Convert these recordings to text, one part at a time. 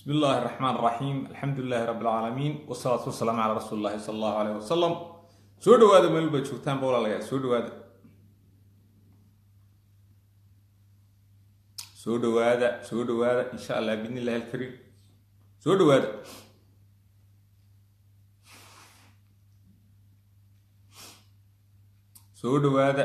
bismi illaahi araxmaan araxiim alxamdu lilaahi rabbi alcaalamiin wasalaatu wasalaamu calaa rasuuli illahi sala allahu aleyh wasalam soo dhawaada meel baad joogtaanba walaalayaal soo dhawaada soo dhawaada soo dhawaada insha allah biidni illahi alkariim soo dhawaada soo dhawaada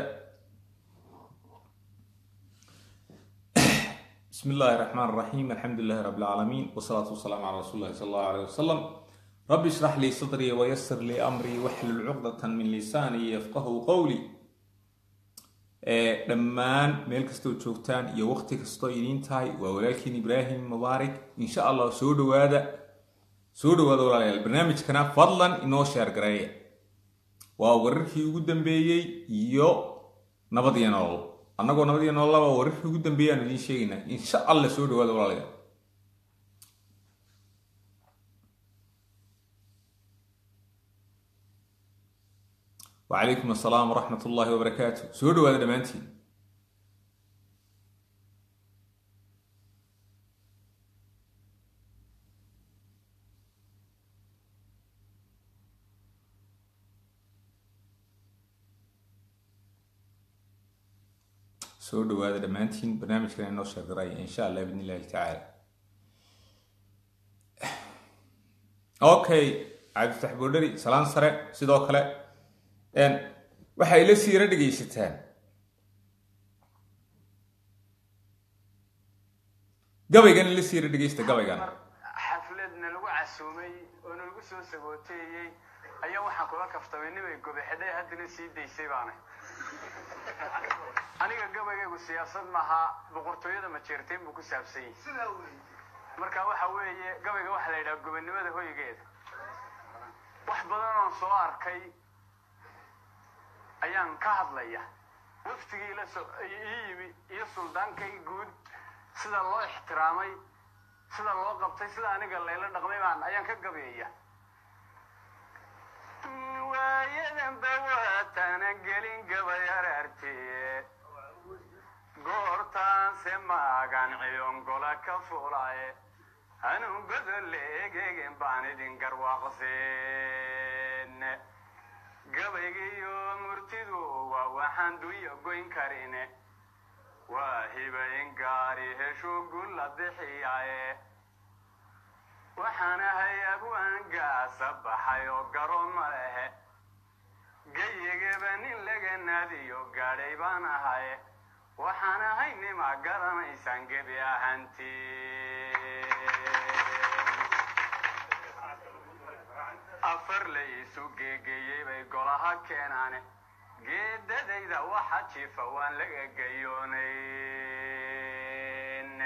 bismi illaahi raxmaan raxiim alxamdu lilahi rabbi alcaalamiin wasalaatu wasalaamu calaa rasuuli illahi sala allahu aleyh wasalam rabbi ishrax lii sadrii wayasir lii amrii waxlul cuqdatan min lisaanii yafqahu qowlii dhammaan meel kastoo joogtaan iyo waqti kastoo idiin tahay waa walaalkiin ibraahim mubaarak insha allah soo dhawaada soo dhawaada walaalayaal barnaamijkana fadlan inoo sheer gareeya waa wararkii ugu dambeeyey iyo nabad iyo nolol annagoo nabad iyo nololaba wararkii ugu dambeeyey aanu idiin sheegaynaa insha allah soo dhawaada walaalayaal wacalaykum assalaam waraxmat ullaahi wabarakaatu soo dhawaada dhammaantiin soo dhawaada dhammaantiin barnaamijkan inoo sheegaraya insha allah bidn illahi tacaala okay cabdifatax boodhari salaan sare sidoo kale waxay la siira dhegaysataan gabaygan la siira dhegaysta gabaygan xafladna lagu casuumay oo nalagu soo sagooteeyey ayaa waxaan kula kaftamay nimay gobaxedhay haddana sii daysay baanay aniga gabaygaygu siyaasad maaha boqortooyada majeerteen buu ku saabsan yahay marka waxa weeye gabayga waxaa la yidhaha gobonnimada hoygeeda wax badan oon soo arkay ayaan ka hadlaya waftigii la so ii yimi iyo suldaankay guud sida loo ixtiraamay sida loo qabtay sida aniga layla dhaqmay baan ayaan ka gabeeya waayadanba waatana gelin gabay araartee goortaanse maagan ciyongola ka fulaye anuu godolle egeegen baan idin garwaaqseen gabaygiyo murtidu waa waxaan dunya goyn karine waa hibayn gaari heshu gulla bixiyaye waxaan ahay abwaangaasa baxay oo garoon ma lehe gayigaba nin laga naadiyo gaadhay baan ahaye waxaan ahay nima garanaysaan gebi ahantii afar la isu geegeeyey bay golaha keenaane geedadayda waxa jiifa waan laga gayoonayn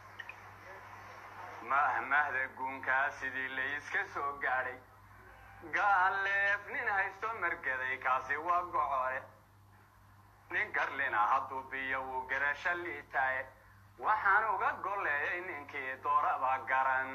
mahmahda guunkaa sidii la iska soo gaadhay gaaleef nin haysto margaday kaasi waa gocore nin garlina hadduu biyo wuu garasho liitaaye waxaan uga golleeyay ninkii dooraba garan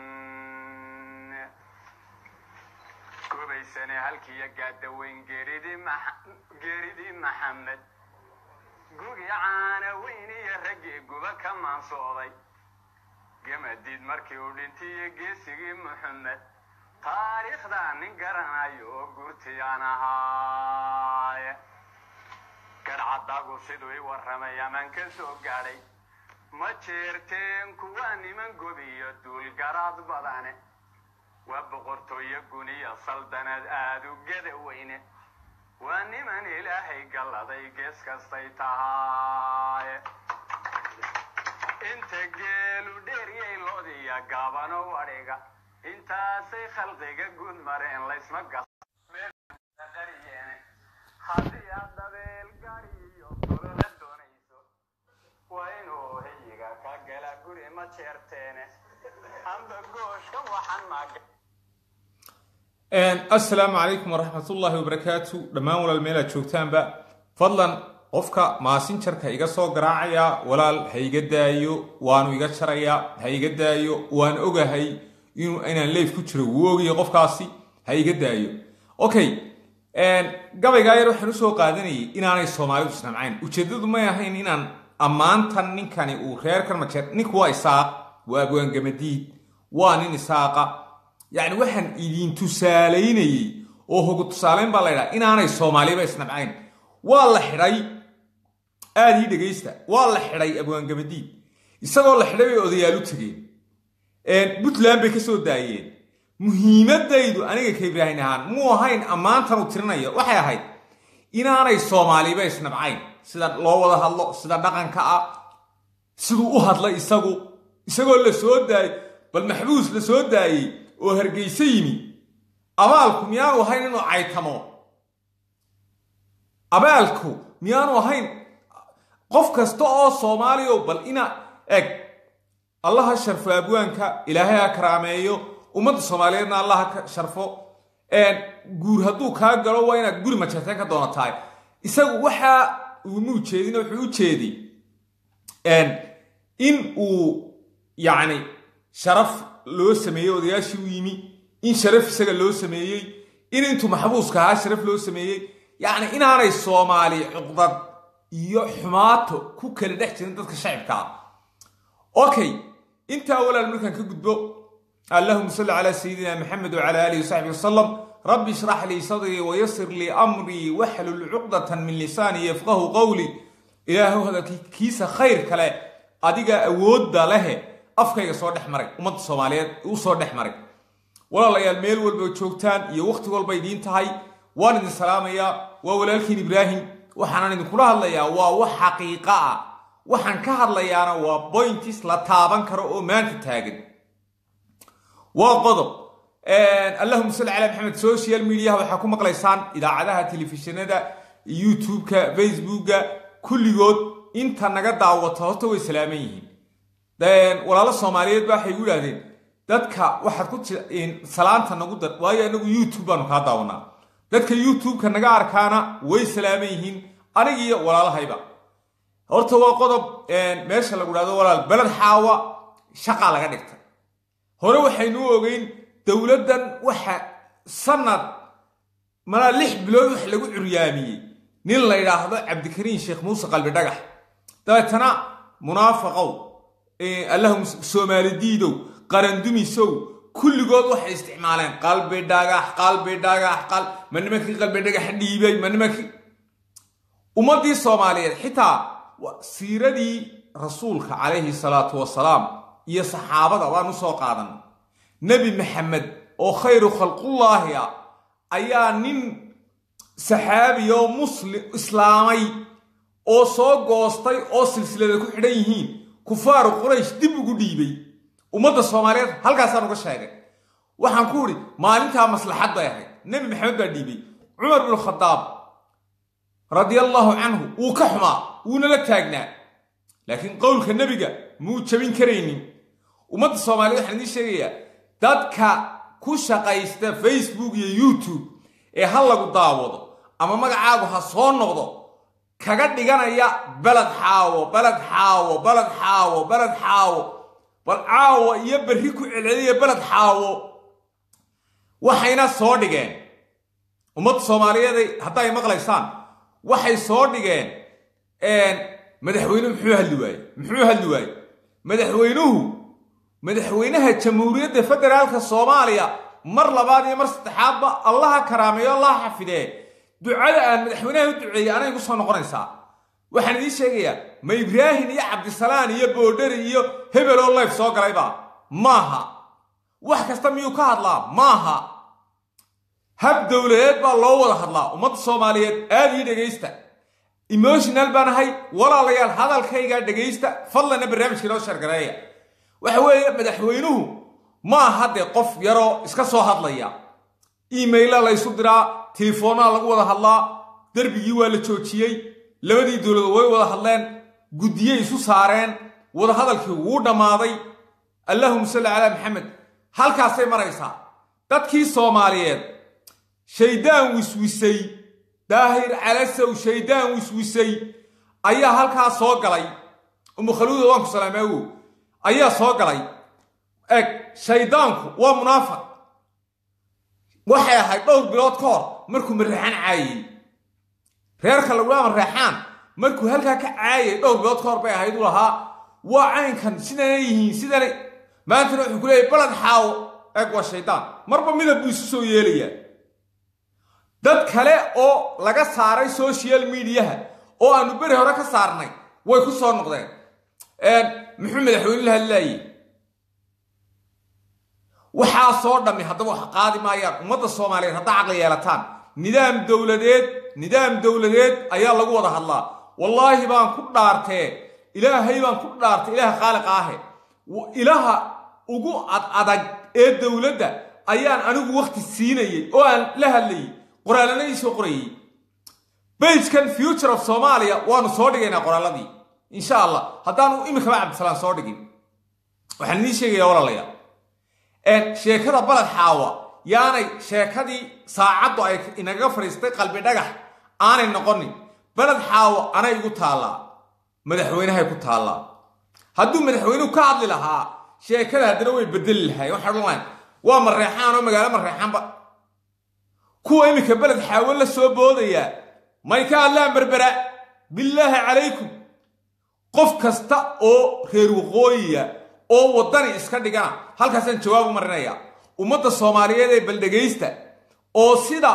gobaysane halkiiyo gaadaweyn geeridii maxamed gugi caana weyn iyo raggii guba ka maansooday gamadiid markii uu dhintiyo geesigii muxamed taariikhdaa nin garanayo oo guurtiyaan ahaaye garcadagu siduu i warramay amaan ka soo gaadhay ma jeerteen kuwaa niman gobiyo duulgaraad badane waa boqortooyo guniyo saldanad aada u gada weyne waa niman ilaahay galladay gees kastay tahay inta geelu dheeryay loodiya gaabano wadhiga intaasay khalqiga guud mareen laysma gasqariyeene haddii aad dabeel gari iyo golola doonayso waa inuu hiyiga ka gala guri ma jeerteene amba gooshka waxaan maaga assalaamu calaykum waraxmat ullaahi wabarakaatu dhammaan walaal meelaad joogtaanba fadlan qofka maasinjarka iga soo garaacaya walaal ha iga daayo waanu iga jarayaa ha iga daayo waan ogahay inaan leif ku jiro wuu ogaya qofkaasi ha iga daayo okay gabaygaa yar waxaan usoo qaadanayay inaanay soomaalidu isnamcayn ujeedadu may ahayn inaan ammaantan ninkani uu reerkan majeer ninku waa isaaq waa abwaangamadiid waa nin isaaqa yacni waxaan idin tusaalaynayey oo hogu tusaalayn baa la ydhaha inaanay soomaaliba isnabcayn waa la xidhay aada ii dhegaysta waa la xidhay abwaangabadiid isagoo la xidhay bay odayaal u tegeen puntland bay ka soo daayeen muhiimadaydu aniga ka ibraahin ahaan muu ahayn ammaantan uu tirinayo waxay ahayd inaanay soomaaliba isnabcayn sida loo wada hadlo sida dhaqanka ah siduu u hadlay isagu isagoo la soo daayey bal maxbuus la soo daayey oo hargeyso yimi abaalku miyaanu ahayn inuu caytamo abaalku miyaanu ahayn qof kasta oo soomaaliya bal ina eg allaha sharfo abwaanka ilaahay ha karaameeyo ummadda soomaaliyeedna allaha ka sharfo guur hadduu kaa galo waa inaad guri majeerteen ka doonatahay isagu waxaa uuma ujeedin wuxuu u jeedi in uu yacni sharaf loo sameeyey odayaashii u yimi in sharaf isaga loo sameeyey in intuu maxbuuska ahaa sharaf loo sameeyey yacni inaanay soomaali cuqdad iyo xumaato ku kala dhex jirin dadka shacibka ah okay intaa walaal markaan ka gudbo allahuma salli calaa sayidina maxamed wacala aalihi wasaxbi wasalam rabbi ishrax lii sadrii wayasir lii amrii waxlul cuqdatan min lisaanii yafqahu qowli ilaahu hadalkiisa khayr kale adiga awoodda lehe afkayga soo dhex maray ummadda soomaaliyeed u soo dhex maray walaalayaal meel walba joogtaan iyo wakhti walba idiin tahay waan idin salaamayaa waa walaalkiin ibraahim waxaanan idinkula hadlayaa waa wax xaqiiqa ah waxaan ka hadlayaana waa bointis la taaban karo oo maanta taagan waa qodob allahuma salli calaa maxamed social mediaha waxaa ku maqlaysaan idaacadaha telefishinada youtube-ka facebooka kulligood inta naga daawata horta way salaaman yihiin walaalo soomaaliyeed ba waxay u idhahdeen dadka waxaad ku salaanta nagu dar waayo anagu youtube baanu kaa daawanaa dadka youtube-ka naga arkaana way salaaman yihiin anigiiyo walaalahayba horta waa qodob meesha lagu dhahdo walaal beled xaawa shaqaa laga dhigtay hore waxaynu ogeyn dowladdan waxa sanad malaa lix bilood wax lagu curyaamiyey nin la yidhaahdo cabdikariin sheekh muuse qalbi dhagax dabeetana munaafaqow allahum soomaali diidow qarandumisow kulligood waxay isticmaaleen qalbi dhagax qalbi dhagax qal ma nimankii qalbi dhagax dhiibay ma nimankii ummaddii soomaaliyeed xitaa siiradii rasuulka calayhi salaatu wasalaam iyo saxaabada waanu soo qaadan nebi maxamed oo khayru khalqullaahi ah ayaa nin saxaabi oo muslim islaamay oo soo goostay oo silsilada ku xidhan yihiin kufaaru quraysh dib ugu dhiibay ummadda soomaaliyeed halkaasaan uga sheegay waxaan ku idhi maalintaa maslaxad bay ahayd nebi maxamed baa dhiibay cumar binu khadaab radiallaahu canhu wuu ka xumaa wuuna la taagnaa laakiin qowlka nebiga muu jabin karaynin ummadda soomaaliyed waxaan idiin sheegayaa dadka ku shaqaysta facebook iyo youtube ee ha lagu daawado ama magacaagu ha soo noqdo kaga dhiganaya beled xaawo beled xaawo beled xaawo beled xaawo bal caawo iyo berri ku celceliya beled xaawo waxayna soo dhigeen ummadda soomaaliyeed hadday maqlaysaan waxay soo dhigeen madaxweynuhu muxuu hadli waaye muxuu hadli waaye madaxweynuhu madaxweynaha jamhuuriyadda federaalka soomaaliya mar labaad iyo mar saddexaadba allaha karaameeyo allaha xafidee ducada aan madaxweynaha u duceeyey anay gu soo noqonaysaa waxaan idiin sheegayaa ma ibraahim iyo cabdisalaan iyo boodheri iyo hebel oo layf soo galayba maaha wax kasta miyuu ka hadlaa maaha hab dowladeed baa loo wada hadlaa ummadda soomaaliyeed aad ii dhegaysta emotional baan ahay walaalayaal hadalkaygaa dhegaysta fadlanna barnaamijka inoo shargareeya waxa weeye madaxweynuhu ma aha dee qof yaroo iska soo hadlaya emaila laysu diraa telefoonaa lagu wada hadlaa derbigii waa la joojiyey labadii dowladood way wada hadleen guddiyey isu saareen wadahadalkii wuu dhammaaday allahuma salli calaa maxamed halkaasay maraysaa dadkii soomaaliyeed shaydaan wiswisay daahir calasow shaydaan wiswisay ayaa halkaa soo galay umu khaluuda waan ku salaameewo ayaa soo galay eg shaydaanku waa munaafiq waxay ahayd dhowr bilood ka hor markuu mareexaan caayey reerka lagulaama reexaan markuu halkaa ka caayay dhowr bilood ka hor bay ahayd u lahaa waa caynkan sidanay yihiin sidanay maantana wuxuu ku leeyahy balad xaawo eeg waa shaydaan marba midab buu isu soo yeelayaa dad kale oo laga saaray social mediaha oo aanu beri hore ka saarnay way ku soo noqdeen muxuu madaxweyne la hadlaayey waxaa soo dhammi haddaba wax qaadi maayaan ummadda soomaaliyeed haddaa caqli yeelataan nidaam dowladeed nidaam dowladeed ayaa lagu wada hadlaa wallaahi baan ku dhaartee ilaahay baan ku dhaartay ilaaha khaaliqa ahe ilaha ugu ad adag ee dowladda ayaan anigu wakti siinayay oo aan la hadlayay qoraalana ii soo qorayay bagekan future of soomaaliya waanu soo dhigaynaa qoraaladii insha allah haddaanu iminkaba cabdisalaan soo dhigin waxaan idiin sheegayaa walaalayaa sheekada baled xaawa yaanay sheekadii saacaddu ay inagaga fadhiistay qalbi dhagax aanay noqonin baled xaawo anay igu taallaa madaxweynahay ku taallaa hadduu madaxweynuhu ka hadli lahaa sheekada haddana way bedeli lahay waxay odhan lahayn waa mareexaan oo magaalo mareexaanba kuwa iminka beled xaawo la soo boodayaa may ka hadlaan berbera billaahi calaykum qof kasta oo reer waqooyiya oo waddani iska dhigana halkaasaan jawaab u marinaya ummadda soomaaliyeed ee baldhegaysta oo sida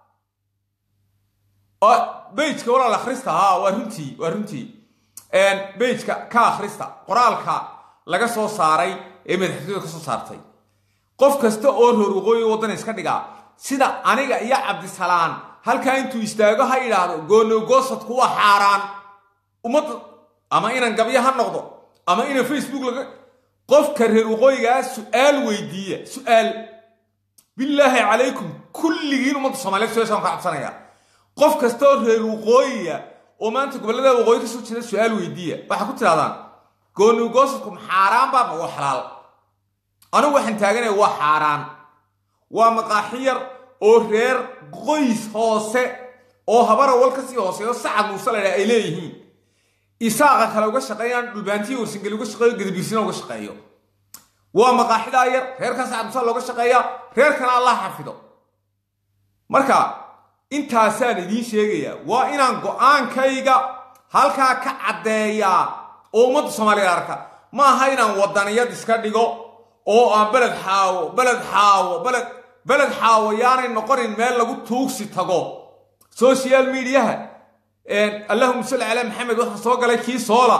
bejka walaal akhrista haa waa runtii waa runtii bejka ka akhrista qoraalka laga soo saaray ee madaxtooyada ka soo saartay qof kasta oo reer waqooyi waddani iska dhigaa sida aniga iyo cabdisalaan halkaa intuu istaago ha yidhaahdo goonogoosadku waa xaaraan ummadda ama inan gabyo ha noqdo ama inan facebook laga qofka reer waqooyigaa su-aal weydiiya su-aal billaahi calaykum kulligiin ummadda soomaliyeed su-aashaan ka cabsanaya qof kasta oo reer waqooyiya oo maanta gobollada waqooyi kasoo jeeda su-aal weydiiya waxaa ku tidhahdaan goonogoosadku ma xaaraan baa ma waa xalaal anigu waxaan taaganaya waa xaaraan waa maqaaxi yar oo reer qoys hoose oo habara wal kasii hooseeyo sacad muuse la ydhaha ay leeyihiin isaaqa kale uga shaqeeyaan dhulbaantiya warsangeli uga shaqeeyo gadabiirsina uga shaqeeyo waa maqaaxidaa yar reerkan sacad muuse looga shaqeeyaa reerkana allah xafido marka intaasaan idiin sheegayaa waa inaan go-aankayga halkaa ka caddeeyaa oo ummadda soomaaliyeed arka ma aha inaan waddaniyad iska dhigo oo aan beled xaawo beled xaawo beled beled xaawo yaanay noqonin meel lagu tuugsi tago social mediaha allahuma salli calaa maxamed waxaa soo galay kii soola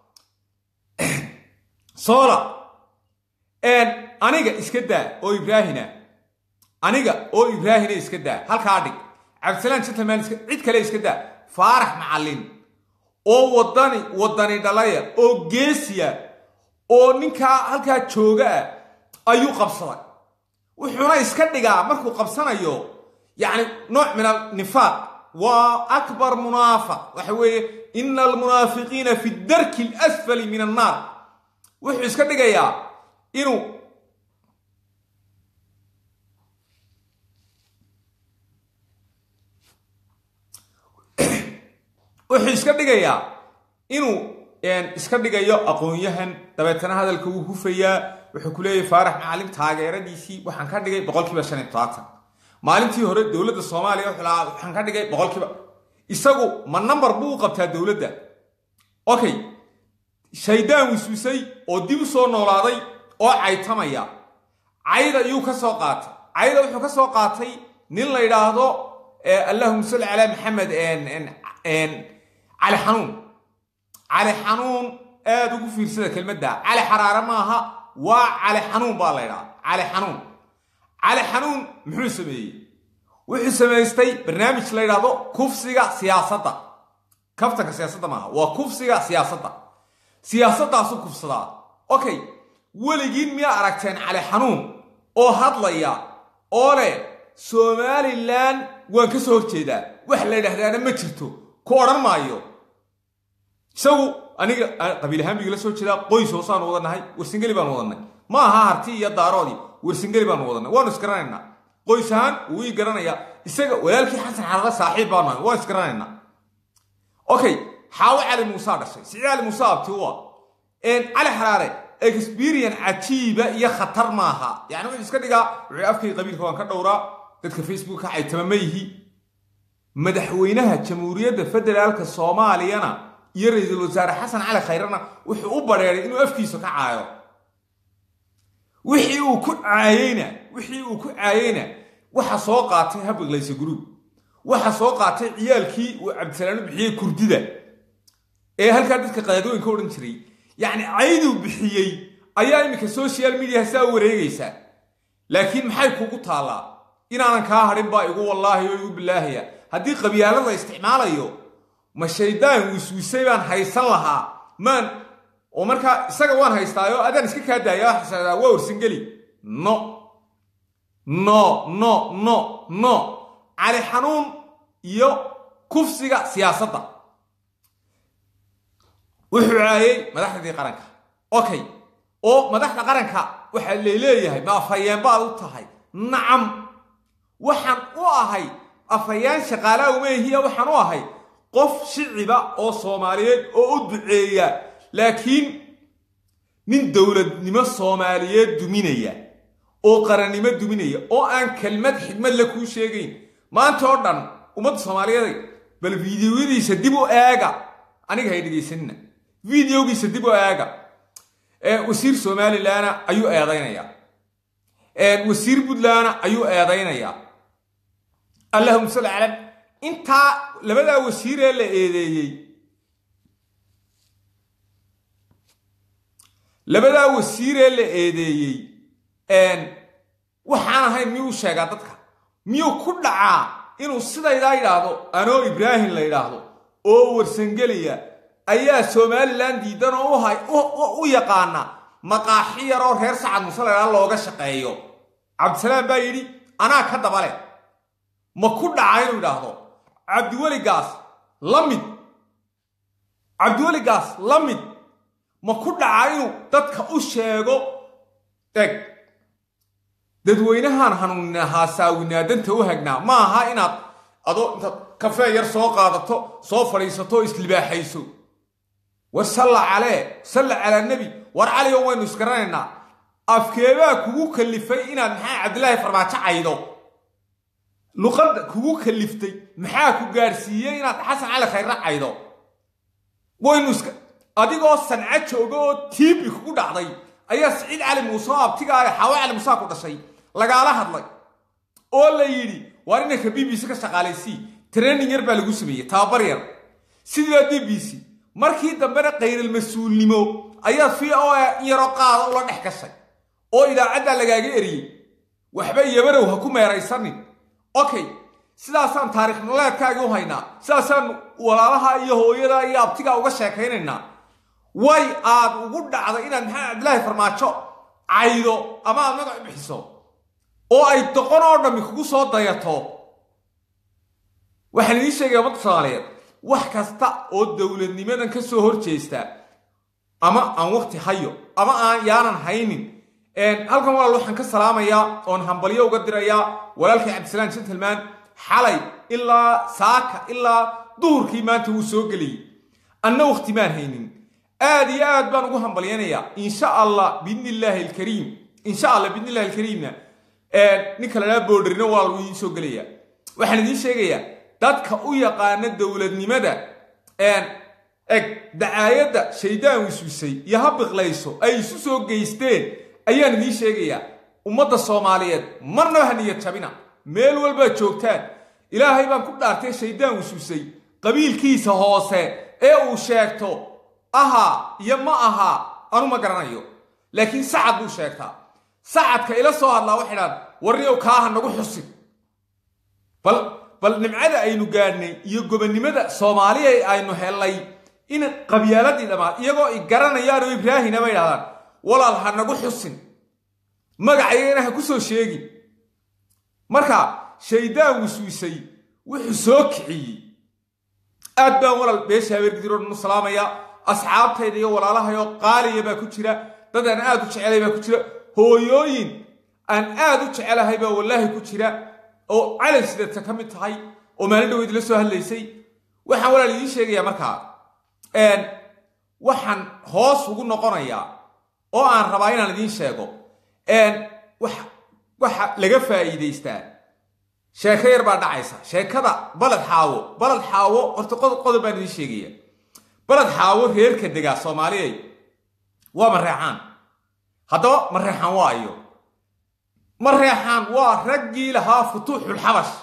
soola aniga iska daa oo ibraahina aniga oo ibraahina iska daa halkaa dhig cabdisalaan gentleman iska cid kale iska daa faarax macallin oo waddani waddani dhalaya oo geesiya oo ninkaa halkaa jooga ah ayuu qabsaday wuxuuna iska dhigaa markuu qabsanayo yacni nooc min alnifaaq waa akbar munaafaq waxa weeye ina almunaafiqiina fi darki alasfali min annaar wuxuu iska dhigayaa inuu wuxuu iska dhigayaa inuu iska dhigayo aqoon-yahan dabeetana hadalka wuu hufayaa wuxuu ku leeyahy faarax macalin taageeradiisii waxaan ka dhigay boqolkiiba shan iyo tobaatan maalintii hore dowladda soomaaliya wuxuu lahaa waxaan ka dhigay boqolkiiba isagu ma number buu u qabtaa dowladda okay shaydaan wiswisay oo dib u soo noolaaday oo caytamaya cayd ayuu ka soo qaatay cayda wuxuu ka soo qaatay nin la yidhaahdo allahuma salli calaa maxamed cali xanuun cali xanuun aada ugu fiirsada kelmadda cali xaraare maaha waa cali xanuun baa la ydhaha cali xanuun cali xanuun muxuu sameeyey wuxuu samaystay barnaamij la ydhaahdo kufsiga siyaasadda kaftanka siyaasadda maaha waa kufsiga siyaasadda siyaasaddaasuu kufsadaa okay weligiin miyaa aragteen cali xanuun oo hadlaya oo leh somalilan waan ka soo horjeedaa wax la ydhahdaana ma jirto ku odhan maayo isagu aniga qabiil ahaan bigala soo jeedaa qoys hoosaanu wadannahay warsingeli baanu wadannay ma aha harti iyo daaroodii warsingeli baanu wadannay waanu isgaranaynaa qoys ahaan wuu ii garanayaa isaga walaalkii xasan xarare saaxiib baanu ahay waan isgaranaynaa okay xaawo cali muusaa dhashay sicii cali muuse abti u ah cali xaraare experience cajiiba iyo khatar maaha yani wuxuu iska dhigaa wuxuu afkay qabiilka waan ka dhowraa dadka facebook ka caytama ma yihi madaxweynaha jamhuuriyadda federaalka soomaaliyana iyo ra-iisul wasaare xasan cali khayrana wuxuu u badheeday inuu afkiisa ka caayo wixii uu ku caayeyna wixii uu ku caayeyna waxa soo qaatay habiqlaysa guruub waxa soo qaatay ciyaalkii uu cabdisalaam u bixiyey kurdida ee halkaa dadka qadaadooyinka odhan jiray yacni cayduu bixiyey ayaa iminka social media saa wareegaysa laakiin maxay kugu taallaa inaanan kaa hadhin baa igu wallaahi oo igu bilaahaya haddii qabyaalad la isticmaalayo ma shaydaan wiswisay baan haysan lahaa maan oo markaa isaga waan haystaayo adaan iska kaa daaya waa warsangeli no no no no no cali xanuun iyo kufsiga siyaasadda wuxuu caayey madaxdii qaranka okay oo madaxda qaranka waxaa laleeyahay ma afhayeen baad u tahay nacam waxaan u ahay afhayaan shaqaalaa umeehiya waxaan u ahay qof shiciba oo soomaaliyeed oo u duceeya laakiin nin dowladnimo soomaaliyeed duminaya oo qarannimo duminaya oo aan kelmad xigmad la kuu sheegayn maanta oo dhan ummadda soomaaliyeed bal fideoyadiisa dib u eega aniga hay dhegaysanina videogiisa dib u eega wasiir somalilanna ayuu eedaynayaa wasiir puntlandna ayuu eedaynayaa allahuma salli cala intaa labadaa wasiiree la eedeeyey labadaa wasiiree la eedeeyey waxaan ahayn miyuu sheegaa dadka miyuu ku dhacaa inuu sidaydaa yidhaahdo anoo ibraahim la yidhaahdo oo warsangeliya ayaa somalilan diidan oo u yaqaana maqaaxi yaroo reer sacad muse laydhaa looga shaqeeyo cabdisalaam baa yidhi anaa ka dabale ma ku dhaca inuu yidhaahdo cabdiweligaas la mid cabdiweligaas la mid ma ku dhaca inuu dadka u sheego eg dadweynahaan hanuuninaa saawinaadanta u hagnaa ma aha inaad adoo intaad kafee yar soo qaadato soo fadhiisato oo islibaaxayso war salla calee salla calaa nebi war caligo waynu isgaranaynaa afkeebaa kugu kallifay inaad maxaa cabdilaahi farmaajo caydo luqadda kugu kalliftay maxaa ku gaadhsiiyey inaad xasan cali khayre caydo waynu iska adigoo sanco jooga oo tiibi kugu dhacday ayaa siciid cali muuse oo abtiga ah xaawo cali muuse ku dhashay lagaala hadlay oo la yidhi waar inanka b b c ka shaqaalaysii training yar baa lagu sameeyey tababar yar sidii baa b b c markii dambena khayral-mas-uulnimo ayaa v o a in yaroo qaada ula dhex gashay oo idaacaddaa lagaaga eriyey waxba yabarow ha ku meeraysanin okay sidaasaan taarikh nololeedkaagii u haynaa sidaasaan walaalaha iyo hooyada iyo abtigaa uga sheekaynaynaa way aad ugu dhacday inaad maxamed cabdilaahi farmaajo caydo ama aad magac bixiso oo ay doqon oo dhammi kugu soo dayato waxaan idiin sheegaya ummadda soomaaliyeed wax kasta oo dowladnimadan ka soo hor jeesta ama aan wakti hayo ama aan yaanan haynin halkan walaal waxaan ka salaamayaa oon hambalyo uga dirayaa walaalkay cabdisalaam gentleman xalay ilaa saaka ilaa duhurkii maanta wuu soo geliyey anna wakti maan haynin aad iyo aad baan ugu hambalyanayaa insha allah biidni illaahi alkariim insha allah biidni illahi alkariimna ninka la dhaha boodharino walaal wuu idiin soo gelayaa waxaan idiin sheegayaa dadka u yaqaana dowladnimada eg dacaayadda shaydaan wiswisay iyo ha biqlayso ay isu soo geysteen ayaan idiin sheegayaa ummadda soomaaliyeed marnaba ha niyad jabina meel walbaad joogtaan ilaahay baan ku dhaartay shaydaan wiswisay qabiilkiisa hoose ee uu sheegto ahaa iyo ma ahaa anu ma garanayo laakiin sacad buu sheegtaa sacadka ila soo hadlaa waxay dhahan warniyow kaaha nagu xusin bal bal nimcada aynu gaadhnay iyo gobonnimada soomaaliya aynu hellay in qabyaaladii dhammaad iyagoo i garanayaan oo ibraahina bay dhahdaan walaal ha nagu xusin magacayagana ha ku soo sheegin marka shaydaan wiswisay wuxuu soo kiciyey aad baan walaal beesha habeergidiroo dhan u salaamaya asxaabtayda iyo walaalahayoo qaaliya baa ku jira dad aan aad u jecelay baa ku jira hooyooyin aan aad u jecelahay baa wallaahi ku jira oo calan sidata ka mid tahay oo maalin dhaweyd la soo hadlaysay waxaan walaal idiin sheegayaa markaa waxaan hoos ugu noqonayaa oo aan rabaa inaan idiin sheego waxa laga faa'iidaystaa sheeko yar baa dhacaysa sheekada baled xaawo baled xaawo horta qodob baan idiin sheegaya baled xaawo reerka degaa soomaaliyay waa mareecaan haddaba mareexaan waa ayo mareexaan waa raggii lahaa futuuxulxabash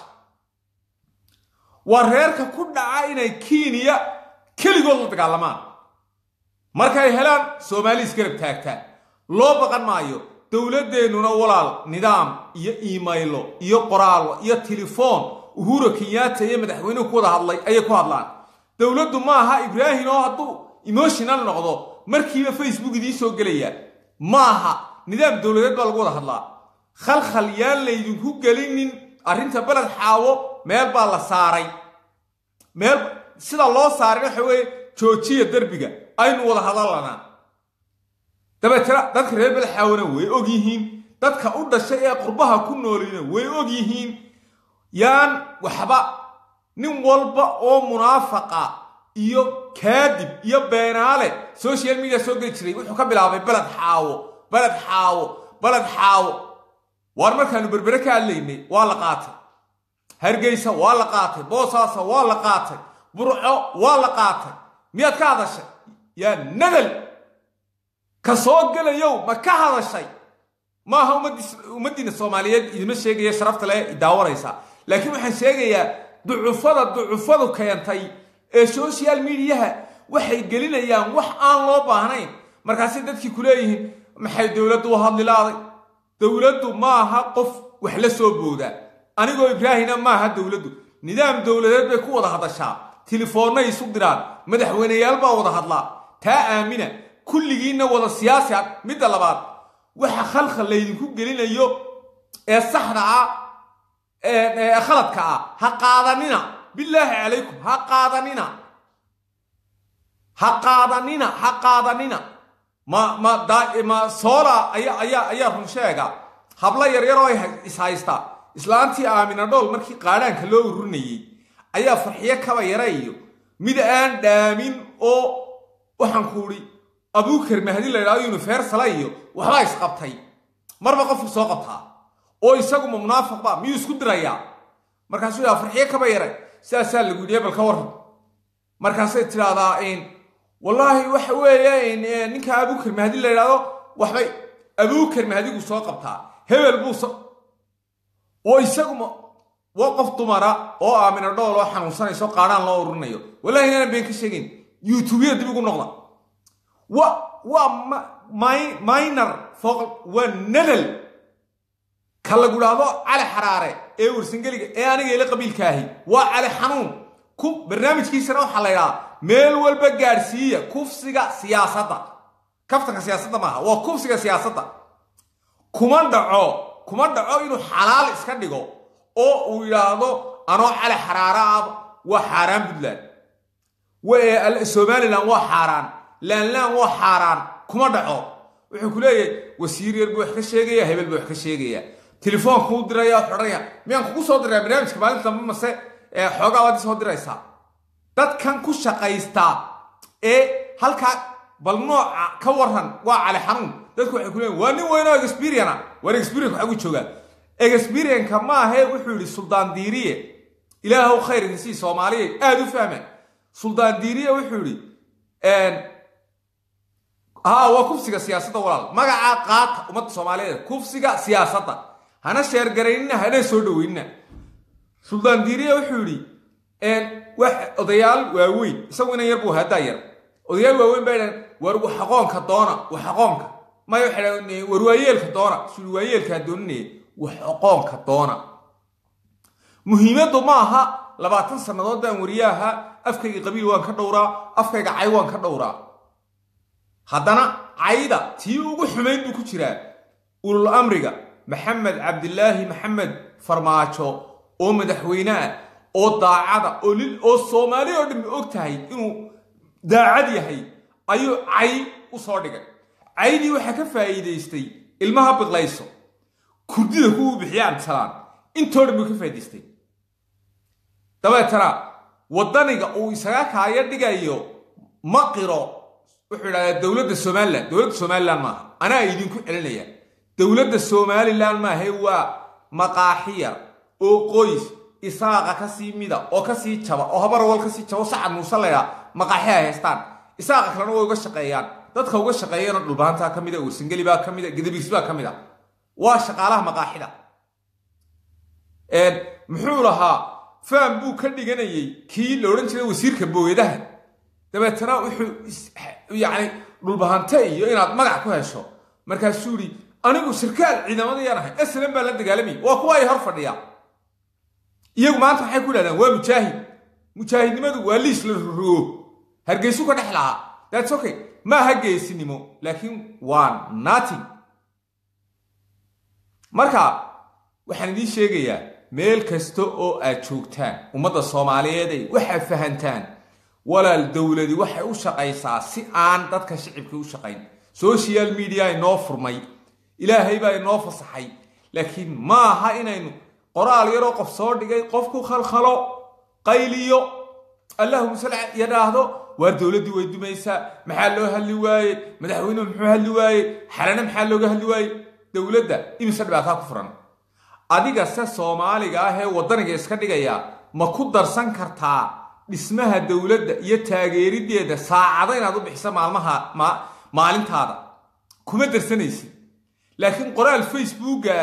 waa reerka ku dhaca inay kiiniya keligood la dagaalamaan markay helaan soomaali isgarab taagtaan loo baqan maayo dowladdeennuna walaal nidaam iyo iimaylo iyo qoraallo iyo telefoon uhura kenyaata iyo madaxweynuhu ku wada hadlay ayay ku hadlaan dowladdu ma aha ibraahim oo hadduu emotional noqdo markiiba facebook idiin soo gelaya ma aha nidaam dowladeed baa lagu wada hadlaa khalkhal yaan laydinku gelinin arrinta beled xaawo meel baa la saaray meel sida loo saaray waxa weeye joojiya derbiga aynu wada hadallanaa dabeetana dadka reer beled xaawona way og yihiin dadka u dhashay ee qurbaha ku noolina way og yihiin yaan waxba nin walba oo munaafaqa iyo kaadib iyo beenaale social media soo geli jiray wuxuu ka bilaabay beled xaawo beled xaawo beled xaawo waar markaanu berbere ka hadlaynay waa la qaatay hargeysa waa la qaatay boosaasa waa la qaatay burco waa la qaatay miyaad ka hadashay yaa nadal ka soo gelayow ma ka hadashay maaha ummaddiina soomaaliyeed idima sheegaya sharafta le idaawanaysaa laakiin waxaan sheegayaa ducufada ducufadu keentay ee social mediaha waxay gelinayaan wax aan loo baahnayn markaasay dadkii ku leeyihiin maxay dowladdu u hadlilaaday dowladdu maaha qof wax la soo boodaa anigoo ibraahina maaha dowladdu nidaam dowladeed bay ku wada hadashaa telefoonnay isu diraan madaxweyneyaal baa wada hadlaa taa aamina kulligiinna wada siyaasi ah midda labaad waxa khalkhal laydinku gelinayo ee saxda ah ee khaladka ah ha qaadanina bilaahi calaykum ha qaadanina ha qaadanina ha qaadanina ma ma ma soola ayaa ayaa ayaa run sheega hablo yaryaroo is haysta islaantii aamina dhowl markii qaadhaanka loo ururinayey ayaa farxiyo kaba yara iyo mid aan dhaamin oo waxaan ku udhi abuukar mahdi la ydhahdo universala iyo waxbaa isqabtay marba qofku soo qabtaa oo isaguma munaafiqba miyuu isku dirayaa markaasuu yaa farxiyo kaba yaray sidaasaa lagu yidhi bal ka warran markaasay tidhaahdaa wallaahi waxa weeye ninka abuukar mahdi la ydhahdo waxbay abuukar mahdigu soo qabtaa hebel buu oo isaguma waa qof dumara oo aamina dhool oo xanuunsanayso qaadhaan loo ururinayo wallahi inaanan been ka sheegayn youtubeyada dib ugu noqda wa waa minor fooq waa nadal ka lagu dhahdo cali xaraare ee warsangeliga ee aniga ila qabiilkaahi waa cali xanuun ku barnaamijkiisana waxaa la ydhahaa meel walba gaadhsiiya kufsiga siyaasadda kaftanka siyaasadda maaha waa kufsiga siyaasadda kuma dhaco kuma dhaco inuu xalaal iska dhigo oo uu yidhaahdo anoo cali xaraara ah waa xaaraan puntland somalilan waa xaaraan laanlaan waa xaaraan kuma dhaco wuxuu ku leeyahay wasiir yar buu wax ka sheegaya hebel buu wax ka sheegaya telefoonkuu diraya xodhanaya miyaan kugu soo diraya barnaamijka maalinta dambe mase xoogaa waad soo diraysaa dadkan ku shaqaystaa ee halkaa bal nooca ka waran waa cali xanuun dadku waxay ku leeyiin waa nin weynoo experiana waar experienka waxagu joogaa experienka maahe wuxuu yidhi suldaan diiriye ilaahow khayr idinsii soomaaliya aada u fahma suldaan diiriye wuxuu yidhi haa waa kufsiga siyaasadda walaal magacaa qaata ummadda soomaaliyeed kufsiga siyaasadda hana sheergaraynina hana soo dhaweynina suldaan diiriye wuxuu yidhi wax odayaal waaweyn isagu inan yar buu haddaa yar odayaal waaweyn baa idhan war waxaqoonka doona waxaqoonka maya waxay dhahan war waayeelka doona suli waayeelkaa dooninaya waxaqoonka doona muhiimaddu ma aha labaatan sannadood baan wariye ahaa afkayga qabiil waan ka dhowraa afkayga cay waan ka dhowraa haddana cayda tii ugu xumayn buu ku jiraa ulul amriga maxamed cabdilaahi maxamed farmaajo oo madaxweyne ah oo daacada oo lil oo soomaali oo dhammi og tahay inuu daacad yahay ayuu cay u soo dhigay caydii waxaa ka faa'iidaystay ilmaha biqlayso kurdida kuwuu bixiya abdisalaan intoo dhan buu ka faa'idaystay dabeetana waddaniga uu isaga kaayo dhigayo ma qiro wuxuu idhahdaa dowladda somalilan dowladda somalilan maaha anaa idinku celinaya dowladda somalilan maahe waa maqaaxiya oo qoys isaaqa kasii mida oo kasii jaba oo habarwal kasii jaba sacad muuse laydhaa maqaaxi ay haystaan isaaqa kalena way uga shaqeeyaan dadka uga shaqeeyana dhulbahantaa ka mida warsangeli baa ka mida gadabiis baa ka mid a waa shaqaalaha maqaaxida muxuu lahaa faham buu ka dhiganayay kii la odhan jiray wasiirka booyadaha dabeetana wuxuu yacni dhulbahante iyo inaad magac ku hesho markaasuu yidhi anigu sarkaal ciidamadayaan ahay aslan baa la dagaalamay waa kuwa ay hor fadhiya iyagu maanta waxay ku dhahdaan waa mujaahid mujaahidnimadu waa liis la rogo hargeysu ka dhex lahaa thats okay ma aha geesinimo laakiin waa nating marka waxaan idiin sheegayaa meel kasta oo aad joogtaan ummadda soomaaliyeeday waxaad fahantaan walaal dowladi waxay u shaqaysaa si aan dadka shicibka u shaqayn social media inoo furmay ilaahay baa inoo fasaxay laakiin ma aha inaynu qoraal yaroo qof soo dhigay qofku khalkhalo qayliyo allahuma sal yadhaahdo waar dowladdii way dumaysaa maxaa loo hadli waaye madaxweynuhu muxuu hadli waaye xalana maxaa looga hadli waaye dowladda imise dhibaataa ku furan adiga se soomaaliga ah ee waddaniga iska dhigaya ma ku darsan kartaa dhismaha dowladda iyo taageerideeda saacado inaad u bixiso maalmaha maalintaada kuma darsanaysid laakiin qoraal facebooka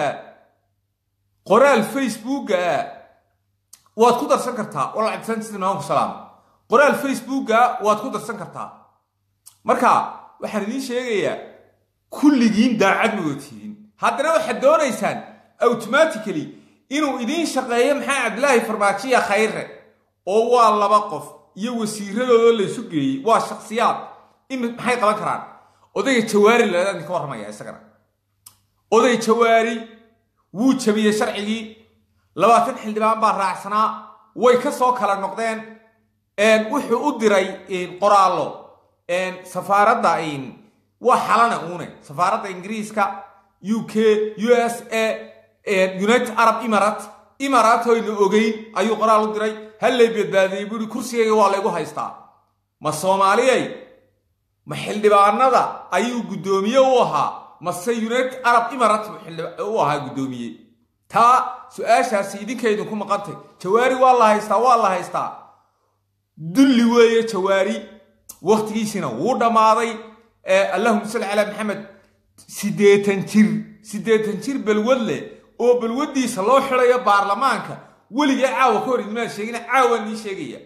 qoraal facebooka waad ku darsan kartaa walacabdisantimaanku salaam qoraal facebooka waad ku darsan kartaa marka waxaan idiin sheegayaa kulligiin daacad madotihiin haddana waxaad doonaysaan automatically inuu idiin shaqeeyo maxaa cabdilaahi farmaajiya khayre oo waa laba qof iyo wasiiradooda laysu geeyey waa shaksiyaad maxay qaban karaan odayga jawaari laadaan idinka warramaya isagana oday jawaari wuu jabiyey sharcigii labaatan xildhibaan baa raacsanaa way ka soo kala noqdeen wuxuu u diray qoraallo safaaradda waa xalana uune safaaradda ingiriiska u k u s a united arab imarat imaratoyna ogeyn ayuu qoraal u diray hallay badbaadiyey buuhi kursigayga waa laygu haystaa ma soomaaliyay ma xildhibaanada ayuu guddoomiye u ahaa mase united arab imarat u ahaa guddoomiye taa su-aashaasi idinka idinku maqantay jawaari waa la haystaa waa la haystaa dulli weeye jawaari wakhtigiisina wuu dhammaaday allahuma salli calaa maxamed siddeetan jir siddeetan jir balwad leh oo balwaddiisa loo xidayo baarlamaanka weligee caawa ka hor idmaan sheegina caawaan nii sheegaya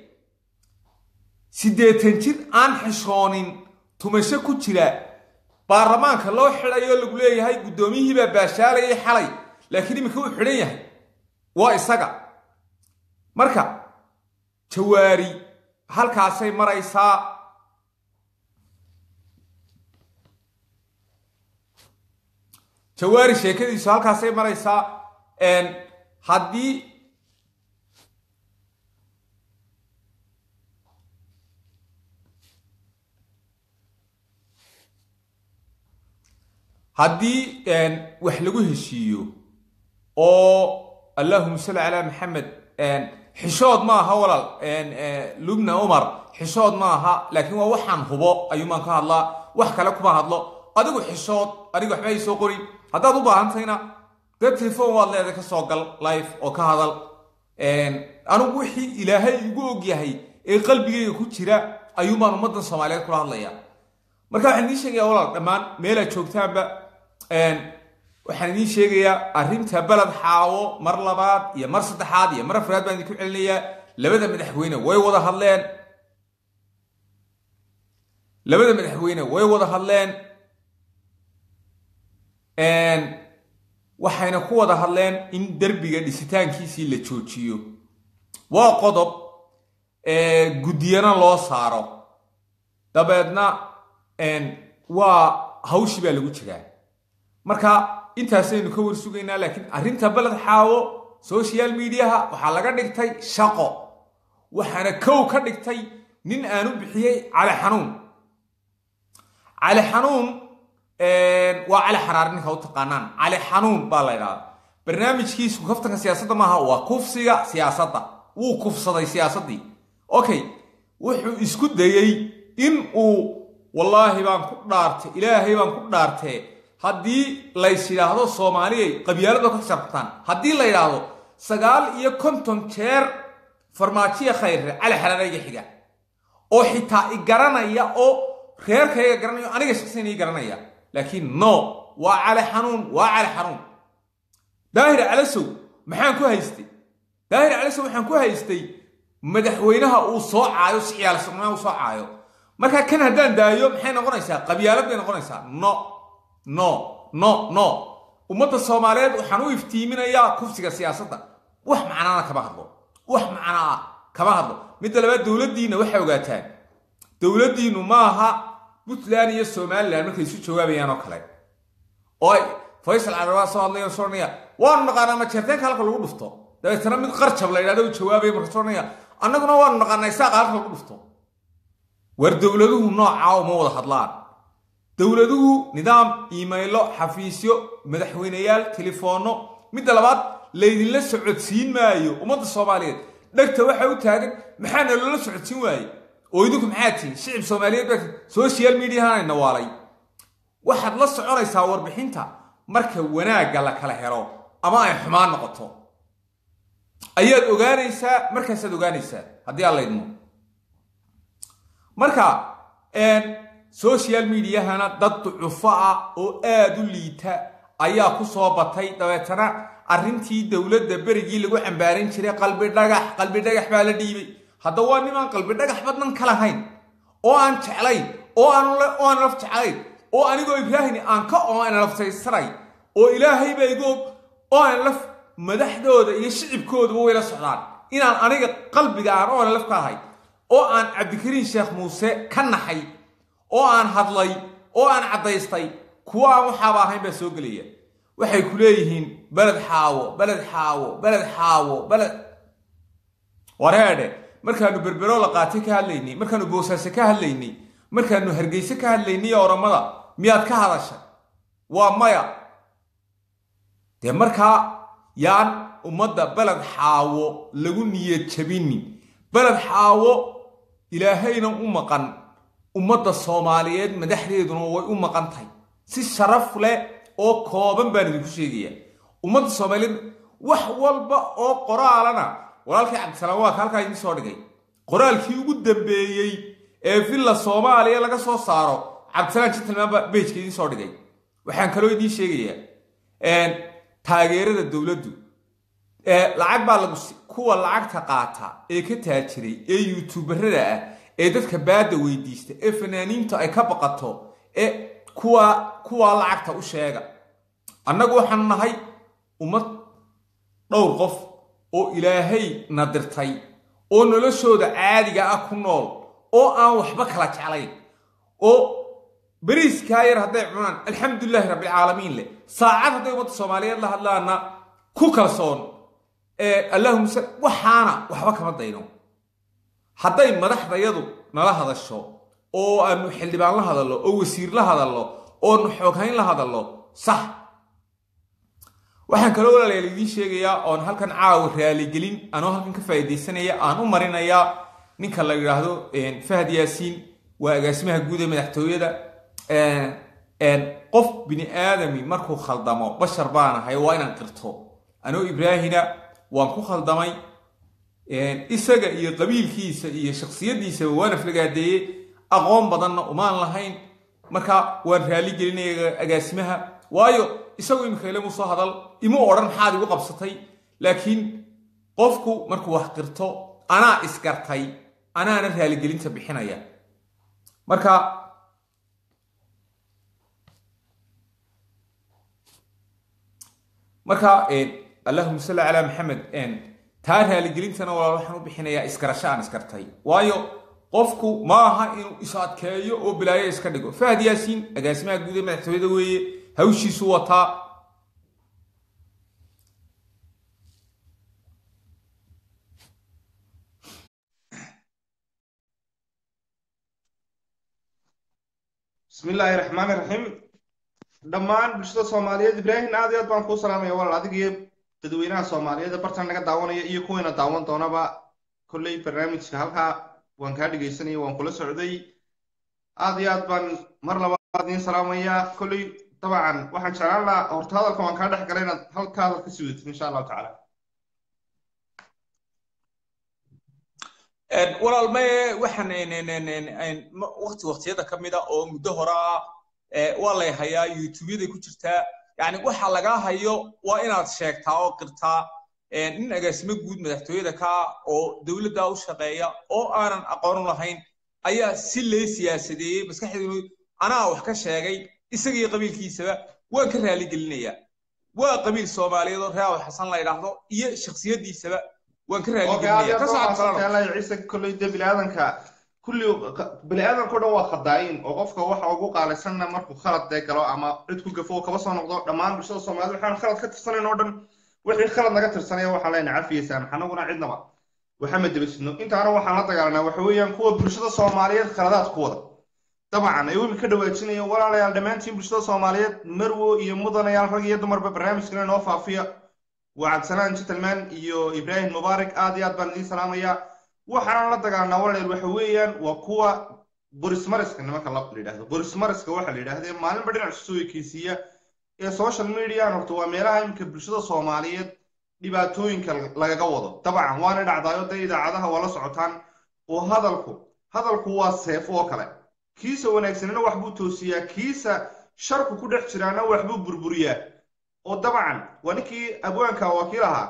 siddeetan jir aan xishoonin tumasho ku jira baarlamaanka loo xidhayo lagu leeyahay guddoomiyihii baa baashaalayay xalay laakiin iminka uu xidhan yahay waa isaga marka jawaari halkaasay maraysaa jawaari sheekadiisu halkaasay maraysaa haddii haddii wax lagu heshiiyo oo allahuma salli calaa maxamed xishood ma aha walaal lubna umar xishood ma aha laakiin waa waxaan hubo ayuumaan ka hadlaa wax kale kuma hadlo adigu xishood aniga waxba soo qorin haddaad u baahantayna dee telefon waad leedahay ka soo gal life oo ka hadal anigu wixii ilaahay igu ogyahay ee qalbigayga ku jira ayuumaan ummaddan soomaaliyeed kula hadlaya marka waxaan idiin sheegayaa walaal dhammaan meelaad joogtaanba waxaan idiin sheegayaa arrinta beled xaawo mar labaad iyo mar saddexaad iyo mar afraad baan idinku celinayaa labada madaxweyne way wada hadleen labada madaxweyne way wada hadleen waxayna ku wada hadleen in derbiga dhisitaankiisii la joojiyo waa qodob guddiyana loo saaro dabeedna waa hawshii baa lagu jiraa marka intaasaynu ka war sugaynaa laakiin arrinta beled xaawo social mediaha waxaa laga dhigtay shaqo waxaana kow ka dhigtay nin aanu bixiyey cali xanuun cali xanuun waa cali xaraar ninka u taqaanaan cali xanuun baa la ydhahdaa barnaamijkiisu kaftanka siyaasadda maaha waa kufsiga siyaasadda wuu kufsaday siyaasaddii okay wuxuu isku dayey in uu wallaahi baan ku dhaartay ilaahay baan ku dhaartee haddii lays yidhaahdo soomaaliyay qabyaalada ka sharabtaan haddii la yidhaahdo sagaal iyo konton jeer farmaajiya khayre cali xaraarayga xiga oo xitaa i garanaya oo reerkayga garanayo aniga shaksiyan ii garanaya laakiin no waa cali xanuun waa cali xanuun daahir calasow maxaan ku haystay daahir calasow waxaan ku haystay madaxweynaha uu soo caayo si ciyaalsirnaa uu soo caayo marka kan haddaan daayo maxay noqonaysaa qabyaalad bay noqonaysaa no no no no ummadda soomaaliyeed waxaan u iftiiminayaa kufsiga siyaasadda wax macnaana kama hadlo wax macnaa kama hadlo midda labaad dowladdiinna waxay ogaataan dowladdiinnu maaha puntland iyo somalilan markay isu jawaabayaan oo kale oo ay faysal carabaa soo hadlaya soo odhanaya waanu naqaanaa majeerteenka halka lagu dhufto dabeetana mid qarjab la yidhahdo u jawaabaya marka soo odhanaya annaguna waanu naqaanaa isaaqa halka lagu dhufto war dowladuhu noocaa uma wada hadlaan dowladuhu nidaam iimaylo xafiisyo madaxweyneyaal telefoonno midda labaad laydinla socodsiin maayo ummadda soomaaliyeed dhegta waxa u taagan maxaana loola socodsiin waaye oo idinku maxaa tihin shicib soomaaliyeed baa social mediahana nawaalay waxaad la soconaysaa warbixinta marka wanaagga la kala helo ama ay xumaan noqoto ayaad ogaanaysaa markaasaad ogaanaysaa haddii aan laydmo marka social mediahana dad ducufo ah oo aada u liita ayaa ku soo batay dabeetana arrintii dowladda berigii lagu cambaaran jiray qalbi dhagax qalbi dhagax baa la dhiibay hadda waa nimaan qalbi dhagax badnan ka lahayn oo aan jeclayn oo aan laf jeclayn oo anigoo ibraahim aan ka oo aan laftaysanay oo ilaahayba igoog oo aan laf madaxdooda iyo shicibkooduba wayla socdaan inaan aniga qalbiga aan oona laf ka ahay oo aan cabdikariin sheekh muuse ka naxay oo aan hadlay oo aan caddaystay kuwa aan waxaaba ahayn baa soo gelaya waxay ku leeyihiin beled xaawo beled xaawo beled xaawo beled wareedhe markaanu berbero la qaatay ka hadlaynay markaanu boosaaso ka hadlaynay markaanu hargeyse ka hadlaynay oramada miyaad ka hadashay waa maya dee markaa yaan ummadda beled xaawo lagu niyad jabinin beled xaawo ilaahayna u maqan ummadda soomaaliyeed madaxdeeduna way u maqan tahay si sharaf leh oo kooban baan idinku sheegayaa ummadda soomaaliyeed wax walba oo qoraalana walaalkii cabdisalaam waa ka halkaa idiin soo dhigay qoraalkii ugu dambeeyey ee villa soomaaliya laga soo saaro cabdisalaam gentlemanba bejka idiin soo dhigay waxaan kaloo idiin sheegayaa taageerada dowladdu lacag baa lagu kuwa lacagta qaata ee ka taajiray ee youtuberada ah ee dadka baadda weydiista ee fanaaniinta ay ka baqato ee kuwa kuwaa lacagta u sheega annagu waxaanu nahay ummad dhowr qof oo ilaahay nadirtay oo noloshooda caadiga ah ku nool oo aan waxba kala jeclayn oo beriiskaa yar hadday cunaan alxamdulilaahi rabbilcaalamiin leh saacad hadday ummadda soomaaliyeed la hadlaana ku kalsoon allahuma sal waxaana waxba kama dayno hadday madaxdayadu nala hadasho oo aanu xildhibaan la hadallo oo wasiir la hadallo oonu xooghayn la hadallo sax waxaan kaloo walaalayaal idiin sheegayaa oon halkan caawa raaligelin anoo halkan ka faa'iidaysanaya aan u marinayaa ninka la yidhaahdo fahad yaasiin waa agaasimaha guud ee madaxtooyada qof bini aadami markuu khaldamo bashar baan ahay waa inaan qirto anoo ibraahina waan ku khaldamay isaga iyo qabiilkiisa iyo shaksiyaddiisaba waan aflagaadeeyey aqoon badanna umaan lahayn marka waan raali gelinaya agaasimaha waayo isagu imika ilamu soo hadal imuu odhan maxaad igu qabsatay laakiin qofku markuu wax qirto anaa isgartay anaana raaligelinta bixinaya marka marka allahuma salli calaa maxamed taa raaligelintana walaal waxaan u bixinayaa isgarasho aan isgartay waayo qofku ma aha inuu is adkeeyo oo bilaayo iska dhigo fahad yaasiin agaasimaha guud ee madaxtooyada weeye hawshiisu wataa bismi illaahi raxmaani raxiim dhammaan bulshada soomaaliyeed ibraahim aad iyo aad baan kuu salaamaya walaal adig iyo dadweynaha soomaaliyeed ee bartan naga daawanaya iyo kuwayna daawan doonaba kolley barnaamijka halkaa waan kaa dhegaysanaya waan kula socday aad iyo aad baan mar labaad idiin salaamayaa kolley dabcan waxaan jeclaan lahaa horta hadalka waan kaa dhex galay inaad halka hadal ka sii wadatid insha allahu tacaala walaal maye waxaan waqti waqtiyada ka mid a oo muddo hore ah waa lay hayaa youtubyaday ku jirtaa yani waxa lagaa hayo waa inaad sheegtaa oo qirtaa nin agaasimo guud madaxtooyada ka oo dowladda u shaqeeya oo aanan aqoon u lahayn ayaa si lee siyaasadeeyey maskaxdeedu anaa wax ka sheegay isagii qabiilkiisaba waan ka raaligelinayaa waa qabiil soomaaliyeed oo reaw xasan la yidhaahdo iyo shaksiyadiisaba waan ka raaligelinaya ciise kolley de biniaadanka kulli biniaadanka o dhan waa khadaayin oo qofka waxa ugu qaalisanna markuu khalad dee galo ama cid ku gafo oo kaba soo noqdo dhammaan bulshada soomaaliyed waxaan khalad ka tirsanayn oo dhan wixii khalad naga tirsanaya waxaan leenahay cafiyeysaa maxanaguna cidnaba waxama debasidno intaana waxaan la dagaalanaa waxa weeyaan kuwa bulshada soomaaliyeed khaladaad ku wada dabcan ay weli ka dhawaajinayeen walaalayaal dhammaantiin bulshada soomaaliyeed marwo iyo mudanayaal rag iyo dumarba barnaamijkana inoo faafiya waa cabdisalaan gentleman iyo ibraahim mubaarak aad iyo aad baan idiin salaamayaa waxaanan la dagaalanaa walaalayaal waxa weeyaan waa kuwa borismariska nimanka la yidhahdo borismariska waxa la yidhahdee maalinba dhinac soo ekeysiiya ee social median horta waa meelaha iminka bulshada soomaaliyeed dhibaatooyinka lagaga wado dabcan waana dhacdaayo dee idaacadaha waa la socotaan oo hadalku hadalku waa seef oo kale kiisa wanaagsanina waxbuu toosiyaa kiisa sharku ku dhex jiraana waxbuu burburiyaa oo dabcan waa ninkii abwaanka wakiil ahaa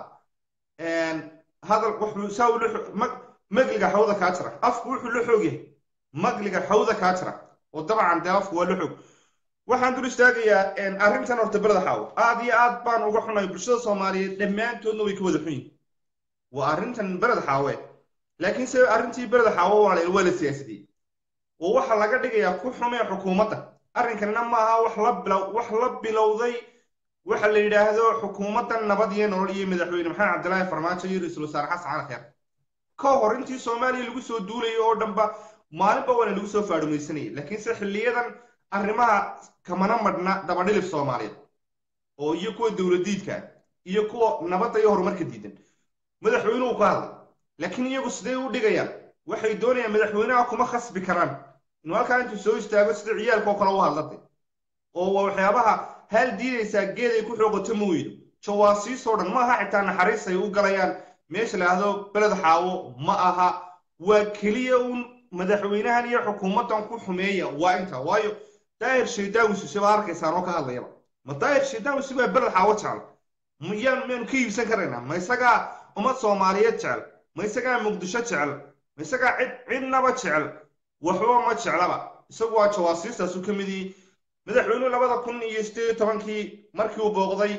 hadal wuxuu saa ula magliga xawda kaa jira afku wuxuu la xoog yahay magliga xawda kaa jira oo dabcan dee afku waa la xoog waxaan dul istaagayaa arrintan horta bereda xaawo aad iyo aad baan uga xunay bulshada soomaaliyeed dhammaantoodna way ka wada xun yihin waa arrintan bered xaawe laakiin se arrintii bereda xaawo waa la waa la siyaasadiyey oo waxaa laga dhigayaa ku xumee xukuumadda arrinkanina maaha wax la bilow wax la bilowday waxa la yidhaahdo xukuumaddan nabad iyo nolol iyo madaxweyne maxamed cabdilaahi farmaajo iyo ra-iisul wasaare xasan cali kheer ka hor intii soomaaliya lagu soo duulayay oo dhanba maalinba waana lagu soo faadhumaysanayay laakiinse xilliyadan arrimaha kamana madhna dabadhilif soomaaliyeed oo iyo kuwa dowladiidka iyo kuwa nabadda iyo horumarka diidan madaxweynuhu ka hadlay laakiin iyagu siday u dhigayaan waxay doonayaan madaxweynaha kuma khasbi karaan inuu halkaa intuu soo istaago sida ciyaalka oo kale u hadlatay oo waa waxyaabaha haal diidaysaa geed ay ku xooqato ma weydo jawaasiisoo dhan ma aha xitaa naxariis ay u galayaan meesha la ahdo beled xaawo ma aha waa keliya uun madaxweynahan iyo xukuumaddan ku xumeeya waa intaa waayo daahir shaydaawisuse baa arkaysaan oo ka hadlayaba ma daahir shaydaawisu baa beled xaawo jecel miyaan maynu ka iibsan karaynaa ma isagaa ummad soomaaliyeed jecel ma isagaa muqdisho jecel ma isagaa cid cidnaba jecel waxba ma jeclaba isagu waa jawaasiistaasu ka mid yihi madaxweynuhu labada kun iyo sideed iyo tobankii markii uu booqday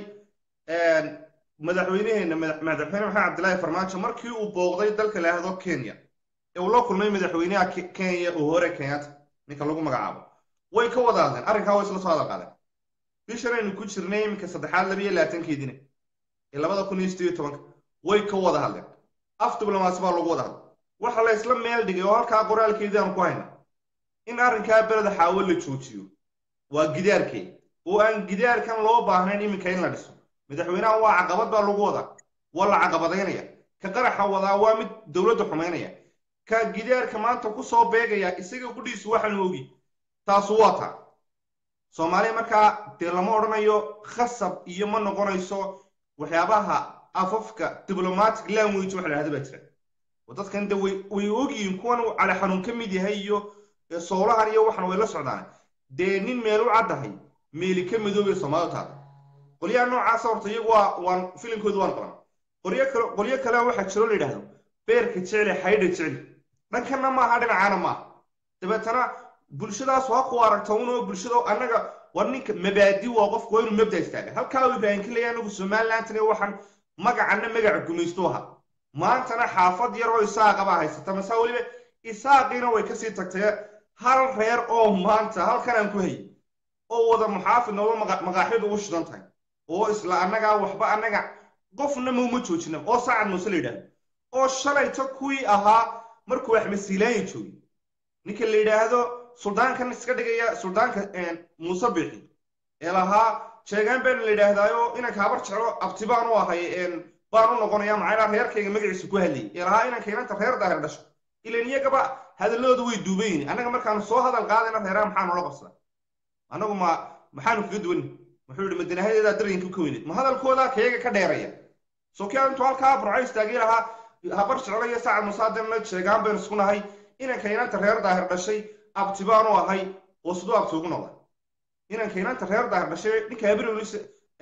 madaxweynaheena madaxweyne maxamed cabdilaahi farmaajo markii uu booqday dalka la yahdo kenya ee uu la kulmay madaxweynaha kenya uhore kenyatta ninka lagu magacaabo way ka wada hadleen arrinkaa way isla soo hadal qaadeen bishan aynu ku jirnay iminka saddexaad labiyo labaatankeedina ee labada kun iyo sideed iyo tobanka way ka wada hadleen af diblomaasi baa lagu wada hadlay waxa la isla meel dhigay oo halkaa qoraalkeedii aan ku hayna in arrinkaa beleda xaawo la joojiyo waa gidaarkee oo aan gidaarkan loo baahnayn iminka in la dhiso madaxweynaha waa caqabad baa lagu wadaa waa la caqabadaynaya ka qaraxa wadaa waa mid dowladda xumaynaya ka gidaarka maanta ku soo beegaya isaga gudhiisu waxaanu ogi taasu waa taa soomaaliya markaa dee lama odhanayo khasab iyo ma noqonayso waxyaabaha afafka diplomatic language waxa la hahda baa jira oo dadkan de way way ogyihiin kuwan uu cali xanuun ka mid yahay iyo soolahan iyo waxan way la socdaan dee nin meel u caddahay meeli ka midoobay soomaalidu taada qolyaha noocaasa horta iyagu waa waan filimkoodu waan qaban qolyo kale qolyo kale waxaa jiro la yidhaahdo beerka jecli xaydha jecli dhankanna maaha dhinacaana maaha dabeetana bulshadaas waa ku aragta unoo bulshada annaga war ninka mabaadi waa qofku waa inuu mabda istaaga halkaa uu ibraahim ka leeyahay anagu somalilandna waxaan magacana magaca gumaysto ahaa maantana xaafad yar oo isaaqa baa haysata mase weliba isaaqiina way kasii tagtay hal reer oo maanta halkan aan ku hayay oo wada muxaafid nooba maqaaxyadu u shidan tahay oo isla annagaa waxba annaga qofna mauma joojina oo sacad muuse la yidhaahdo oo shalayta kuwii ahaa markuu axmed siilaanya joogay ninka la yidhaahdo suldaankan iska dhigaya suldaanka muuse bixi ee lahaa sheegaan baana la yidhaahdaayo inanka habar jeclo abti baan u ahay baan u noqonaya maxaa reerkayga magaciisa ku hadlayay ee lahaa inanka inanta reer daahir dhasho ilan iyagaba hadalladooda way duubayin annaga markaanu soo hadal qaadayna reeraha maxaa noola qabsada annagu ma maxaanu kaga duwan wuxuu yihi madinahadeedaa daryanka ka weyneed ma hadalkoodaa kayaga ka dheeraya sokia intuu halkaa burco istaagay lahaa habar jeclo iyo sacad musaadirna sheegaan baynu isku nahay inanka inanta reer daahir dhashay abti baanu ahay oo siduu abti ugu noqda inanka inanta reer daahir dhashay ninka habrionis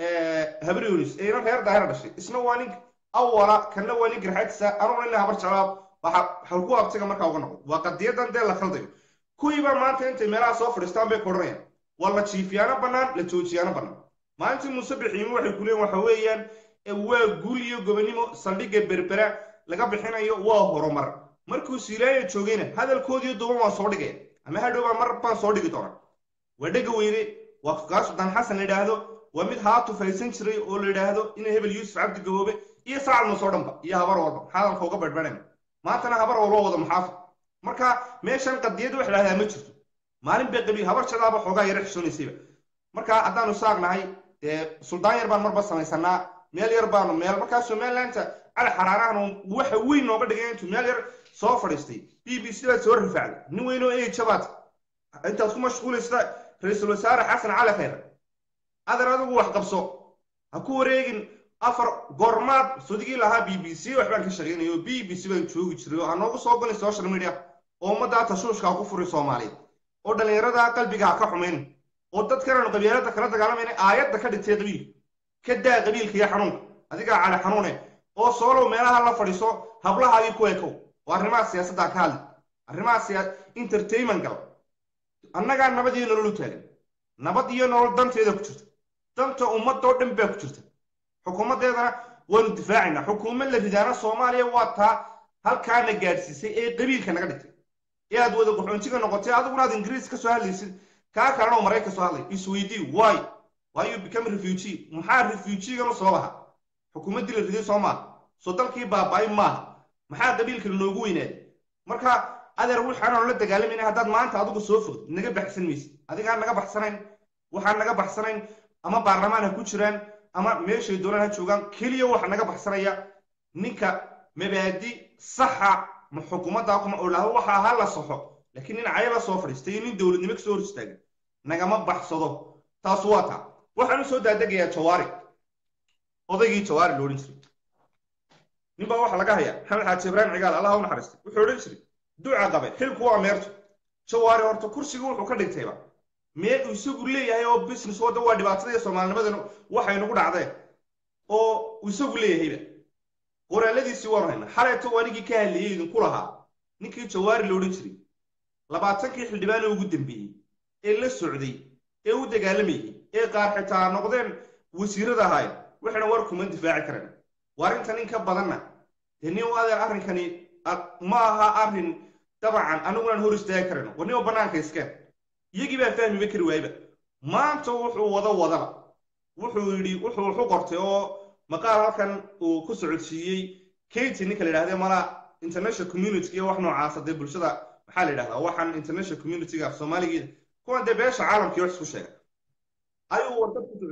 habrionis ee inan reer daahir dhashay isna waa nin awala kanna waa nin garxagsa anuguna ina habar jeclaa waxa halku abtiga markaa uga noqdo waa qadiyadan dee la khaldayo kuwiiba maanta intay meelaha soo fadhiistaan bay koranayaan waa la jiifiyaano bannaan la joojiyaano bannaan maalintii muuse bixiimi waxay ku leeyiin waxa weeyaan waa guul iyo gobonimo saldhigga berbera laga bixinayo waa horumar markuu silaaya joogayna hadalkoodiiyo duban waan soo dhigaya ama hadhowbaa mar baan soo dhigi doonaa waa dhega weyne waa kaa sultaan xasan la yidhaahdo waa mid haatu faysan jiray oo la yidhaahdo ina hebel yuusuf cabdi gaboobe iyo sacad muuse oo dhanba iyo habar walba hadalka uga badhbadhayna maantana habar walba wada maxaafid marka meeshan qadiyad wax lahdaa ma jirto maalin bay qabi habar jadaaba xoogaa yara xishoonaysayba marka haddaanu saagnahay dee suldaan yar baan marba samaysanaa meel yar baanu meel markaa somalilandta cali xaraarahan waxa weyn nooga dhigay intuu meel yar soo fadhiistay b b c baad soo rifaacday nin weyn oo ejabaad intaad ku mashquulaysa ra-iisul wasaare xasan cali khayr adeer adigu wax qabso ha ku wareegin afar goormaad sudigii lahaa b b c waxbaan ka shaqeynaya oo b b c baan joogi jiray oo ha noogu soo galin social media oo ummaddaa tashuushkaa ku furay soomaaliyeed oo dhallinyaradaa qalbiga ha ka xumayn oo dadkananu qabiilada kala dagaalamayna aayadda ka dhigtay qabiilka ka daa qabiilka iyo xanuunka adigaa cali xanuune oo soolow meelaha la fadhiiso hablahaagii ku ekow oo arrimaha siyaasaddaa ka hadli arrimaha siya entertainment gal annagaa nabad iyo nolol u taagan nabad iyo nolol danteeda ku jirta danta ummadoo dhan baa ku jirta xukuumaddeedana waanu difaacaynaa xukuumad la ridaana soomaaliya waa taa halkaana gaadhsiisay ee qabiilka naga dhigtay ee aad wada qaxoontiga noqotay adiguna aad ingiriis ka soo hadlaysid kaa kalena oo maraykan soo hadlay isweydii why why you become refugee maxaa refugeeganu soo laha xukuumaddii la riday soo maaha soo dalkii baaba-ay maaha maxaa qabiilka lanoogu weynaaday marka adeer waxaananu la dagaalamayna haddaad maanta adigu soo fogd naga baxsan maysid adigaan naga baxsanayn waxaan naga baxsanayn ama baarlamaan ha ku jiraan ama meeshay doonaan ha joogaan keliya waxa naga baxsanaya ninka mabaadi saxa ma xukuumaddaa kuma olaho waxa ahaa la saxo laakiin nin cayala soo fadhiistay iyo nin dowladnimo kasoo hor istaagan nagama baxsado taas waa taa waxaan u soo daadegayaa jawaari odaygii jawaari lo odhan jiray nin baa waxaa laga hayaa maxamed xaaji ibraahim cigaal allah u naxariistay wuxuu odhan jiray duca qabe xilku waa meerto jawaari horta kursigu wuxuu ka dhigtayba meel uu isagu leeyahay oo business wadda waa dhibaatada soomaalinimadan waxay nagu dhacdeen oo uu isagu leeyahayba qoraaladiisii waanu hayna xaleeto anigii ka hadlayay idinku lahaa ninkii jawaari la odhan jiray labaatankii xildhibaane ugu dambeeyey ee la socday ee u dagaalamayay ee qaar xitaa noqdeen wasiirada ahaayeen waxayna war kuma difaaci kareen waa arrinta nin ka badanna dee nin adeer arrinkani ma aha arrin dabcan anigunaan hor istaagi karayno war nimo bannaanka iskeen iyagii baa fahmiba kari waayba maanta wuxuu wada wadaba wuxuu yidhi wuxuu waxu qortay oo maqaal halkan uu ku socodsiiyey katy ninka la yidhahde mala international community iyo wax noocaasa dee bulshada maxaa la yidhahdaa waxaan international communityga af soomaaligeeda kuwan dee beesha caalamkii wax isku sheega ayuu warqad ku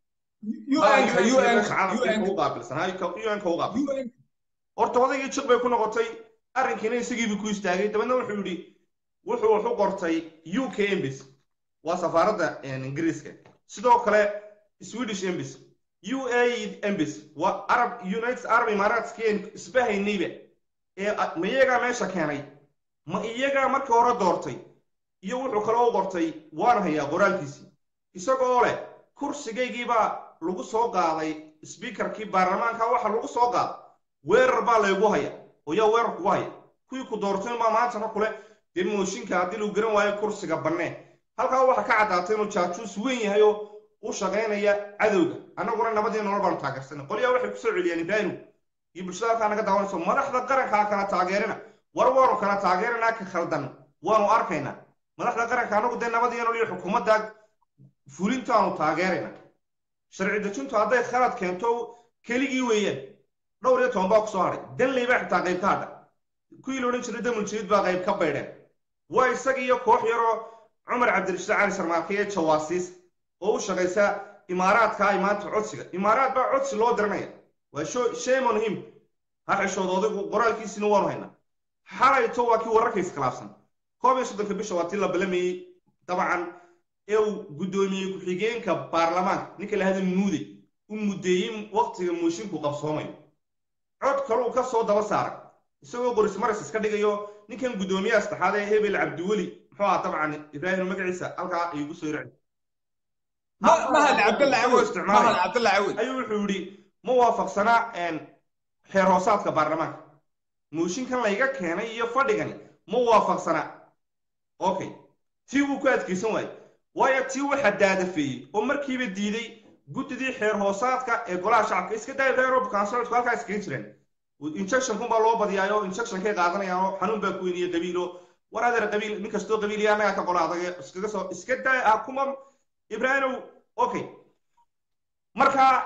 socodsiiyey horta odaygii jiq bay ku noqotay arrinkiina isagiibu ku istaagay dabeedna wuxuu yidhi wuxuu waxu qortay u k embis waa safaaradda ingiriiska sidoo kale swedish embis u a embis waa arab united arab imaaraatskeen isbahaynayba ee ma iyagaa meesha keenay ma iyagaa markii hore doortay iyo wuxuu kale u qortay waan hayaa qoraalkiisii isagoo leh kursigaygiibaa lagu soo qaaday sbiikarkii baarlamaanka waxa lagu soo qaaday weerar baa laygu haya oo yaa weerar kugu haya kuwii ku doortay baa maantana kule dee mooshinka haddii lagu garan waayo kursiga bannee halkaa waxaa ka caddaatay inuu jaajuus weyn yahay oo u shaqaynaya cadowga annaguna nabadii nolol baanu taageersanay qolyaa waxay kusoo celiyaan ibraahim iyo bulshada halkaa naga daawanayso madaxda qarankaa kala taageerina war waanu kala taageerinaa ka khaldan waanu arkaynaa madaxda qaranka annagu dee nabadii nolol iyo xukuumadda fulintaanu taageerayna sharci dejintu hadday khalad keento keligii weeyaan dhowr iyo toban baa kusoo hadhay danley baa xitaa qayb ka hadha kuwii la odhan jiray damuljiid baa qayb ka baydheen waa isaga iyo koox yaroo cumar cabdirashiid cali sarmaarke ee jawaasiis oo u shaqaysa imaaraadka ay maanta codsiga imaaraad baa codsi loo diranaya waa shemon him ha xishooda odaygu qoraalkiisina waanu haynaa xalayto waa kii wararka iskhilaafsan koob iyo soddonka bisha waa tii la balamayey dabcan ee uu guddoomiyey ku-xigeenka baarlamaanka ninka la hada muude u muddeeyey waqtiga moosinku qabsoomayo cod kaluu ka soo daba saaray isagoo qoris maris iska dhigayo ninkan guddoomiyaha saddexaad ee hebel cabdiweli muxuu ahaa dabcan ibraahim magaciisa halkaa iigu soo raci mahad cabdalla cawad mahad cabdalla cawad ayuu wuxuu yidhi ma waafaqsanaa xeer hoosaadka baarlamaanka mooshinkan layga keenay iyo fadhigani ma waafaqsanaa okay tii wuu ku adkaysan waaye waayo tii waxaa daadafeeyey oo markiiba diiday guddidii xeer hoosaadka ee golaha shacabka iska daaya reerob kansolku halkaa iskaga jireen injectionkun baa loo badiyaayo injectionkay qaadanayaan oo xanuun baa ku weyniya qabiilo war adeer qabiil nin kastoo qabiiliya annagaa ka qola adag iskaga soo iska daaya ah kuma ibraahimow okay markaa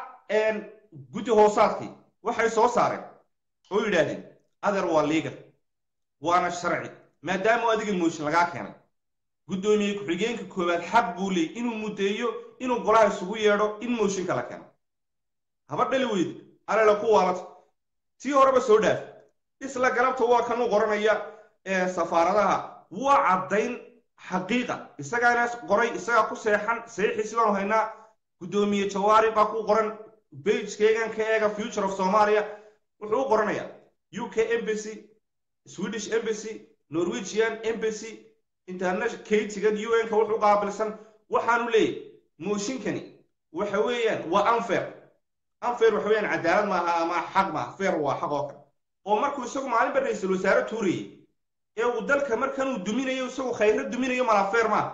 guddi hoosaadkii waxay soo saareen oo yidhaahdeen adeer waa liigal waana sharci maadaama adiga mooshin lagaa keenay guddoomiye ku-xigeenka koowaad xaq buu leey inuu muddeeyo inuu golaha isugu yeedho in mooshinka la keeno haba dhali weyde alela ku waalata tii horeba soo dhaaf isla galabta waa kanuu qoranaya safaaradaha waa caddayn xaqiiqa isagaana qoray isagaa ku seexan saxiixiisi baanu haynaa guddoomiye jawaari baa ku qoran bagekeygan ka eega future of somalia wuxuu u qoranayaa u k embassy swedish embassy norwegian embassy international katigan un-ka wuxuu qaabilsan waxaanu leeyahy mooshinkani waxa weeyaan waa unfair unfair waxa weeyaan cadaalad maaha ama xaq maaha fair waa xaq oo kale oo markuu isagu maalinba ra-iisul wasaare tuurayay ee uu dalka markanuu duminayo isagu khayro duminayo malaa fair maaha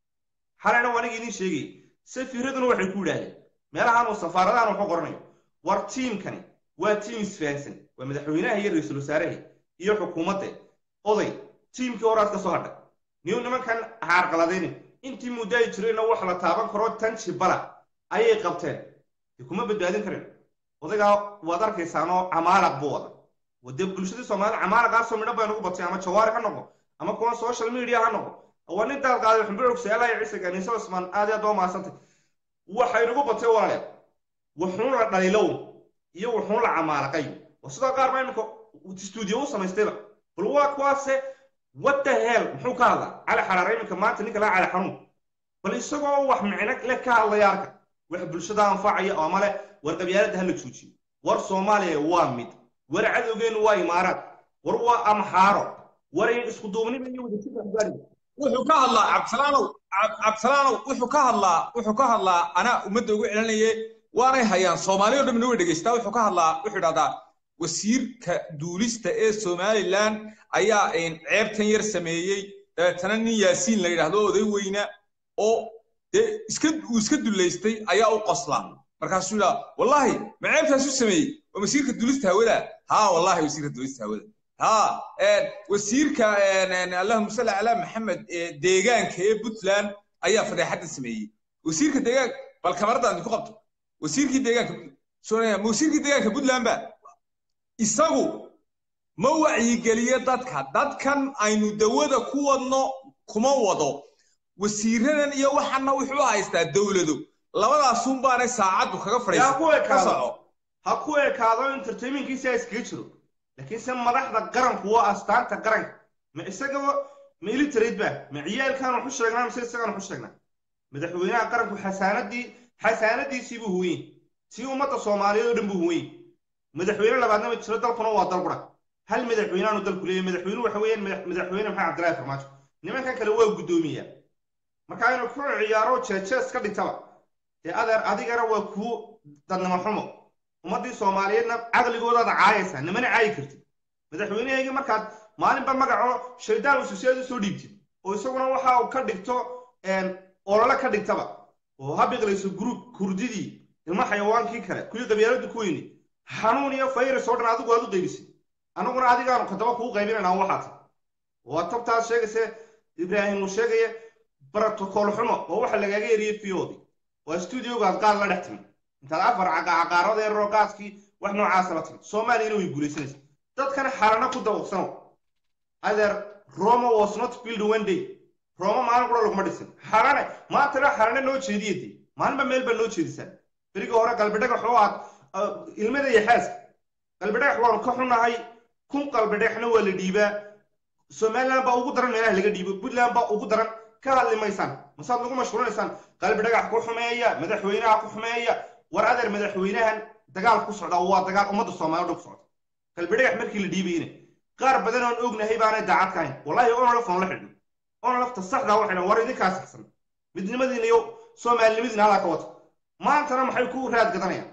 xalena waa aniga idiin sheegay safiiraduna waxay ku yidhaahdeen meelahan uu safaaradahan wuxuu qoranayo war tiimkani waa tiim isfahansan waa madaxweynaha iyo ra-iisul wasaaraha iyo xukuumadda oday tiimkii horaad ka soo hadhay niw nimankan haarqaladaynin intii muddo ay jireenna wax la taaban karo tan jibala ayay qabteen de kuma badbaadin karin odaygaa waad arkaysaanoo camaalaq buu wada wade bulshadii soomaalida camaalaqaasoo midho bay nagu batay ama jawaari ha noqo ama kuwa social media ha noqo waa nin daalqaaday xumbucug seelaya ciise ganiise cusmaan aad aad oo maasantay waxay nagu batay walaaleed wuxuun la dhalilow iyo wuxuun la camaalaqay oo sidoo qaar baa iminka stuudiyo u samaystayba bal waa kuwaase what the hell muxuu ka hadlaa cali xaraare iminka maanta ninka laa cali xanuun bal isagoo wax micno le ka hadlaya arka wax bulshada anfacaya oo male war qabyaaladda hala joojiyo war soomaaliya waa mid war cadowgeenu waa imaaraad war waa amxaaro war isku duubniba iyo wadajirka wuxuu ka hadlaa cabdisalaanow cabdisalaanow wuxuu ka hadlaa wuxuu ka hadlaa anaa ummadda ugu celinaye waanay hayaan soomaali o dhamina way dhegaystaa wuxuu ka hadlaa wuxuu idhahdaa wasiirka duulista ee somalilan ayaa ceebtan yar sameeyey dabeetana nin yaasiin la yidhaahdo oday weyna oo dee iska uu iska dullaystay ayaa u qoslaa markaasuu yidhaha wallahi ma ceebtaas u sameeyey waa wasiirka duulista hawada haa wallahi wasiirka duulista hawada ها وسيركا اللهم صل على محمد ديغانك ee Puntland ayaa fadeexada sameeyay wasiirka deegaan bal kamarada aan ku qabto wasiirkii deegaanka Soomaaliya wasiirkii deegaanka Puntland ba isagu ma wacyigeliye dadka dadkan aynu dawada ku wadno kuma wado wasiiradan iyo waxana wuxuu haystaa dawlado labadaas un baanay saacadu kaga fadhiisan ha ku ekaado entertainmentkiisa iskaga jiro laakiin se madaxda qaranku waa astaanta qaranka ma isagaba ma ilitarayd ba ma ciyaalkan waxu sheegnaa mise isagaan waxu sheegnaa madaxweynaha qaranku xasaanadii xasaanadiisii buu huweyey tii ummadda soomaaliyeed oo dhan buu huweyey madaxweyne labaadna ma jiro dalkuna waa dal qura hal madaxweyneaanu dalku leeyahy madaxweyne waxa weeyaan madaxweyne maxamed cabdillahi farmaajo nimankan kale waa guddoomiya marka inuu ku ciyaaro jeejees ka dhintaba dee adeer adigana waa kuu dadnimo xumo ummaddii soomaaliyeedna caqligoodaada caayaysaa nimana caayi kartid madaxweynehayga markaad maalinba magaco shaydaan ususiyaad usoo dhiibtid oo isaguna waxa uu ka dhigto olole ka dhigtaba oo ha biqlayso gruub kurdidii ilmo xayawaankii kale kuwii qabyaaladu ku weyni xanuun iyo fayras oo dhan adigu aad u qaybisid annaguna adigaanu kadaba kuu qaybinaynaa waxaa tahay waa tabtaas sheegayse ibraahim uu sheegaya brotocool xumo oo waxa lagaaga eriyey fiyoodi waa stuudiogaad qaad la dhex timi intaad afar caqaarada yaroo qaadkii wax noocaasa la timi soomaaliyana way guulaysanaysa dadkana xalana ku dawaqsano adeer roma was not build one day roma maalin qura laguma dhisin xalane maantana xalane noo jeediya dee maalinba meel baa noo jeedisaa berigii hore qalbidhagax oo aad ilmada iyo xaaska qalbidhagax waanu ka xunahay kun qalbidhagaxna waa la dhiibaa somaliland baa ugu daran meelaha laga dhiibo puntland baa ugu daran ka hadli maysaan masaad lagu mashquulinaysaan qalbidhagax ku xumeeya madaxweynaha ku xumeeya war adeer madaxweynahan dagaal ku socda waa dagaal ummadda soomaaliya dhan ku socda qalbidhagax markii la dhiibayna qaar badan oon ognahay baanay daacad ka hayn wallahi onolaf oon la xidhin onolafta saxdaa waxay dhahan war idinkaa saxsan midnimadiina iyo soomaalinimadiina halaa ka wata maantana maxay ku raad gadanayaan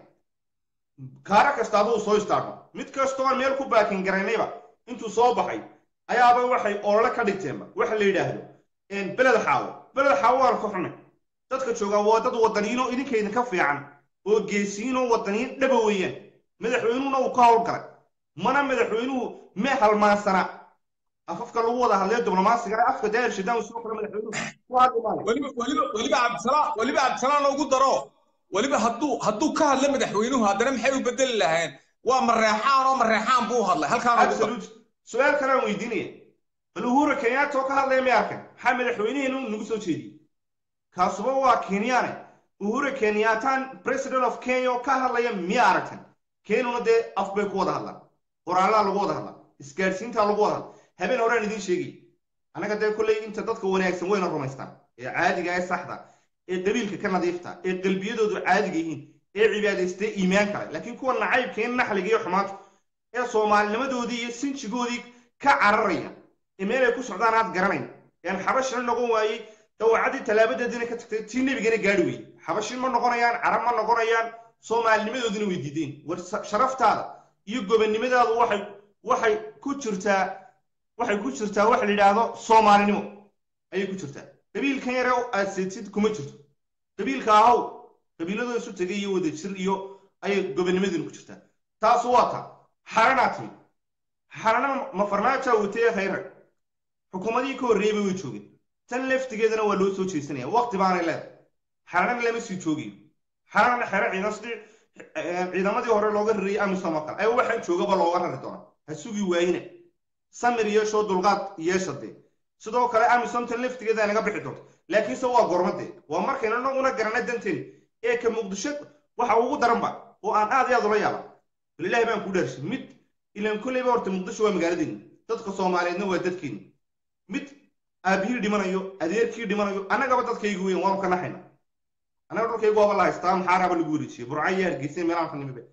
kaara kasta aduu soo istaarno mid kastoo aan meel ku baakin garaynayba intuu soo baxay ayaaba waxay olole ka dhigteenba waxa la yidhaahdo beled xaawo beled xaawo waan ka xunay dadka joogaa waa dad wadaniyiinoo idinka idinka fiican oo geesiyiinoo wadaniyiin dhaba weeyaan madaxweynuhuna uu ka howlgalay mana madaxweynuhu me halmaansana afafka lagu wada hadlaya diblomaasiga afka daahir shidaan soo kora madaxweynuhu ku hadli maayo weliba weliba weliba cabdisalaam weliba cabdisalaam loogu daro weliba hadduu hadduu ka hadla madaxweynuhu haddana maxay u bedeli lahayn waa mareexaan oo mareexaan buu hadlay halkaan ugu daro absolute su-aal kale aan weydiinaya bal uhuru kenyatta oo ka hadlaya may arkan maxaa madaxweynihiinu nagu soo jeediyey kaasuba waa kenyaane uhuru kenyataan president of kenya oo ka hadlaya miya aragtan kenyuna dee af bay ku wada hadlaan qoraalaa lagu wada hadlaa isgaadhsiintaa lagu wada hadla habeen horaan idiin sheegay annaga dee kolley inta dadka wanaagsan wayna rumaystaan ee caadiga ee saxda ee qabiilka ka nadiifta ee qalbiyadoodu caadiga yihiin ee cibaadaystee iimaan kale laakiin kuwa nacaybka in naxliga iyo xumaanta ee soomaalinimadoodii iyo sinjigoodii ka cararaya ee meel ay ku socdaan aad garanayn een xabashina noqon waayey dawacadii tallaabadeediina ka tagtay tii nebigana gaadhi weyey xabashin ma noqonayaan carab ma noqonayaan soomaalinimadoodina way diideen war sharaftaada iyo gobonnimadaadu waxay waxay ku jirtaa waxay ku jirtaa waxa la yidhaahdo soomaalinimo ayay ku jirtaa qabiilkan yare aad seedsid kuma jirto qabiilka ahow qabiiladoo isu tegay iyo wada jir iyo ayay gobonnimadina ku jirtaa taasu waa taa xaranaa timi xarana ma farmaajaa watee khayra xukuumadihii ka horreeyeyba way joogeen tan laftigeedana waa loo soo jeesanaya waqti baanay leedahay xaranana lama sii joogayo xarana xero ciidan sidii ciidamadii hore looga rariyey amisom oo kale ay waxaan joogaba looga rari doonaa ha sugi waayina samir yeeshoo dulqaad yeesha dee sidoo kale amisom tan laftigeeda naga bixi doonto laakiinse waa gormadee waa markayna naguna garana danteeni ee ka muqdisho waxa ugu daranba oo aan aad iyo aad ula yaaba bal ilaahi baan ku dhaarshay mid ilaan kolleyba horta muqdisho waa magaaladeeni dadka soomaaliyeedna waa dadkeeni mid aabihii dhimanayo adeerkii dhimanayo annagaba dadkaygu weyn waanu ka naxayna annaga dhulkaygu waaba la haystaa maxaaraaba lagu wareejiyey burca iyo hargeysa meelaan ka nimibe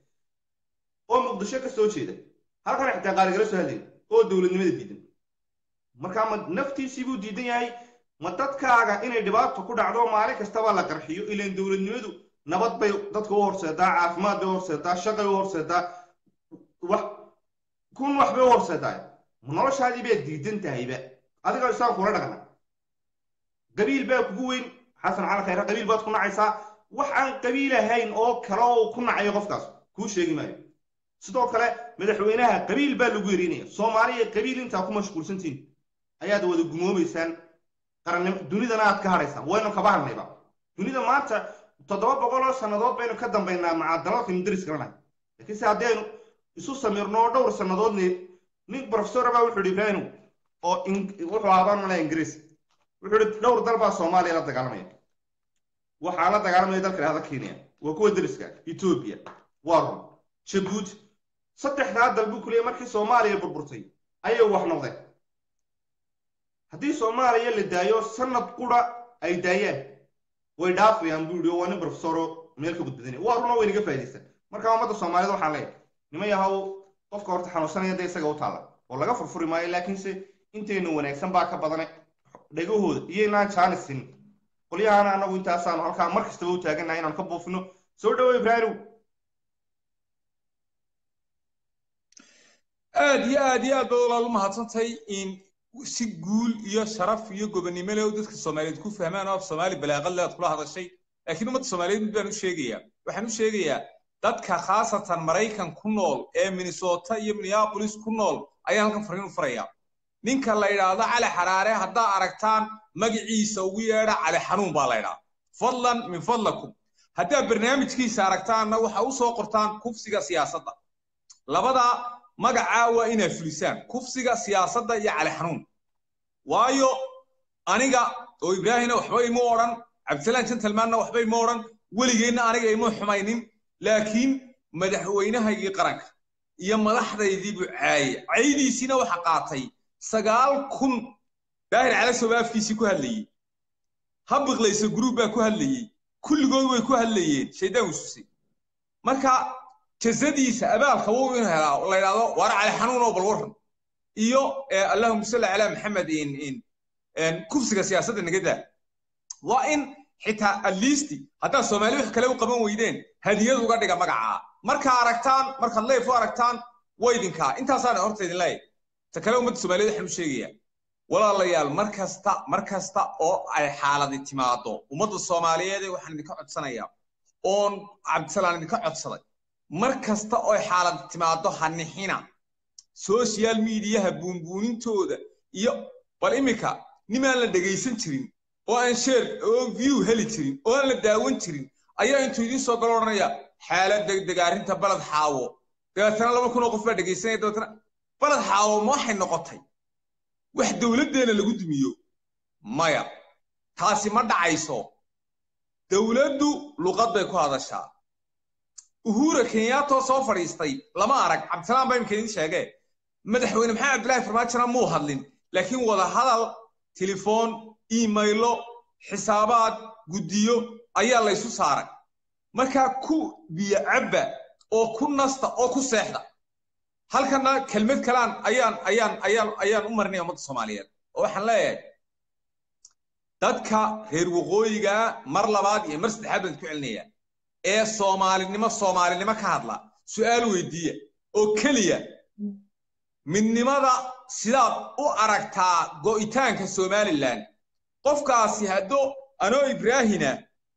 oo muqdisho ka soo jeeda halkan xitaa qaaligala soo hadlaya oo dowladnimada diidan markaa ma naftiisii buu diidan yahay ma dadkaaga inay dhibaato ku dhacdo maalin kastaba la qarxiyo ilaan dowladnimadu nabad bay dadka u horseedaa caafimaad bay u horseedaa shaqay u horseedaa wax kun wax bay u horseedaa noloshaadii baad diidan tahayba adiga isaan kula dhaqna qabiil baa kugu weyn xasan cali khayre qabiil baad ku nacaysaa wax aan qabiil ahayn oo kale oo ku nacayo qofkaas kuu sheegi maayo sidoo kale madaxweynaha qabiil baa lagu yerinaya soomaaliya qabiil intaa ku mashquulsantiin ayaad wada gumoobaysaan qarannim dunidana aad ka hadhaysaan waynu kaba hadnayba dunida maanta toddoba boqol oo sannadood baynu ka dambaynaa macadalalkaynu daris garanahay laakiinse haddaynu isu samirno oo dhowr sannadoodne nin professor baa wuxuu yidhi ibraahim oo wuxuu aabaan malaya ingiriis wuxuu yidhi dhowr dal baa soomaaliya la dagaalamaya waxaa la dagaalamaya dalka dhahda kenya waa kuwa dariska etoobiya waa run jabuuti saddexdaa dal buu kuliyay markii soomaaliya burburtay ayay wax noqdeen haddii soomaaliya la daayo sanad qura ay daayaan way dhaafayaan buu yidhi oo waa nin professoro meel ka gudbadinaya waa runa waynaga faa'iidaysan marka ummadda soomaaliyed waxaan leeyahay nima yahow qofka horta xanuunsanaya dee isaga u taalla oo laga furfuri maayo laakiinse intaynu wanaagsan baa ka badane dhegahooda iyo inaan jaanisin qolyahaana annagu intaasaanu halkaa mar kastaba u taagannahay inaanu ka buufino soo dhawo ibraahimow aad iyo aad iyo aad baad walaal u mahadsantahay in si guul iyo sharaf iyo gobonnimo leh dadka soomaaliyeed ku fahmaan oo af soomaali balaaqad leh aad kula hadashay laakiin ummadda soomaaliyeed mid baan u sheegayaa waxaan u sheegayaa dadka khaasatan maraykan ku nool ee minnesota iyo minneapolis ku nool ayaan halkan fariin u farayaa ninka la yidhaahdo cali xaraare haddaa aragtaan magaciisa ugu yeedha cali xanuun baa la ydhaa fadlan min fadlakum haddaa barnaamijkiisa aragtaanna waxa u soo qortaan kufsiga siyaasadda labada magacaa waa inaa fulisaan kufsiga siyaasadda iyo cali xanuun waayo aniga oo ibraahimna waxba ima odhan cabdisalaan gentlemanna waxba ima odhan weligeenna aniga ima xumaynin laakiin madaxweynahaygii qaranka iyo madaxdaydii buu caayay caydiisiina waxa qaatay sagaal kun daahir calasow afkiisii ku hadlayey habiqlaysa guruub baa ku hadlayey kulligood way ku hadlayeen shaydaan wisusay marka jasadiisa abaalka wuu in helaa la yidhahdo waar cali xanuun oo bal waran iyo allahuma salli calaa maxamed kufsiga siyaasadda nagadaa waa in xitaa atleast haddaad soomaali wax kale u qaban weydeen hadiyad uga dhiga magacaa markaa aragtaan markaad leef u aragtaan waydinkaa intaasaana horta idin leeyahay ta kale ummadda soomaaliyeed waxaan u sheegayaa walaalayaal mar kasta mar kasta oo ay xaaladi timaado ummadda soomaaliyeed waxaan idinka codsanayaa oon cabdisalaan idinka codsaday mar kasta oo ay xaaladi timaado hanixina social mediaha buunbuunintooda iyo bal iminka nimaan la dhegaysan jirin oo aan sheer oo view heli jirin oo aan la daawan jirin ayaa intuu idiin soo galo odhanaya xaalad degdeg arrinta baled xaawo dabeetana laba kun oo qof baa dhegaysanaya dabeetana baled xaawo ma waxay noqotay wax dowladdeena lagu dumiyo maya taasi ma dhacayso dowladdu luqad bay ku hadashaa uhura kenyaatoo soo fadhiistay lama arag cabdisalaam baa imika idiin sheegee madaxweyne maxamed cabdillaahi farmaajona muu hadlin laakiin wada hadal telefoon imaylo xisaabaad guddiyo ayaa laysu saaray markaa ku biyo cabba oo ku nasta oo ku seexda halkana kelmad kalaan ayaan ayaan ayaan ayaan u marinaya ummadda soomaaliyeed oo waxaan leeyahay dadka reer waqooyiga mar labaad iyo mar saddexaad baan ku celinaya ee soomaalinimo soomaalinimo ka hadla su'aal weydiiya oo keliya midnimada sidaad u aragtaa go'itaanka somalilan qofkaasi haddoo anoo ibraahina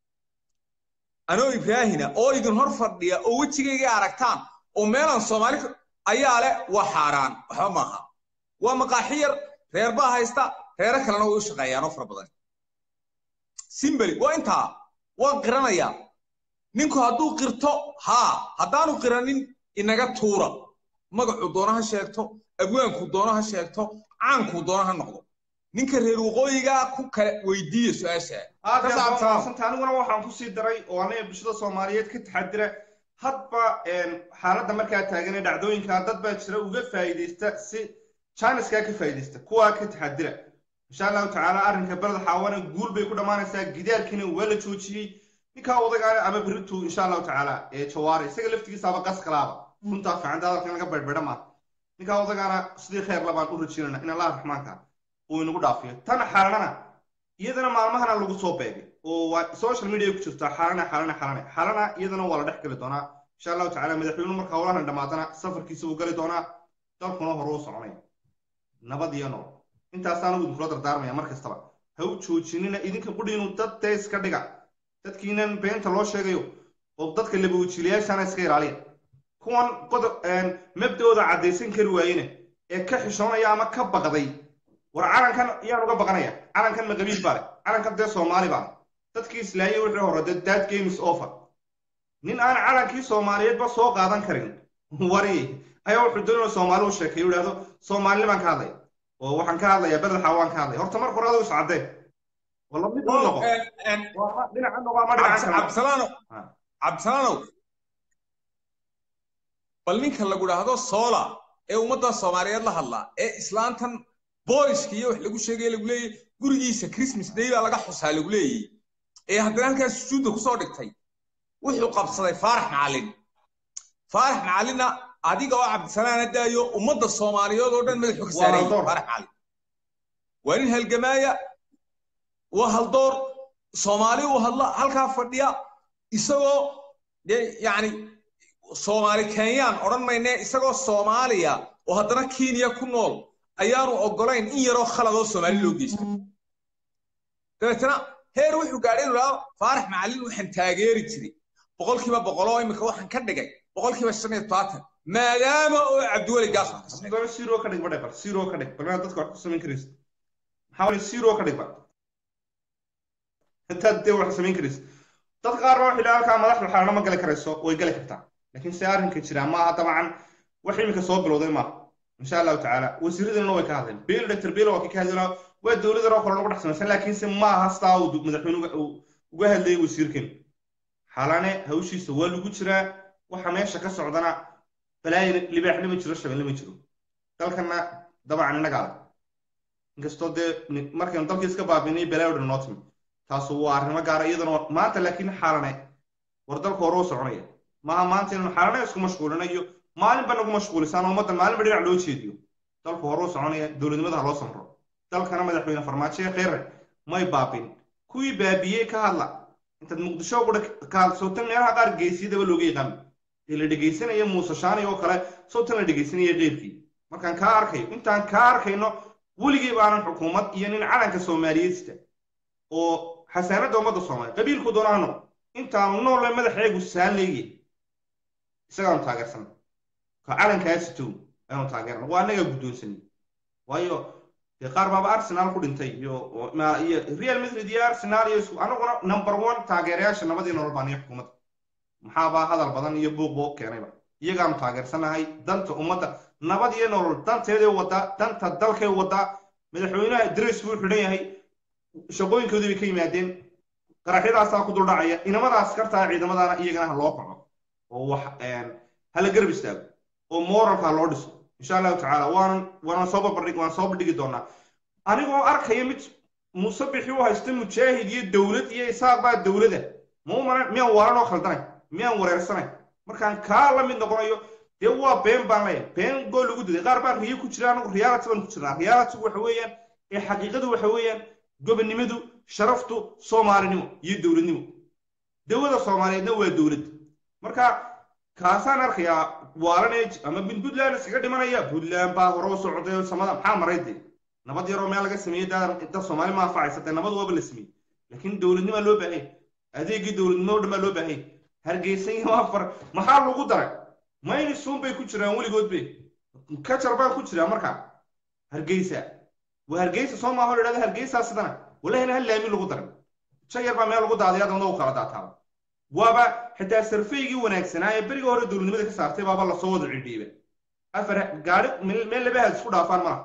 anoo ibraahina oo idin hor fadhiya oo wejigayga aragtaan oo meelaan soomaali ayaa leh waa xaaraan waxba maaha waa maqaaxi yar reer baa haysta reero kalena way u shaqeeyaan oo fara badan simbeli waa intaa waan qiranayaa ninku hadduu qirto haa haddaanu qiranin inaga tuura magacuu doona ha sheegto abwaankuu doona ha sheegto caankuu doona ha noqdo ninka reer waqooyiga ku kale weydiiya su-aasha aadanta aniguna waxaan kusii daray oo anaga bulshada soomaaliyeed ka taxadira hadba xaaladda markaa taagan ee dhacdooyinka dad baa jira uga faa'iidaysta si chiniskaa ka faa'iidaysta kuwaa ka taxadira insha allahu tacaala arrinka beled xaawana guul bay ku dhammaanaysaa gidaarkiina waa la joojiyey ninkaa odagaana ama beritu insha allahu tacaala ee jawaare isaga laftigiisaaba qas kalaaba runtaa fiicanta hadalkan laga baydhbaydha maa ninkaa odagaana sidii kheer labaan u rajiinana in allah raxmaanka uu inagu dhaafiyo tan xaalanana iyadana maalmahana lagu soo beegay oo waa social media ku jirtaa xaalana xaalana xaalana xaalana iyadana waa la dhex geli doonaa insha allahu tacaala madaxweynuhu marka howlahan dhammaadana safarkiisa uu gali doonaa dalkuna hore u soconaya nabad iyo nool intaasaan ugu idinkula dardaarmaya mar kastaba ha u joojinina idinka qudhiinu dad dee iska dhiga dadkiinan beenta loo sheegayo oo dadka labawajiilayaashana iska ilaaliya kuwan qodob mabdooda caddaysan kari waayene ee ka xishoonaya ama ka baqday war calankan yaan uga baqanaya calankan ma qabiil baa leh calankan dee soomaali baa leh dadkii islaayay wixii hore dee that game is over nin aan calankii soomaaliyeedba soo qaadan karin wari ayaa wuxuu doonaya soomaali u sheekay u idhahdo soomaalini baan ka hadlaya oo waxaan ka hadlayaa bedel xawaan ka hadlaya horta marka hore adigu iscaddee wala mid u noqo dhinaca noqo ama dhinaca cabdisalaanow cabdisalaanow bal ninka lagu dhahdo soola ee ummadda soomaaliyeed la hadlaa ee islaantan booliska iyo wax lagu sheegay lagu leeyay gurigiisa christmas day baa laga xusaa lagu leeyay ee haddana halkaas sujuudda kusoo dhigtay wuxuu qabsaday faarax macallin faarax macallinna adiga oo cabdisalaana daayo ummadda soomaaliyeed oo dhan madaxu ka saarayay faarax macallin waa nin halgamaaya waa haldoor soomaali uu hadla halkaa fadhiya isagoo dee yacni soomaali kenyaan odhan maynee isagoo soomaaliya oo haddana kenya ku nool ayaanu oggolayn in yaroo khaladoo soomaali loo geysto dabeetana heer wuxuu gaadhay inuu dhaho faarax macallin waxaan taageeri jiray boqolkiiba boqoloo imika waxaan ka dhigay boqolkiiba shan iyo tobaatan maadaama oo cabdiweli gaas siro ka dhig badhe bal siro ka dhig balmaa dadka wax ku samayn karaysa maxaa wali siro ka dhig ba intaad dee wax samayn karaysa dad qaar baa waxay halkaa madaxda xaalana ma gali karayso way gali kartaa laakiin se arrinka jira maaha dabcan wax imika soo bilowday maaha insha allahu tacaala wasiiradana way ka hadleen biil dr biil waa kii ka hadlaa waa dowladan oo kale lagu dhex samaysan laakiinse maaha sidaa uu madaxweyne uga hadlayay wasiirkan xalane hawshiisa waa lagu jiraa waxa meesha ka socdana balaayi libaaxna ma jiro shabeelle ma jiro dalkana dabcan innagaa leh inkastoo dee markaynu dalkii iska baabinay balaayo dhan noo timi taasu waa arrimo gaara iyadana maanta laakiin xaalane war dalka hore u soconaya maaha maanta inaynu xaalana isku mashquulinayo maalinba nagu mashquulisaan ummaddan maalinba dhinac loo jeediyo dalku horuu soconaya dowladnimada ha loo samro dalkana madaxweyne farmaajo ee kheyre may baabin kuwii baabiyey ka hadla intaad muqdisho qura ka hadsotan meelaha qaar geesiyadaba looga yaqaan ee la dhegaysanaya muuse shaani oo kale sawtan la dhegaysanaya qeybkii markaan kaa arkayo intaan kaa arkayno weligii baanan xukuumad iyo nin calanka soomaaliyeedsta oo xasaanadda ummadda soomaaliya qabiilku doonaano intaanu noolle madaxeegu saalleeye isagaanu taageersan ka calankaasitow ayaanu taageerna waa annagaa guddoonsanay waayo dee qaar baaba arsenal ku dhintay iyo iyo real madrid iyo arsenal iyo isku anaguna number one taageerayaasha nabadii nolol baan iyo xukuumadda maxaabaa hadal badan iyo buuq boo keenayba iyagaanu taageersanahay danta ummadda nabad iyo nolol danteeday wadaa danta dalkay wadaa madaxweynaha dres buu xidhan yahay shaqooyinkoodii bay ka yimaadeen qaraxyadaasaa ku duldhacaya inamadaas kartaa ciidamadaana iyagana ha loo kaco oo wax hala garab istaago oo moralka ha loo dhiso insha allahu tacaala waanan waanan soo babardhig waan soo bandhigi doonaa anigoo arkaya mid musabixi u haysta mujaahid iyo dowlad iyo isaaq baa dowlada ma u maran miyaan waalan oo khaldanay miyaan wareersanay markaan kaa la mid noqonayo dee waa been baan leeyahay been goo lagu diday qaar baan riyo ku jira anagu reality baan ku jirnaa reality waxa weeyaan ee xaqiiqadu waxa weeyaan gobonnimadu sharaftu soomaalinimo iyo dowladnimo dowlada soomaaliyeedna waa dowlad marka kaasaan arkayaa waalanee ama min puntland iskaga dhimanaya puntland baa hore u socday samada maxaa maray dee nabad yaroo meel laga sameeyey dad soomaali ma anfacaysa dee nabad waaba la sameeyey laakiin dowladnima loo baahanya adeegii dowladnimo o dhan baa loo baahanya hargeysan iyo afar maxaa lagu daray mayni suun bay ku jiraan weligood be kajar baan ku jiraa markaa hargeysa waa hargeysa soo maaho la idhahda hargeysaa sidana walahina hal laami lagu daray jayar baa meel lagu daadaya adamada u kala daataaba waaba xitaa sarfaygii wanaagsanaa ee beriga hore dowladnimada ka saartay baaba lasoo wada cidhiiba afar gaari meel laba haad isku dhaafaan malaha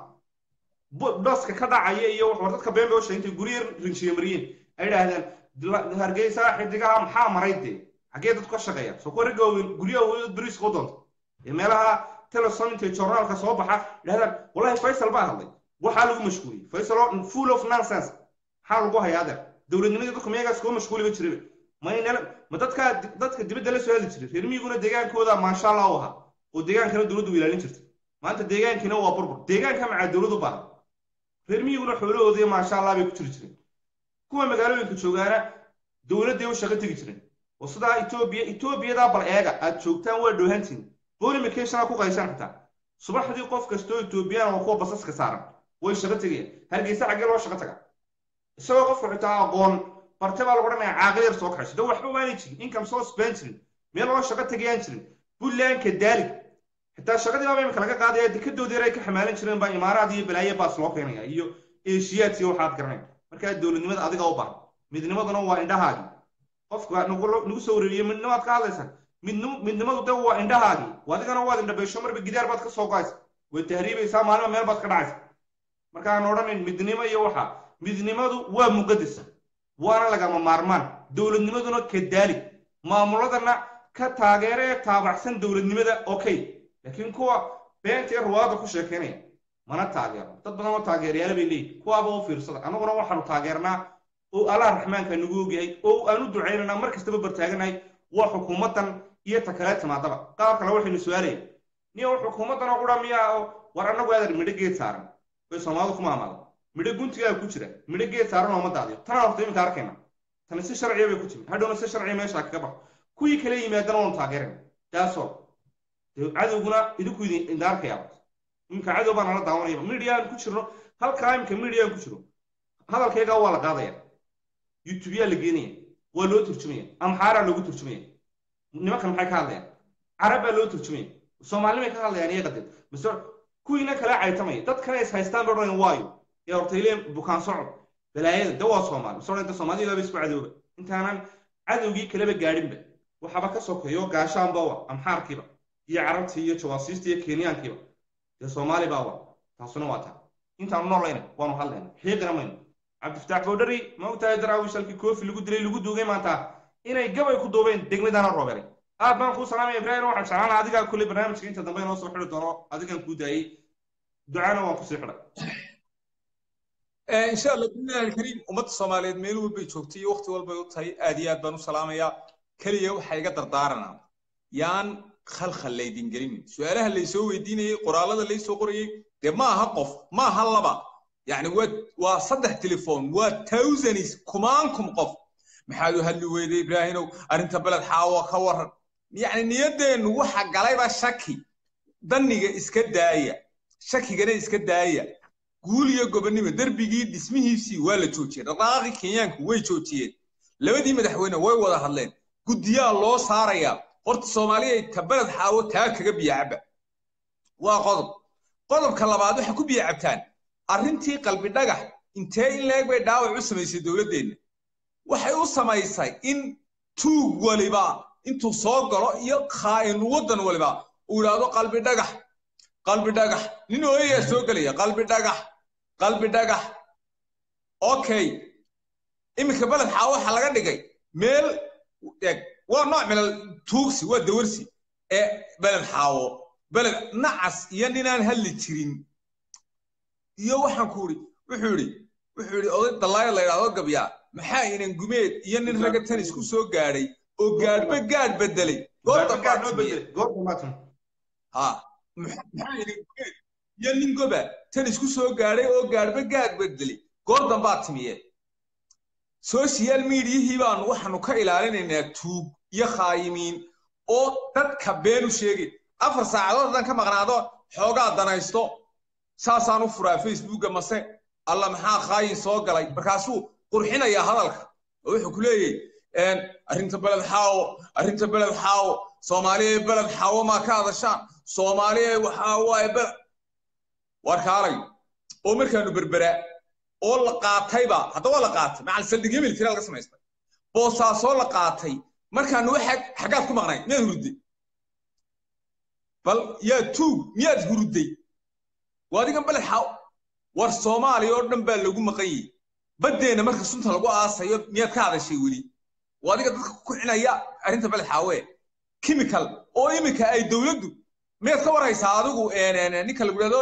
baska ka dhacaya iyo war dadka been bay u sheegtay guryo rinjiye mariyeen ay idhaahdeen hargeysa xidigaha maxaa maray dee xaggee dadku ka shaqeeya soo kuwa ragga waaweyn guryaha waaweyn beriiska u doonta ee meelaha telesom intay journaalka soo baxa idhahdaan wallahi faysal baa hadlay waxaa lagu mashquuliyey faysal oo full of nonsense maxaa lagu hayaa adeer dowladnimadii dadku miyagaas kuwa mashquuliba jiraba maynala ma dadka dadka dibadda la soo hadi jiray reer miyiguna deegaankooda maasha allah u ahaa oo deegaankana dowladdu ilaalin jirtay maanta deegaankiina waa burbur deegaanka macaa dowladdu baahan reer miyiguna xoolahooda maasha allah bay ku jiri jireen kuwa magaalooyinka joogaana dowladday u shaqo tegi jireen oo sidaa etoobiya etoobiyadaa bal eega aad joogtaan waa dhowhantiin bolimacationaa ku qaysan xitaa subaxdii qof kastoo etoobiyaan oo kuwa basaska saaran way shaqo tegayaan hargeysa xaggee loo shaqo taga isagoo qofku xitaa aqoon barte baa lagu odhanaya caaqil yar soo kaxayso de waxba waanay jirin income source baan jirin meel loo shaqo tegayaan jirin buntlandka daalig xitaa shaqadii baaba imika laga qaadaya dekadoodii yar ay ka xamaalan jireen baa imaaraad iyo balaaye baas loo keenaya iyo eeshiyaad iyo waxaad garanayn markaa dowladnimada adiga u baahan midnimaduna waa indhahaagii qofka nagu soo wareeriye midnimaad ka hadlaysaa midnimadu de waa indhahaagii adigana waad indhabeysho marba gidaar baad ka soo goaysa way tahriibaysaa maalima meel baad ka dhacaysa markaan odhanayn midnimo iyo waxa midnimadu waa muqadas waana lagama maarmaan dowladnimaduna ka daali maamuladana ka taageera ee taabacsan dowladnimada okay laakiin kuwa beenta ee ruwaada ku sheekeynaya mana taageero dad badan oo taageerayaala bay leeyihin kuwaaba u fiirsada annaguna waxaanu taageernaa oo allah raxmaanka nagu ogyahay oo aan u ducaynanaa mar kastaba bartaaganahay waa xukuumaddan iyo ta kale timaadaba qaar kale waxaynu su-aalaya niyo xukuumaddan oo qura miyaa oo war annagu aadar midho geed saaran bay soomaalidu ku maamaada midho guntigaa ku jira midho geed saaran ooma daadiyo tanaa horta iminka arkayna tani si sharciya bay ku timid hadhowna si sharciya meeshaa kaga baxo kuwii kale yimaadana waanu taageerayna taasoo cadowguna idinku idin arkayaa iminka cadow baa nala daawanayaba media aan ku jirno halkaa iminka media aan ku jiro hadalkaygaa waa la qaadaya youtubeyaa la geenaya waa loo turjumaya amxaaraa loogu turjumaya nimankan maxay ka hadlayaan carab baa loo turjumaya soomaalimay ka hadlayaan iyaga dee mise kuwiina kala caytamaya dadkana is haystaan ba odhanayan waayo ee horta ileen bukaan socod balaayada de waa soomaali mise odhan soomaaliyadaaba isku cadooba intaanan cadowgii kaleba gaadhinba waxaaba ka sokeeyo gaashaanba wa amxaarkiiba iyo carabtii iyo jawaasiista iyo kenyaankiiba dee soomaali baa wa taasuna waa taa intaanu noolayna waanu hadlayna xiiqina mayno cabdifataax bowdhari ma ogtahay daraawish halkii koofi lagu dilay lagu duugay maanta inay gabay ku duubeen degmadana roobeelay aad baan kuu salaamaya ibrahim waxaan jeclaan lahaa adigaa kulley barnaamijka inta dambe inoo soo xidhi doono adigaan kuu daayey ducana waan kusii xidhay insha allah billahi alkariim ummadda soomaaliyeed meel walbay joogtay iyo waqti walbay u tahay aad iyo aad baan u salaamayaa keliya waxaa iga dardaaranaa yaan khalkhal laydin gelinin su-aalaha laysoo weydiinayey qoraalada laysoo qorayey dee ma aha qof ma aha laba yacni waa waa saddex telefoon waa thousands kumaankum qof maxaad u hadli weyday ibraahimow arrinta beled xaawo ka waran yacni niyaddeennu waxa galayba shaki danniga iska daaya shakigana iska daaya guul iyo gobonnimo derbigii dhismihiisii waa la joojiyey dhaqdhaqaaqii kenyaanku way joojiyeen labadii madaxweyne way wada hadleen guddiyaa loo saarayaa horta soomaaliya ta beled xaawo taa kaga biyacaba waa qodob qodobka labaad waxay ku biyacabtaan arrintii qalbi dhagax intee in leeg bay dhaawac u samaysay dowladdeenna waxay u samaysay in tuug waliba intuu soo galo iyo khaa'in waddan waliba uu idhaahdo qalbi dhagax qalbi dhagax nin ooyayaa soo gelaya qalbi dhagax qalbi dhagax okay iminka beled xaa waxaa laga dhigay meel eg waa nooc milal tuugsi waa dawarsi ee beled xaawo beled nacas iyo ninaan hadli jirin iyo waxaan ku idhi wuxuu idhi wuxuu idhi oday dallaayo la yidhahdo gabyaa maxaa inan gumeed iyo nin ragga tanis ku soo gaadhay oo gaadhba gaadh bedelay goorta baatimiye ha maxaa inan gumeed iyo nin goba tanis ku soo gaadhay oo gaadhba gaadh bedelay goor dambaa timiye social mediahii baanu waxaanu ka ilaalinaynaa tuug iyo khaayimiin oo dadka beenu sheegay afar saacadood haddaan ka maqnaado xoogaa danaysto saasaan u furaa facebooka mase alla maxaa khaayin soo galay markaasuu qurxinayaa hadalka oo wuxuu ku leeyahy arrinta beled xaawo arrinta beled xaawo soomaaliya beled xaawo maa ka hadashaan soomaaliya waxaa waaye beled war kaalay oo markaanu berberaa oo la qaatayba hadda waa la qaatay macal saldhigyo military laga samaystay boosaasoo la qaatay markaanu waxa xaggaad ku maqnayd miyaad hurudday bal yaa tuug miyaad hurudday waa adigan beled xaaw war soomaaliya oo dhan baa lagu maqan yahay baddeenna marka sunta lagu aasayo miyaad ka hadashay weli waa adiga dadka ku kicinaya arrinta beled xaawe chemical oo iminka ay dowladdu miyaad ka waraysaa adigu ninka lagu dhahdo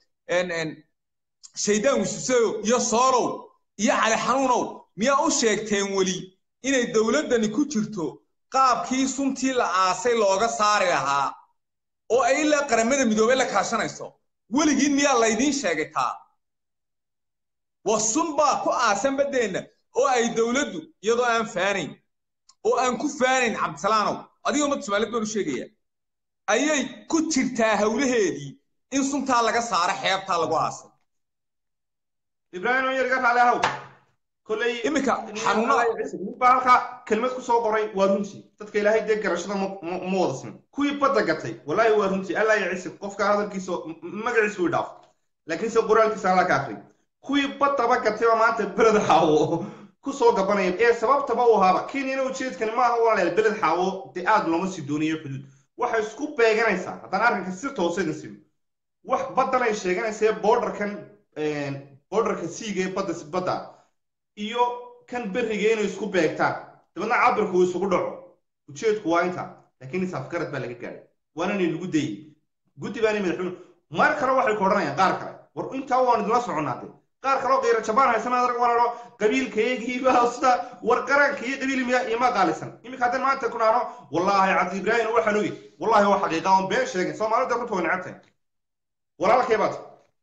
shaydaan wisuseyo iyo soolow iyo cali xanuunow miyaa u sheegteen weli inay dowladdani ku jirto qaabkii suntii la aasay looga saari lahaa oo ay ilaa qaramada midoobey la kaashanayso weligiin miyaa laydiin sheegay taa waa sun baa ku aasan baddeenna oo ay dowladdu iyadoo aan faanayn oo aan ku faanayn cabdisalaanow adiga ummadda soomaaliyed baan u sheegaya ayay ku jirtaa hawlaheedii in suntaa laga saaro xeebtaa lagu aasay ibraahim oo yarga raali ahow kolley iminka xanuunada baa halkaa kelmad ku soo qoray waa runtii dadka ilaahay dee garashada ma wada sin kuwii badda gatay wallaahi waa runtii allaa ya cisib qofka hadalkiisa magaciisa uu dhaaf laakiinse qoraalkiisa allaa ka akri kuwii baddaba gatay baa maanta beled xaawo ku soo gabanaya ee sababtaba u ahaaba kenyana ujeedkani maaha walaaleel beled xaawo dee aad looma sii doonayo xuduud waxay isku beeganaysaa haddaan arrinka si tooseedna sino wax baddan ay sheeganaysa borderkan borderka siiga ee badda badda iyo kan berriga inay isku beegtaan dabeedna cabirku uu isugu dhaco ujeedku waa inta laakiin isaafgarad baa laga gaadhay waana inay lagu dayay guddi baana madaxweyne mar kale waxay ku odhanayaan qaar kale war intaa waan idinla soconaade qaar kaloo qiiro jabaan haysan adag walalo qabiilkayagiiba sida war qaranka iyo qabiil miya ima qaalisan iminka haddaan maanta ku dhaano wallaahi cabdi ibraahim waxaan ogi wallaahi waa xaqiiqa oon been sheegin soomaalida runta way necabtahay walaalkay baad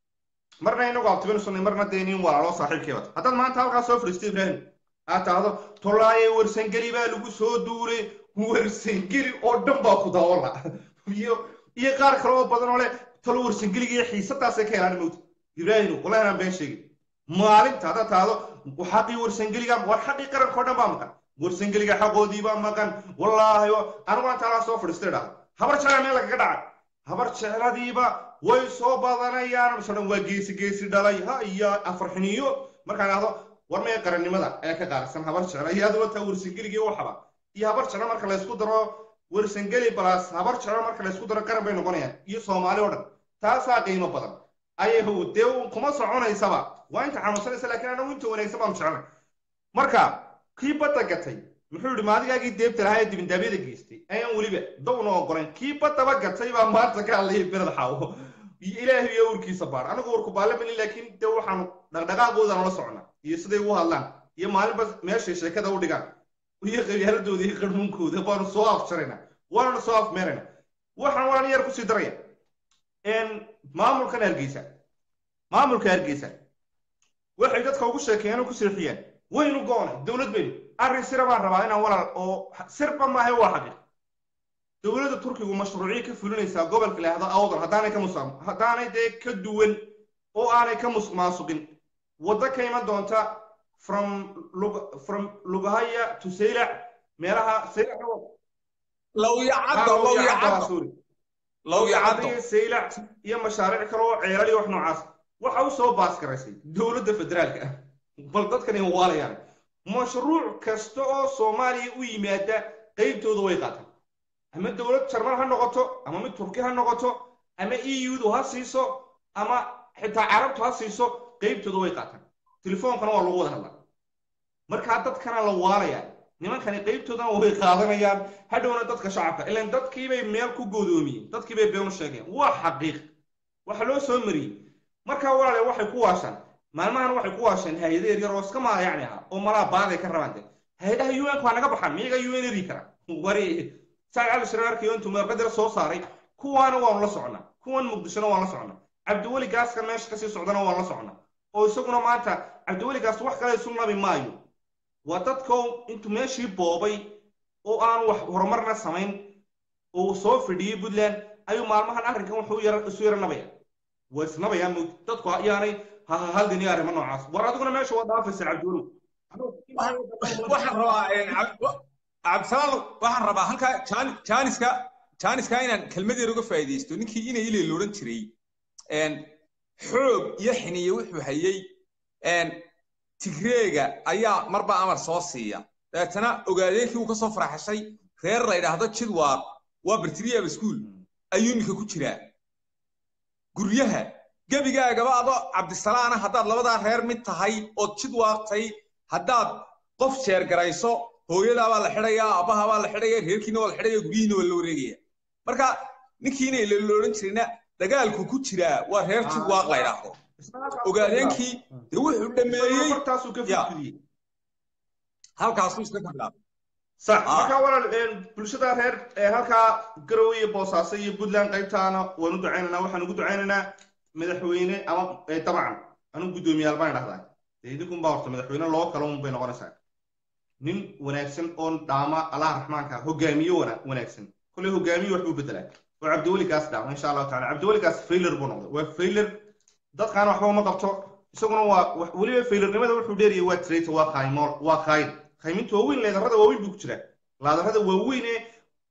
marna inagu abtibin sunnay marna dee nin walaalo saaxiibkay baad haddaad maanta halkaa soo fadhiistay ibraahim aad tahdo tolaaye warsangeli baa lagu soo duulay warsangeli oo dhan baa ku dawala iyo iyo qaar kale oo badan oo leh talo warsangeliga iyo xiisadaasay ka helaan mowta ibraahim wallahi anaan been sheegin maalinta haddaad tahdo xaqii warsangeliga war xaqii qarankao dhan baa maqan warsangeliga xaqoodii baa maqan wallaahi anigu maanta halkaa soo fadhiistay dhahdo habar jecla meel lagaga dhacay habar jecladiiba way soo badanayaan mise dhan waa geesi geesi dhalay ha iyo afarxiniyo markaan dhahdo war mee qarannimada ee ka qaarsan habar jecla iyo aduba taa warsangeligii waxaba iyo habar jecla marka laysku daro warsangeli balas habar jecla marka laysku daro qaran bay noqonayaan iyo soomaali oo dhan taasaa qiimo badan ayahu dee kuma soconaysaba waa inta xanuunsanaysa laakiin anagu inta wanaagsan baanu jecelnay marka kii badda gatay muxuu yidhi maadigaagii deebta lahaa ee dibindaabyada geystay ayaan weliba dawna ogolayn kii baddaba gatay baa maanta ka hadlayay beled xaawo ilaahay iyo urkiisa baar anigu urku baalamalin laakiin dee waxaanu dhaqdhaqaaqooda la socnaa iyo siday u hadlaan iyo maalinba meeshay sheekada u dhigaan iyo qabyaaladooda iyo qarmuunkooda baanu soo afjaraynaa waanana soo afmeerayna waxaan waan yar kusii daraya maamulkan hargeysa maamulka hargeysa waxay dadka ugu sheekeeyeen oo ku seexiyeen waynu go'onay dowlad baynu arrin sira baan rabaa inaan walaal oo sirba maahay waa xaqiiq dowladda turkigu mashruuciya ka fulinaysaa gobolka laahdo awdal haddaanay ka musam haddaanay dee ka duwan oo aanay ka musmaasuqin waddo ka iman doonta from lug from lugahaya to saylac meelaha saylac lowyacaddo lowyacaddo lowyacaddo saylac iyo mashaariic kale oo ceelal iyo wax noocaas waxa u soo baas garaysay dowladda federaalka ah bal dadkan waalayaan mashruuc kasta oo soomaaliya u yimaada qaybtooda way qaataan ama dowlad jarmal ha noqoto ama mid turki ha noqoto ama e u-du ha siiso ama xitaa carabtu ha siiso qaybtooda way qaataan telefoonkana waa lagu wada hadlaa markaa dadkana la waalayaa nimankani qaybtoodana way qaadanayaan hadhowna dadka shacabka ilaan dadkiibay meel ku goodoomiyeen dadkiibay beenu sheegeen waa xaqiiq waxa loo soo mariyey markaa walaale waxay ku waashaan maalmahan waxay ku waasheen hay-ado yaryar oo iska maayacni ahaa oo malaa baaday ka rabaan de hay-adaha un waa naga baxaan miyaga un eri kara wari saad cali shiraarkiyo intuu meelqadar soo saaray kuwaana waanu la socnaa kuwan muqdishona waan la socnaa cabdiweli gaaska meesha kasii socdana waan la socnaa oo isaguna maanta cabdiweli gaas wax kale isu nabi maayo waa dadkoo intuu meeshii boobay oo aanu wax horumarna samayn oo soo fidhiyey puntland ayuu maalmahan arrinkan wuxuu isu yara nabaya waa isnabayaa mowt dadku ayaanay hahahaldin iyo arrimo noocaas war adiguna meesha waa dhaafaysa cabdiweli waxaan rabaa cabdisalaan waxaan rabaa halkaa jaaniska jaaniska inaan kelmad yar uga faa'iidaysto ninkii inay ilay loodhan jiray xoog iyo xiniye wuxuu hayey tigreega ayaa marba amar soo siiya dabeetana ogaadeenkii uu ka soo faraxashay reer la yidhaahdo jidwaaq waa bartiriyaaba iskuul ayuu iminka ku jiraa guryaha gebigaagaba adoo cabdisalaana haddaad labadaa reer mid tahay ood jidwaaqtay haddaad qof jeergarayso hooyadaabaa la xidhayaa aabbahabaa la xidhaya reerkiina waa la xidhaya guryihiina waa la wareegaya marka ninkiina la odhan jirayna dagaalku ku jiraa waa reer jidwaaq la yidhaahdo ogaadeenkii dee wuxuu dhameeyey halkaasuu iska ka bilaabay sax markaa walaal bulshada reer halkaa garowe iyo boosaaso iyo puntland qaybtaana waan u ducaynaynaa waxaan ugu ducaynaynaa madaxweyne ama dabcan anu guddoomiyaal baan idhahdaa dee idinkun baa horta madaxweyne loo kala un bay noqonaysaa nin wanaagsan oon dhaama allah raxmaanka hogaamiye wanaagsan kolley hogaamiye wax buu bedelaa oo cabdiweli gaas dhaama insha allahu tacala cabdiweli gaas failer buu noqday waa failer dadkaana waxba uma qabto isaguna waa weliba failernimada wuxuu dheeriyay waa traitor waa qaaymool waa qaayin qayminta waaweyn leedarrada waaweyn buu ku jiraa laadarrada waaweyn ee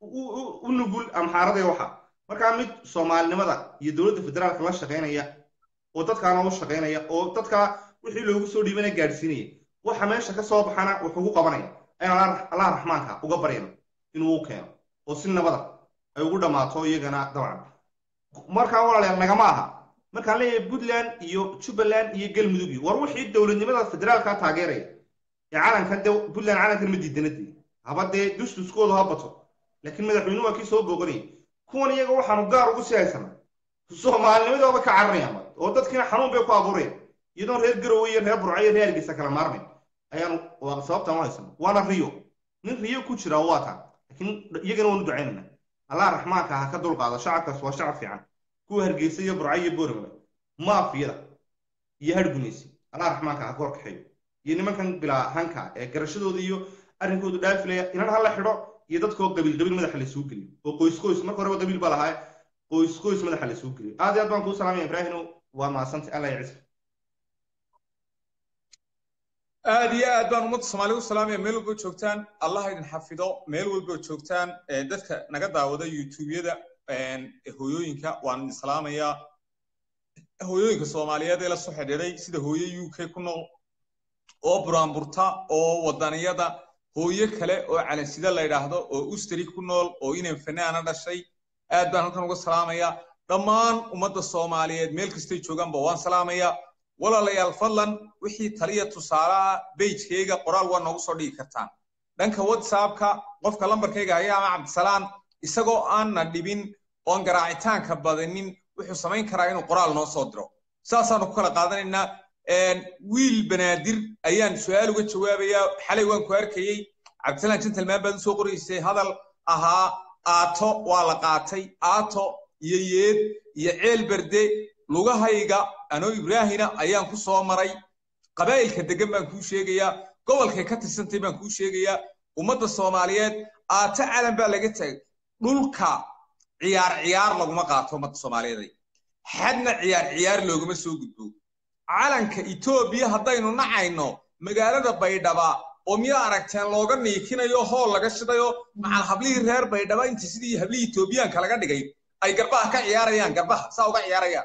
u nugul amxaarada waxa markaa mid soomaalinimada iyo dowladda federaalka la shaqaynaya oo dadkaana u shaqaynaya oo dadka wixii loogu soo dhiibana gaadhsiinaya waxa meesha ka soo baxana wuxuu ku qabanaya ayaan allah raxmaanka uga baryano inuu u keeno oo si nabada ay ugu dhammaato iyagana dabcan markaa walaalayaal nagama aha markaan leeyahay puntland iyo jubbaland iyo galmudug war wixii dowladnimada federaalka taageeraya ee calankan de puntland calankan ma diidanadee haba dee dustuskoodu ha bato laakiin madaxweynuhu waa kii soo booganayay kuwan iyaga waxaanu gaar ugu sii haysanaa soomaalinimadooba ka cararayaan oo dadkiina xanuun bay ku abuurayaan iyadoon reer garowe iyo reer burco iyo reer hargeysa kala maarmayn ayaanu sababtan u haysana waana riyo nin riyo ku jira waa taa laakiin iyagana waanu ducaynana allah raxmaanka ha ka dulqaado shacabkaas waa shacab fiican kuwa hargeysa iyo burco iyo boormale maafiyada iyo hargunaysi allah raxmaanka ha ka horkaxeeyo iyo nimankan bilaa hanka ee garashadooda iyo arrinkoodu dhaafilaya inan ha la xidho iyo dadkoo qabiil qabiil madaxa laysugu geliyo oo qoys qoys marka horeba qabiil baa lahaa qoys qoys madaxa laysugu geliyo aad iyo aad baan kuu salaamaya ibraahino waa mahadsantay allah ya cisr aad iyo aad baan ummadda soomaalida u salaamaya meel walba joogtaan allah idin xafido meel walba joogtaan dadka naga daawada youtubeyada hooyooyinka waan idin salaamayaa hooyooyinka soomaaliyeed ee la soo xidhiidhay sida hooyo u k ku nool oo buraanburta oo wadaniyada hooyo kale oo calansida la yidhaahdo oo ustari ku nool oo inan fanaana dhashay aad baan halkan uga salaamayaa dhammaan ummadda soomaaliyeed meel kastay joogaanba waan salaamayaa walaalayaal fadlan wixii taliya tusaalaha beijkayga qoraal waa noogu soo dhigi kartaan dhanka whatsappka qofka lambarkayga haya ama cabdisalaan isagoo aanna dhibin oon garaacitaanka badanin wuxuu samayn karaa inuu qoraal noo soo diro saasaanu ku kala qaadanaynaa wiil banaadir ayaan su-aal uga jawaabayaa xalay waan ku arkayey cabdisalaan gentleman baad usoo qoraysay hadal ahaa aato waa la qaatay aato iyo yeed iyo ceel berde lugahayga anoo ibraahina ayaan ku soo maray qabaa'ilka degan baan kuu sheegayaa gobolkay ka tirsantay baan kuu sheegayaa ummadda soomaaliyeed aato calan baa laga taagay dhulka ciyaar ciyaar laguma qaato ummadda soomaaliyeed xadna ciyaar ciyaar looguma soo gudbo calanka etoobiya haddaynu nacayno magaalada baydhaba oo miyaa aragteen looga niikinayo hool laga shidayo macal hablihii reer baydhaba inta sidii hablihii etoobiyaanka laga dhigay ay garbaha ka ciyaarayaan garbaha saa uga ciyaarayaan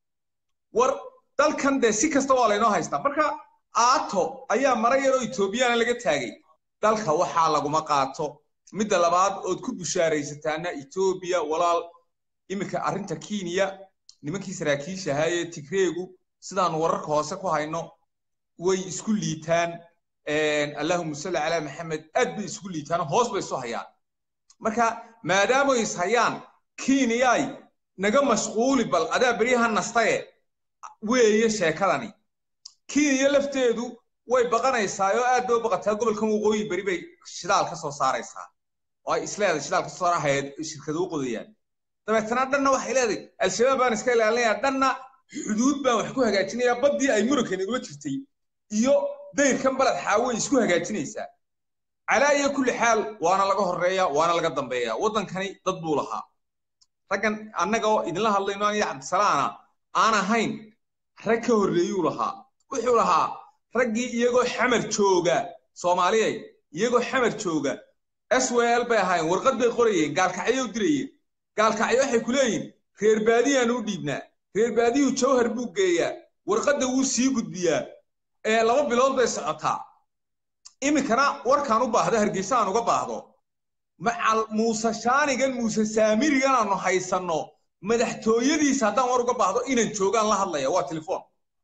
war dalkan dee si kasta waa laynoo haystaa marka aato ayaa mara yaroo etoobiyaana laga taagay dalka waxaa laguma qaato midda labaad ood ku bushaaraysataana etoobiya walaal iminka arrinta kenya nimankii saraakiisha ahaayee tigreegu sidaanu wararka hoose ku hayno way isku liitaan allahuma salli calaa maxamed aad bay isku liitaan hoos bay isu hayaan marka maadaamay is hayaan kenyay naga mashquuli bal adaa beryaha nastaye weeye sheekadani kenya lafteedu way baqanaysaa oo aad bay u baqataa gobolkan waqooyi beri bay shidaal ka soo saaraysaa oo ay isleedahay shidaal ka soo saara hayeed shirkada u qodayaan dabeetana dhanna waxay leedahay al-shabaab baan iska ilaalinayaa dhanna xuduud baan wax ku hagaajinayaa baddii ay murankan igula jirtay iyo dayrkan baled xaaway isku hagaajinaysaa calaa iyo kulli xaal waana laga horreeya waana laga dambeeya waddankani dad buu lahaa raggan annaga oo idinla hadlayno aniyo cabdisalaana aan ahayn rag ka horreeyuu lahaa wuxuu lahaa raggii iyagoo xamar jooga soomaaliyay iyagoo xamar jooga s w l bay ahaayeen warqad bay qorayeen gaalkacyo u dirayeen gaalkacyo waxay ku leeyihin reer baadiyaanu u dhiibnaa reer baadiyuu jawhar buu geeyaa warqadda wuu sii gudbiyaa ee laba bilood bay socotaa iminkana warkaan u baahdo hargeysa aan uga baahdo macal muuse shaanigan muuse saamirigan aanu haysanno madaxtooyadiisa haddaan war uga baahdo inaan joogaan la hadlaya waa telefoon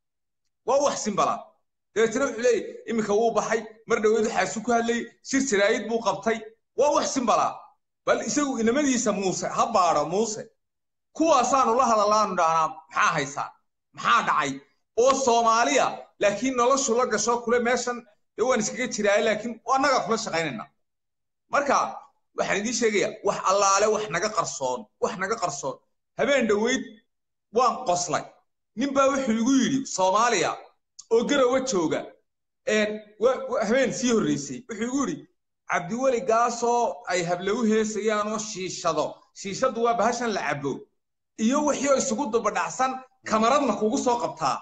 waa wax simbala dabeetana wuxuu leeyahy iminka wuu baxay mar dhaweed waxaasu ku hadlayay shir jaraayid buu qabtay waa wax simbala bal isagu inamadiisa muuse ha baadho muuse kuwaasaanu la hadalaanu dhahnaa maxaa haysaan maxaa dhacay oo soomaaliya laakiin noloshu la gasho kule meeshan dee waan iskaga jiraaya laakiin annagaa kula shaqaynayna marka waxaan idiin sheegaya wax allaale wax naga qarsoon wax naga qarsoon habeen dhoweyd waan qoslay nin baa wuxuu igu yidhi soomaaliya oo garowa jooga habeen sii horreysay wuxuu igu yidhi cabdiweli gaasoo ay hablagu heesayaan oo shiishado shiishadu waa bahashan la cabo iyo wixii oo isugu dubadhacsan kamaradna kugu soo qabtaa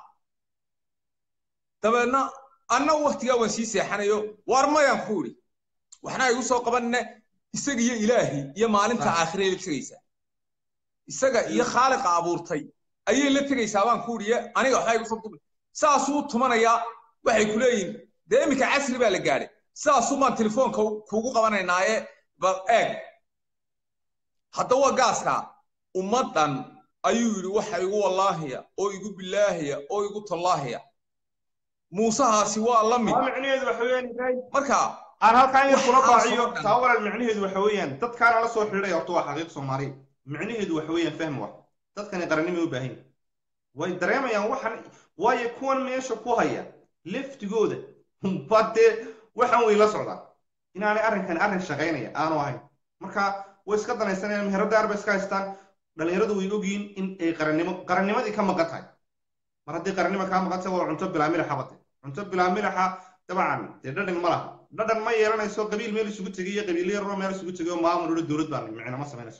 dabeedna anna waktigaa waan sii seexanayo waar mayaan ku idhi waxna igu soo qabanne isaga iyo ilaahi iyo maalinta aakhirey la tegaysaa isaga iyo khaaliqa abuurtay ayay la tegaysaa baan ku idhi aniga waxbaa igu soo dubi saasuu tumanayaa waxay ku leeyihin dee iminka casri baa la gaadhay sidaasuu baan telefoonka kuugu qabanaynaaye bal eeg haddaba gaaska ummaddan ayuu yidhi waxa igu wallaahiya oo igu bilaahiya oo igu tallaahiya muusahaasi waa la mid micnaheedu waxa weeyaan marka aan halkaan yar kula Waxaa baaciyo soo dhan. taa walaal micnaheedu waxa weeyaan dadkaana la soo xidhiidhaya horta waa xaqiiq soomaali micnaheedu waxa weeyaan fahmi wax dadkani qarannimay u baahan yihin way dareemayaan waxan waayo kuwan meesha ku haya laftigooda ba dee waxan way la socdaan inaanay arrinkan arrin shaqaynaya aanu ahayn marka way iska danaysanayaan meherada arba iska haystaan dhalinyaradu way ogyihiin in ay qarannimo qarannimadii ka maqan tahay mar haddii qarannimo kaa maqan tahay waa cunto bilaa milixa bate cunto bilaa milixa dabcan dee dhadhan ma laha dhadhan ma yeelanayso qabiil meel isugu tegay iyo qabiilo yaroo meel isugu tegay oo maamul ula dowlad baan micno ma samaynayso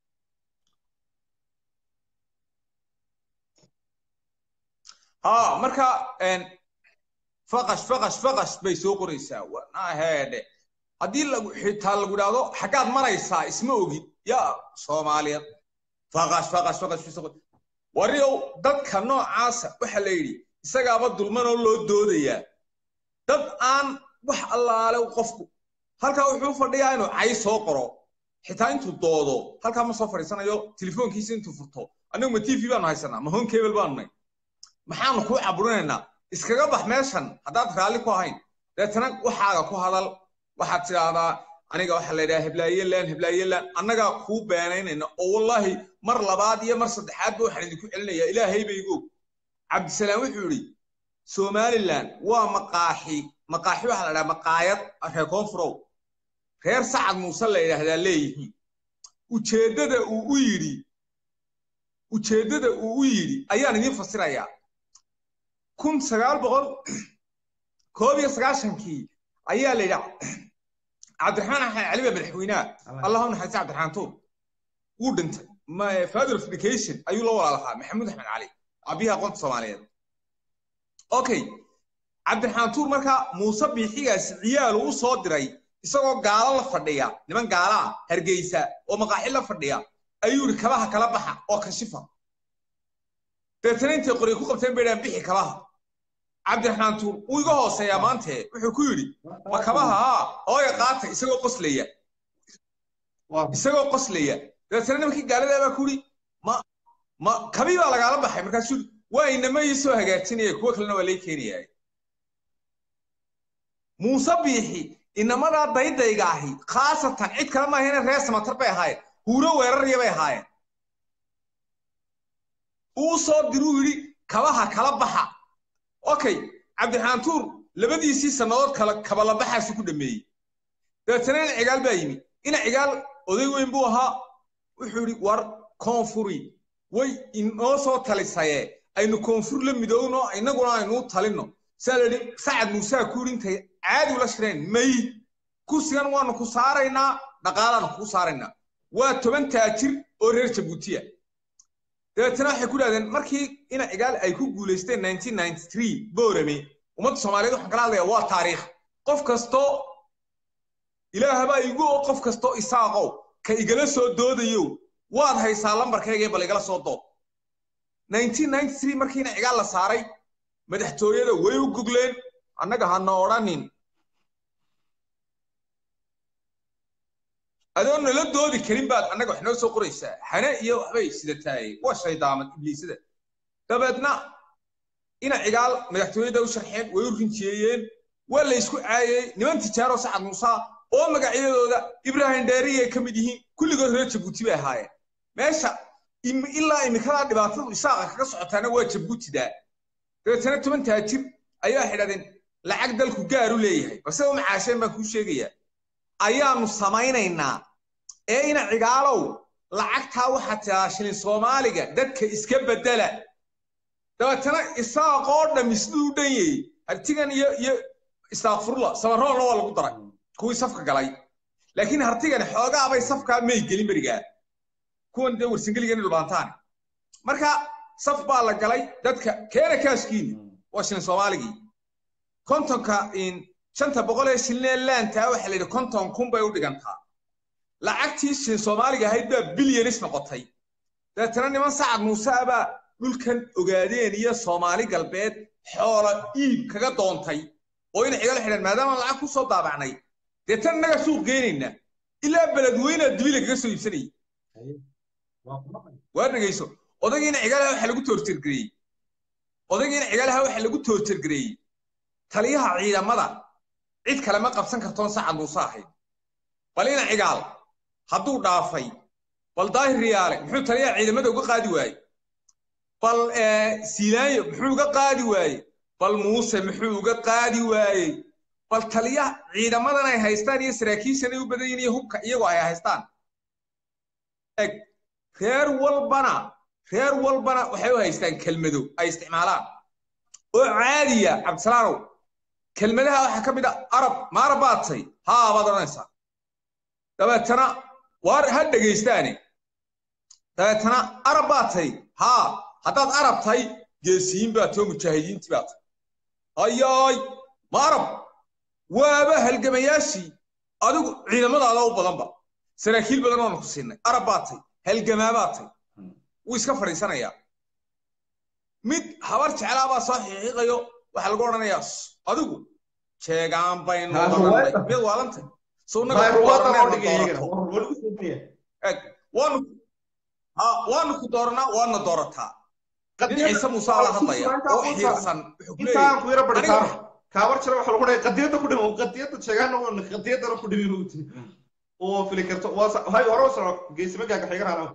ها marka een faqash faqash faqash bay soo qoraysaa wanaheedhe haddii lagu xitaa lagu idhaahdo xaggaad maraysaa isma ogid yaa soomaaliyeed faqash faqash faqash bay soo qor- wariow dadka noocaasa waxa la yidhi isagaaba dulman oo loo doodayaa dad aan wax allaale qofku halkaa wuxuu u fadhiyaa inuu cay soo qoro xitaa intuu doodo halkaa ma soo fadhiisanayo telefoonkiisa intuu furto annagu ma tv baanu haysanaa ma home cable baanu nay maxaanu kuu caburinaynaa iskaga bax meeshan haddaad raalli ku ahayn deetana waxaaga ku hadal waxaad tidhaahdaa aniga waxaa la yidhaha heblaayelan heblaayelan annagaa kuu beenaynayna oo wallaahi mar labaad iyo mar saddexaadba waxaan idinku celinayaa ilaahay baygu og cabdisalaam wuxuu yidhi somalilan waa maqaaxi maqaaxi waxaa la dhaha maqaayad reer koonfurow reer sacad muuse la yidhaahdaa leeyihiin ujeeddada uu u yidhi ujeeddada uu u yidhi ayaan idiin fasirayaa kun sagaal boqol koob iyo sagaashankii ayaa la yidhi cabdiraxmaan axmed cali baa madaxweynaha allahu naxariista cabdiraxmaan tuur wuu dhintay father of education ayuu la walaalahaa maxamuud axmed cali abiyaha aqoonta soomaaliyeed okay cabdiraxmaan tuur markaa muuse biixigaasi ciyaal uu soo diray isagoo gaalo la fadhiya niman gaala ah hargeysa oo maqaaxi la fadhiya ayuu yidhi kabaha kala baxa oo kashifa deetana intay qoryo ku qabteen bay dhahan bixi kabaha cabdiraxmaan tuur wuu iga hooseeyaa maante wuxuu ku yidhi ma kabaha haa hooya qaata isagoo qoslaya isagoo qoslaya dabeetana nimankii gaaladaa baa ku yidhi ma ma kabii baa lagaala baxay markaasuu yidhi waa inama ii soo hagaajinaya kuwo kalena waa lay keenayaa muuse biixi inamadaa daydayga ahi khaasatan cid kale maahayna reer samatar bay ahaayeen huuro weerarya bay ahaayeen uu soo diruu yidhi kabaha kala baxa okay cabdiraxmaan tuur labadiisii sannadood kala kabalabaxaasu ku dhameeyey dabeetana ina cigaal baa yimi ina cigaal oday weyn buu ahaa wuxuu yidhi war koonfuri way inoo soo talisaye aynu koonfur la midowno innaguna aynuu talinno saa la yidhi sacad muusaa ku yidhi intay caadi ula shireen may kursigan waanu ku saaraynaa dhaqaalaanu kugu saaraynaa waa toban taajir oo reer jabuutiya dabeetana waxay ku dhahdeen markii ina cigaal ay ku guulaysteen nineteen ninety three boorame ummadda soomaaliyeed waxaan kala hadlayaa waa taariikh qof kastoo ilaahabaa igu oo qof kastoo isaaqow ka igala soo doodayo waad haysaa lambarkaygee bal igala soo dood nineteen ninety three markii ina cigaal la saaray madaxtooyada way u gugleen annaga hana odhanin adoo nala doodi karin baad annaga wax noo soo qoraysaa hane iyo waxbay sidataay waa shaydaamad ibliisada dabeedna ina cigaal madaxtooyada u sharxeen way u rinjiyeeyeen waa la ysku caayey niman tijaaro sacad muusa oo magacyadooda ibraahim dheeriy ay ka mid yihiin kulligood reer jabuuti bay ahaayeen meesha ilaa imikadaa dhibaatadu isaaqa kaga socotaana waa jabuutidaa dabeetana toban taajir ayaa xidhadeen lacag dalku gaaru leeyahay balse u macaasheen baan kuu sheegayaa ayaanu samaynaynaa ee ina cigaalow lacagtaa waxaa tiraa shilin soomaaliga dadka iska bedela dabeetana isaaqoo dhami siduu u dhan yayey hartigan iyo iyo istaakfurla samaroolna waa lagu daray kuwii safka galay laakiin hartigani xoogaabay safkaa may gelin berigaa kuwan dee warsangeligani dhulbaantaani marka saf baa la galay dadka keena kaaskiini waa shilin soomaaligii kontonka shanta boqol ee shilin laantaa waxaa la yidhi konton kun bay u dhigantaa lacagtii shilin soomaaliga ahayd baa bilyanis noqotay dabeetana niman sacad muuse abaa dhulkan ogaadeen iyo soomaali galbeed xoola iib kaga doontay oo ina cigala xidhan maadaama lacag ku soo daabacnay deetan innaga suuq geynayna ilaa beledweynaa dibila kaga soo iibsanayay waa dhegayso odaygiina cigalaha waxaa lagu toortirgareeyey odaygiina cigalaha waxaa lagu toortirgareeyey taliyaha ciidamada cid kale ma qabsan kartoon sacad muuse ahayd bal ina cigaal hadduu dhaafay bal daahir riyaale muxuu taliyaha ciidamada uga qaadi waaye bal siilaanyo muxuu uga qaadi waaye bal muuse muxuu uga qaadi waayey bal taliyaha ciidamadan ay haystaan iyo saraakiishan ay u badan yihiin iyo hubka iyagoo ay haystaan reer walbana reer walbana waxay u haystaan kelmado ay isticmaalaan oo caadiya cabdisalaanow kelmadaha waxaa ka mid a arab ma arab baad tay haa baad odhanaysaa dabeetana waar ha dhegaystaane dabeetana arab baad tay haa haddaad arab tahay geesiyiin baa too mujaahidiintii baa tay hayaay ma arab waaba halgamayaashii adigu ciidamadaada u badanba saraakiil badan oonu ku siinay arab baad tay halgamaa baad tay wuu iska fadhiisanayaa mid habar jeclaa baa soo xiiqiiqayo waxaa lagu odhanayaa adigu jeegaan baynu odhanay mid waalantay waanu ku dooranaa waana doorataa ciise muuse ala hadlaya oo xiirsan intaan ku yara baritaano kaabar jira waxa lagu dhahay qadiyadda ku dhimo qadiyadda sheegaana oo qadiyaddana ku dhimi mugti oo fili karto waa hay hore soco geesima gaaga xigarana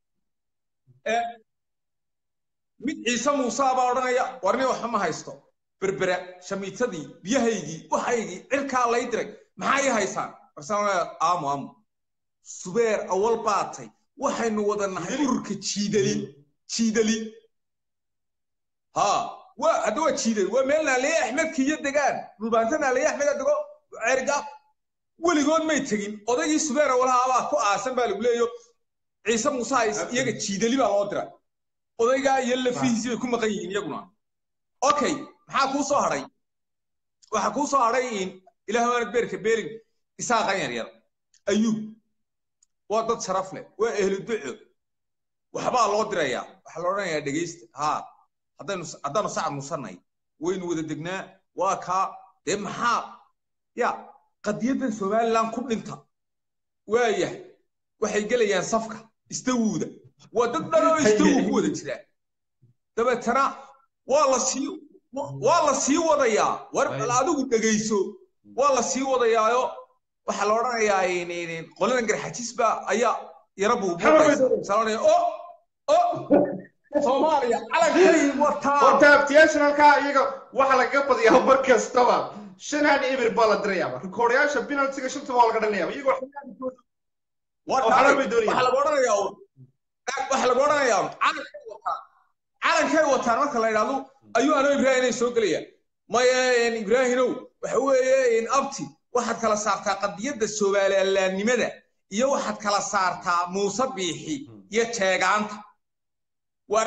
mid ciise muuse baa odhanaya warni waxba ma haysto berbera shamiitadii biyahaygii waxaygii cirkaa lay diray maxaa ii haysaan barsan aamu aamu subeer awal baatay waxaynu wada nahay ururka jiidali jiidali ha waa hadda waa jiidali waa meel naaliye axmed kiyo degaan dhulbaanta naaliye axmeda dego ceergaab weligood may tegin odaygii subeer awalaha baa ku aasan baa lagu leeyo ciise muuse hays iyaga jiidali baa loo dira odaygaa iyo lafihiisii bay ku maqan yihiin iyaguna okay maxaa kuu soo hadhay waxaa kuu soo hadhay ilaah waanad beerka beelin isaaqan yaryar ayuub waa dad sharaf leh waa ehlu duco waxbaa loo dirayaa waxaa la odhanayaa dhegaysta haa haddaynu haddaanu sacad musanay waynu wada degnaa waa kaa dee maxaa ya qadiyaddan somaliland ku dhinta waayahay waxay gelayaan safka istawuuda waa dad dhanoo istawu ku wada jiraa dabeetana waa la sii waa la sii wadayaa war adigu dhegayso waa la sii wadayaayo waxaa la odhanayaa qoladan garxajisba ayaa yara buubuuqaysa o o soomaaliya calankay wataa horta abtiyaashan halkaa iyaga waxaa lagaga badiyaa mar kastaba shan han eber baa la dirayaaba rikoordayaasha penaltiga shanta waa laga dhalinayaaba iyagoo waxaa laga odhanayaa waxaa laga odhanayaa calankay wataan calankay wataan marka la yidhahdo ayuu anoo ibraahim ay soo gelayaan maya ibraahimow waxa weeye abti waxaad kala saartaa qadiyadda soomaaliyalaannimada iyo waxaad kala saartaa muuse biixi iyo jeegaanta war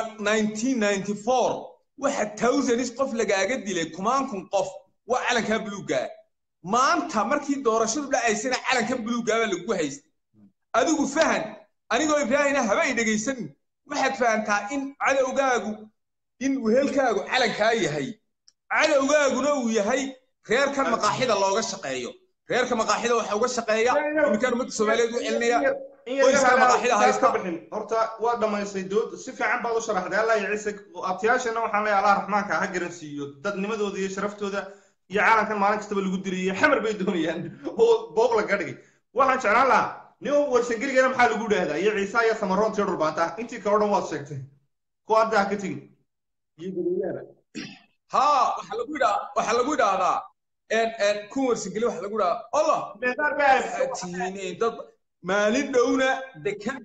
waxa towsanis qof lagaaga dilay kumaan kun qof waa calankaa buluuggaa maanta markii doorashadu dhacaysana calankan buluuggaa baa lagu haystay adigu fahan anigoo ibraahina haba ay dhegaysanin waxaad fahantaa in cadowgaagu in wehelkaagu calankaa yahay cadowgaaguna uu yahay reerkan maqaaxida looga shaqeeyo reerka maqaaxida waxa uga shaqeeya iminkan ummadda soomaaliyeed u celinaya qoyska maqaaxida haysta horta waa dhamaystay dood si fiican baad u sharaxday allah iyo ciise abtiyaashana waxaan leeyahay allah raxmaanka ha garansiiyo dadnimadooda iyo sharaftooda iyo caalamkan maalin kastaba lagu dilay xamar bay doonayaan oo booq laga dhigay waxaan jeclaan lahaa nin warsangeligana maxaa lagu dhahdaa iyo ciise iyo samaroontiyo dhulbaanta intii kale o dhan waad sheegtay kuwa hadda ha ka tegin iyo gudooyaaba ha waxaa lagu yidhaa waxaa lagu yidhaahdaa kun warsangeli waxaa lagu yidhahaa allah tihiin dad maalin dhowna dekad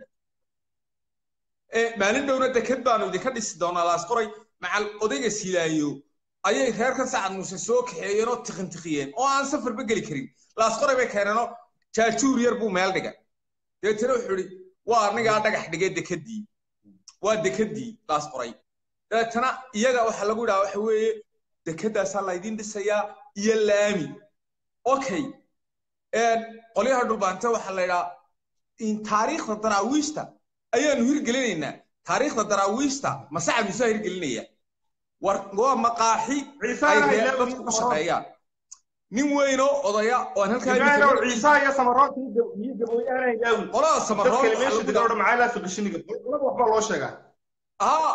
maalin dhowna dekad baanu idinka dhisi doonaa laas qoray macal odayga silaayo ayay reerkan sacad muuse soo kaxeeyeen oo tiqintiqiyeen oo aan safarba geli karin laas qoray bay keeneenoo jaajuur yar buu meel dhigay dabeetana wuxuu idhi waa anigaa dhagax dhigay dekedii waa dekedii laas qoray dabeetana iyaga waxaa lagu yidhaha waxa weeye dekedaasaa laydin dhisayaa iyo laami okay qolyaha dhulbaante waxaa la yidhaha taariikhda daraawiishta ayaanu hirgelinaynaa taariikhda daraawiishta masacad musaa hirgelinaya war waa maqaaxi ay reer dadku ku shaqeeyaan nin weynoo odaya oo aan halkaa ciisa iyo samaroonta iyo gabooyahana ilaawi qolada samaroon dadka meesha degan oo dhan maxaa ilaa fiqishiniga laba waxbaa loo sheegaa aa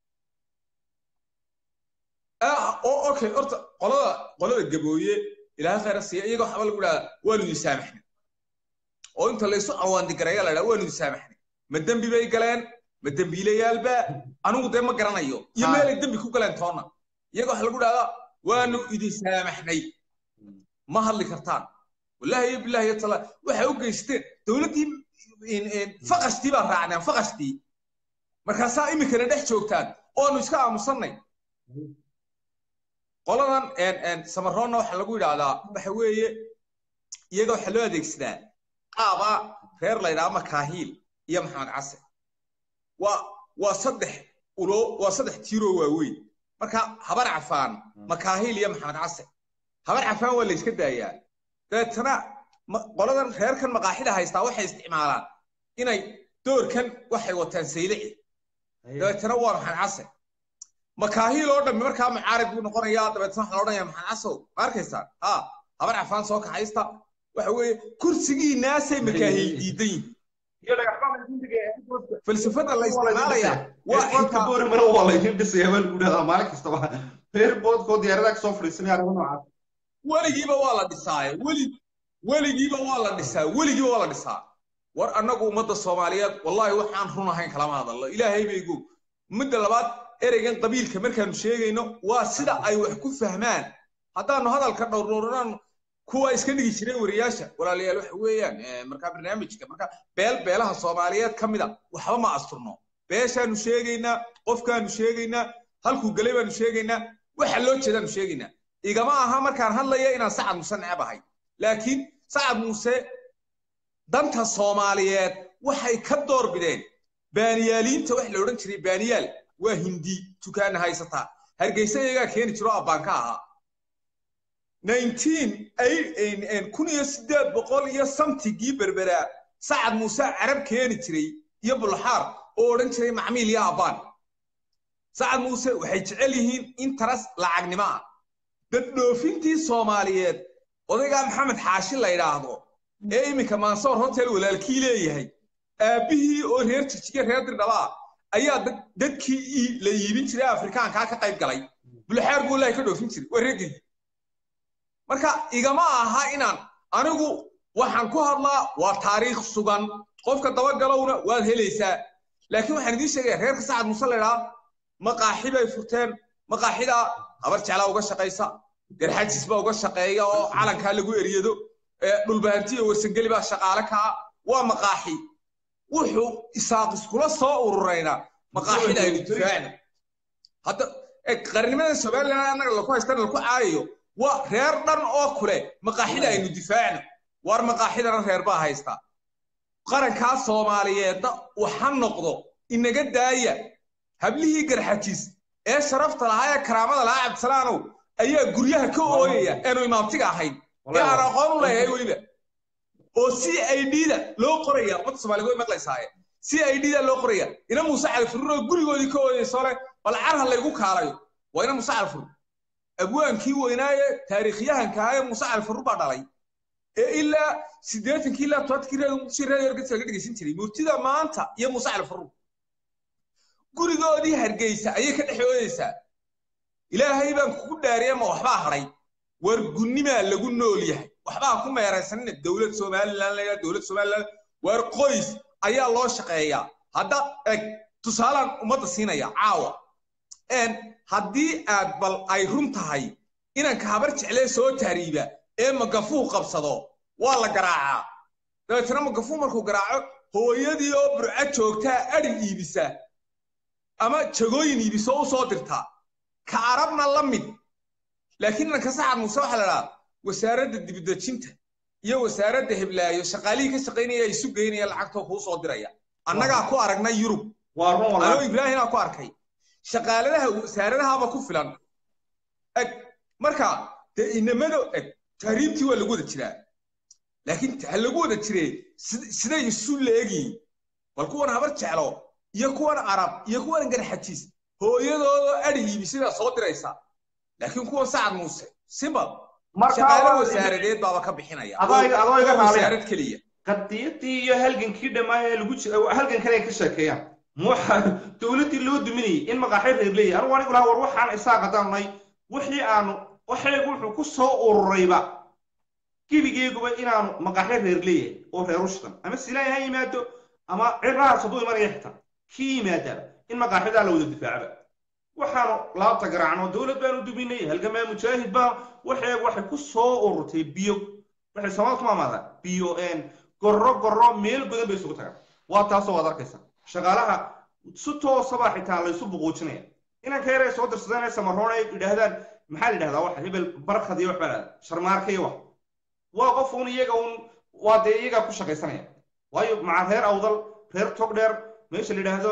oo okay horta qolada qolada gabooye ilaahay khayra siiya iyaga waxba lagu dhahaa waanu idin saamaxnay oo inta laysu awaandigareeya la dhaha waanu idin saamaxnay ma dembi bay galeen ma dembiilayaalba anigu dee ma garanayo iyo meelay dembi ku galeen toonna iyaga waxa lagu dhahdaa waanu idin saamaxnay ma hadli kartaan wallaahi iyo billahi iyo tala waxay u geysteen dowladdii faqashtii baan raacneen faqashtii markaasaa iminkana dhex joogtaan oonu iska aamusannay qoladan samaroonna waxaa lagu yidhaahdaa waxa weeye iyaga waxaa loo adeegsadaa qaaba reer la yidhaha makaahiil iyo maxamed case waa waa saddex ulo waa saddex tiiroo waaweyn marka habar cafaan makaahiil iyo maxamed case habar cafaan waa la yska daayaa dabeetana qoladan reerkan maqaaxida haystaa waxay isticmaalaan inay doorkan waxay wataan saylici dabeetana waa maxamed case makaahiil oo dhammi markaa mucaarib buu noqonayaa dabeetna waxaa la odhanaya maxamed casow ma arkaysaan ha habar cafaan soo kaxaysta waxa weeye kursigiinaasay makaahiil diidan yihin falsafada la isticmaalaya waa xitaa boori mara waa laydin dhisaya baa lagu dhahdaa maalin kastaba reer boodkoo diyaaradaha kasoo fadhiisanaya arrimo noocaas weligiiba waa la dhisaaye weli weligiiba waa la dhisaa weligiiba waa la dhisaa war annagu ummadda soomaaliyeed wallaahi waxaan run ahayn kalama hadallo ilaahay baygu midda labaad ereygan qabiilka markaanu sheegayno waa sida ay wax ku fahmaan haddaanu hadalka dhowrdhowranaanu kuwa iska dhigi jiray wariyaasha walaalayaal waxa weeyaan markaa barnaamijka marka beel beelaha soomaaliyeed ka mida waxba ma asturno beeshaanu sheegaynaa qofkaanu sheegaynaa halkuu galay baanu sheegaynaa waxa loo jeedaanu sheegaynaa igama aha markaan hadlaya inaan sacad muuse necab ahay laakiin sacad muuse danta soomaaliyeed waxay ka door bideen baaniyaaliinta wax la odhan jiray baaniyaal waa hindi dukaana haysataa hargeysa iyagaa keeni jiro abbaanka ahaa kun iyo siddeed boqol iyo samtigii berberaa sacad muuse carab keeni jiray iyo bulxaar oo odhan jiray macmiil iyo abbaan sacad muuse waxay jecel yihiin interes lacagnimo ah daddhoofintii soomaaliyeed odaygaa maxamed xaashi la yidhaahdo ee iminka mansoor hotel walaalkii leeyahay aabbihii oo reer jijiga reer dirdhabaa ayaa dadkii la iibin jiray afrikaankaa ka qayb galay bulxaar buu ilaahay ka dhoofin jiray waa reegay marka igama aha inaan anigu waxaan ku hadlaa waa taariikh sugan qofka dabagalowna waad helaysaa laakiin waxaan idiin sheegaya reerka sacad muuse laydhaa maqaaxi bay furteen maqaaxida habar jeclaa uga shaqaysa garxajis baa uga shaqeeya oo calankaa lagu eryado dhulbahanti iyo warsangeli baa shaqaale kaa waa maqaaxi wuxuu isaaq iskula soo ururayna maqaaxida aynu difaacna hadda qarnimada somaliland annaga laku haystana laku caayayo waa reer dhan oo kule maqaaxida aynu difaacno waar maqaaxidana reer baa haysta qarankaa soomaaliyeedna waxa noqdo inaga daaya hablihii garxajis ee sharafta lahaa ee karaamada lahaa cabdisalaanow ayaa guryaha ka ooyaya eenu imaamtiga ahayn ee aan aqoon u leeyahay weliba oo c i d da loo qoraya ummadda soomaaliga way maqlaysaaye c i d da loo qoraya ina muuse califurur oo gurigoodii ka ooyayso le bal carha laygu kaalayo waa ina muuse califurur abwaankii weynaaye taariikhyahanka ahaa ee muuse califurur baa dhalay ee ilaa siddeetankii ilaa tobankii reer muqdisho reer yorgedka laga dhegeysan jiray murtida maanta iyo muuse califurur gurigoodii hargeysa ayay ka dhex ooyeysaa ilaahay baan kugu dhaariya ma waxbaa hadhay war gunnimaa lagu nool yahay waxbaa ku meeraysanina dowlad somalilan la dowlad somalilan war qoys ayaa loo shaqeeyaa hadda eg tusaalaan ummadda siinaya caawa haddii aad bal ay run tahay inanka habar jeclee soo taariiba ee magafuu qabsado waa la garaacaa dabeetana magafuu markuu garaaco hooyadii oo burco joogtaa adhi iibisa ama jagooyin iibiso u soo dirtaa ka arabna la mid laakiin inanka sacad muuse waxaa la dhahaa wasaaradda dibidejinta iyo wasaaradda heblaayo shaqaalihii ka shaqaynaya isu geynaya lacagtoo kuu soo diraya annagaa ku aragnay yurub anoo ibraahimaa ku arkay shaqaaladaha wasaaradahaaba ku filan eg marka dee inamado eg tahriibtii waa lagu wada jiraa laakiin ha lagu wada jiree siday isu leegiin bal kuwan habar jeclo iyo kuwan arab iyo kuwan garxajiis hooyadoodo adhi iibisidaa soo diraysa laakiin kuwan sacad muuse simbal shaqaale wasaaradeed baaba ka bixinaya wasaarad keliya qadiyadii iyo halgankii dhammaan ee lagu jira halgan kale ay ka sheekeeyaan waxa dowladdii loo duminayay in maqaaxi reer leeyahay anigu anigu lahaa war waxaan isaa qadaanay wixii aanu waxaygu wuxuu ku soo ururayba gebigeeguba inaanu maqaaxi reer leeyahay oo reer ushtan ama silaan ha yimaado ama cirahaas hadduu imanaya xitaa kii yimaadaaba in maqaaxidaa la wada difaacaba waxaanu laabta garaacno dowlad baanu duminay halgamaa mujaahid baa waxeegu waxay ku soo ururtay biyo waxay soomaalida ku maamaadaan biyo gorro gorro meel godan bay isugu tagaan waa taasoo waad arkaysa shaqaalaha si toosaba xitaa laysu buquujinaya inanka yar ay soo dirsadeen ee samaroon ay yidhaahdaan maxaa la yidhahdaa waxa hebel barkad iyo wax baa lahada sharmaarka iyo wax waa qof uun iyaga uun waa dee iyagaa ku shaqaysanaya waayo maca reer awdal reer togdheer meesha la yidhaahdo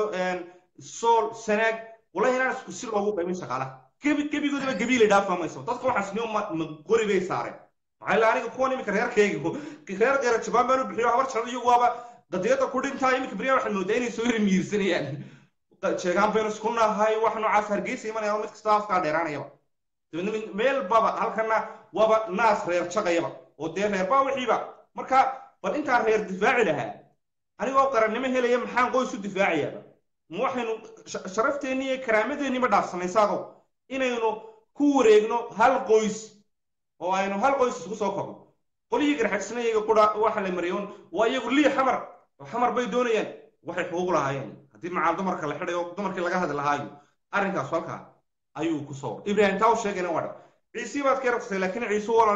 sool sanaag wallahi inaan isku si loogu qaymin shaqaalaha gebi gebigoodaba gebiilay dhaafa mayso dadka waxaas ni ma qori bay saareen maxaa ila aniga kuwan iminka reerkayga reer qeera jabaan baan u bixiyo habar jecel iyagu waaba qadiyadda ku dhintaa iminka beriyaa waxaad moodaa inay soo rimiirsanayaan jeegaan baynu isku nahay wax noocaas hargeysa imanaya mid kasta afkaa dheeraanayaba dabeedna meel baba halkana waaba naas reer jaqayaba oo dee reer baa wixiiba marka bal intaan reer difaaci lahaa anigoo qarannimo helaya maxaan qoys u difaacayaaba ma waxaynu sharafteenni iyo karaamadeenni ma dhaafsanay saadow inaynu ku wareegno hal qoys oo aynu hal qoys isku soo kobno qolyihii garxajisna iyaga qura waxa la mariyoon waa iyagu lii xamar xamar bay doonayaan waxay xuquuq lahaayeen haddii macaal dumarka la xidhayo dumarkii laga hadli lahaayo arrinkaas halkaa ayuu ku soo ibraahim taa u sheegayna waa dha ciisii baad ka rabsatay laakiin ciisu walal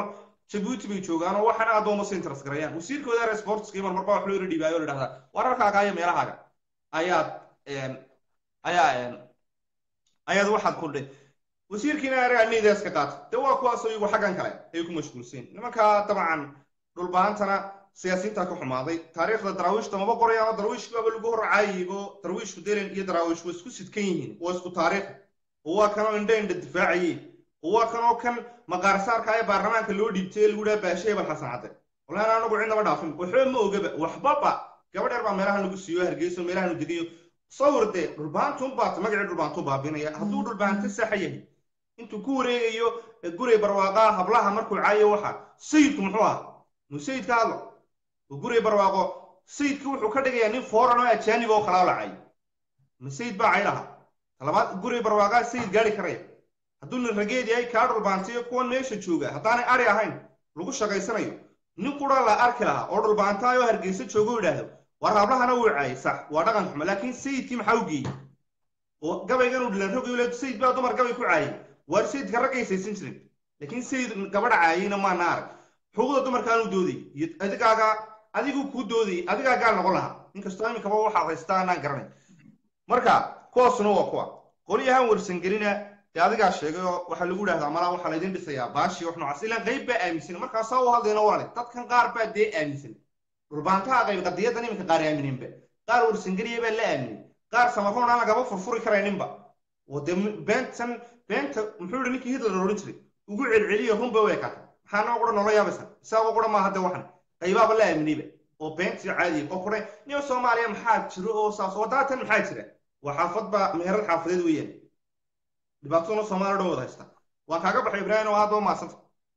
jabuuti bay joogaan oo waxaana adooma si interest garayaan wasiirkooda reer sportskii mar marba wax loo yara dhibaayo oo la dhahdaa wararkaaga iyo meelahaaga ayaad ayaa ayaad waxaad kudhay wasiirkiina araanidaas ka qaata de waa kuwaas iyagu xaggan kale ay ku mashquulseen nimankaa dabcan dhulbaantana siyaasiyiintaa ka xumaaday taariikhda daraawiishta maba qorayaan daraawiishki baaba lagu horcaayigo daraawiishku delen iyo daraawiish waa isku sidkan yihiin waa isku taariikh oo waa kanoo indha indha difaacaye oo waa kanoo kan maqaarsaarka ee baarlamaanka loo dhiibtay ee lagu dhaha baashe hebel xasan cadde wallahi anagu cidnaba dhaafin waxba ma ogaba waxbaba gabadheer baa meelahan lagu siiyo hargeyso meelahan u degayo sawir dee dhulbaantun baata magacii dhulbaantu baabinaya hadduu dhulbaanta saxa yahay intuu ku wareegayo guray barwaaqaa hablaha markuu caayo waxa sayidku muxuu ahaa muu sayid ka hadlo guray barwaaqo sayidka wuxuu ka dhigayaa nin foran oo ajaanib oo kalaa lacay ma sayid baa caydhaha talabaad guray barwaaqaa sayid gaari karaya hadduu nin rageed yahay kaa dhulbaantayo kuwan meesha jooga haddaanay ari ahayn lagu shaqaysanayo nin qura la arki lahaa oo dhulbaantaayoo hargeysa joogo idhaahdo war hablahana wuu caayay sax waa dhaqan xumo laakiin sayidkii maxaa u geeyey oo gabaygan uu dhilan rogayo le sayid baa dumar gabay ku caayay waar sayidka raggaysaysan jirin laakiin sayid gabadha caayayna maana arag xuquuqda dumarkaanu doodayy iyo adigaaga adigu kuu doodayay adigaa gaal noqon lahaa inkastoo iminkaba waxaad haystaa anaan garanay marka kuwaasuna waa kuwa qolyahan warsangelina dee adigaa sheegay oo waxaa lagu idhahdaa malaa waxaa laydin dhisayaa baashi wax noocaas ilaan qayb baa aaminsan markaasaa u hadlayna walaale dadkan qaar baa dee aaminsan dhulbaantaha qayb qadiyadan iminka qaar aamineenba qaar warsangeliya baa la aaminay qaar samaroon aan lagaba furfuri karayninba oo dee beentan beenta muxuu yihi ninkii hitler odhan jiray ugu celceliya runba way kaata maxaa noo qura noola yaabaysa isagoo qura maaha de waxan qaybaaba la aaminayba oo beentii caadiya oo kuray niyo soomaaliya maxaa jiro oo saas oo daatan maxaa jira waa xaafadba meherad xaafadeed weeyaan dhibaataduna soomaaliya dhan wada haysta waan kaaga baxay ibraahim oo aad oo maadsanta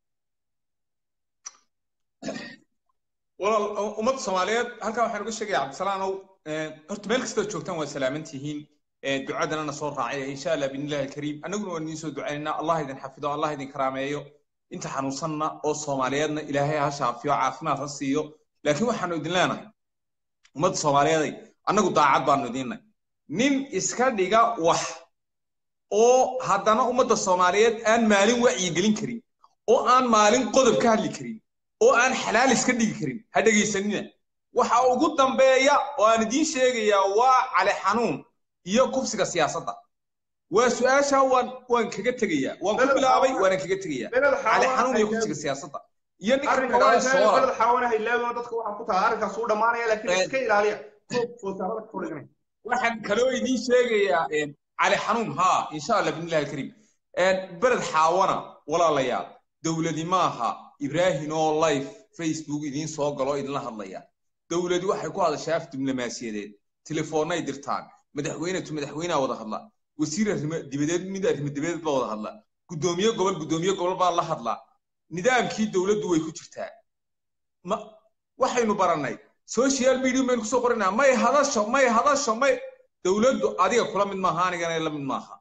walaal ummadda soomaaliyeed halkan waxaan uga sheegaya cabdisalaanow horta meel kastood joogtaan waa salaaman tihiin ducadana na soo raacaya insha allah biidnillahi alkariim annaguna waan idiin soo ducaynaynaa allah idin xafido allah idin karaameeyo inta xanuunsanna oo soomaaliyeedna ilaahay ha shaafiyo caafimaad ha siiyo laakiin waxaanu idin leenahay ummadda soomaaliyeeday annagu daacad baanu idiinnahay nin iska dhiga wax oo haddana ummadda soomaaliyeed aan maalin wacyigelin karin oo aan maalin qodob ka hadli karin oo aan xalaal iska dhigi karin ha dhegaysanina waxa ugu dambeeya oo aan idiin sheegayaa waa cali xanuun iyo kufsiga siyaasadda waa su-aasha waan waan kaga tegayaa waan ku bilaabay waana kaga tegayaa cali xanuun iyo kufsiga siyaasadda iyo ninka magaalada soora beled xaawanaha ilaawina dadka waxaa ku tahay arrinkaas uu dhammaanaya laakiin iska ilaaliya foosarada ka fordhiganay waxaan kaloo idiin sheegayaa cali xanuun haa insha allah bidnillahi alkariim beled xaawana walaalayaal dowladi maaha ibraahin oo life facebook idiin soo galo idinla hadlaya dowladi waxay ku hadashaa af diblomaasiyadeed telefoonnay dirtaan madaxweynetu madaxweynaha wada hadla wasiir arrimo dibadeed mid arrimo dibadeed baa wada hadla guddoomiye gobol guddoomiye gobol baa la hadla nidaamkii dowladdu way ku jirtaa ma waxaynu barannay social media baynu kusoo qoranaa may hadasho may hadasho may dowladdu adiga kula mid maaha anigana la mid maaha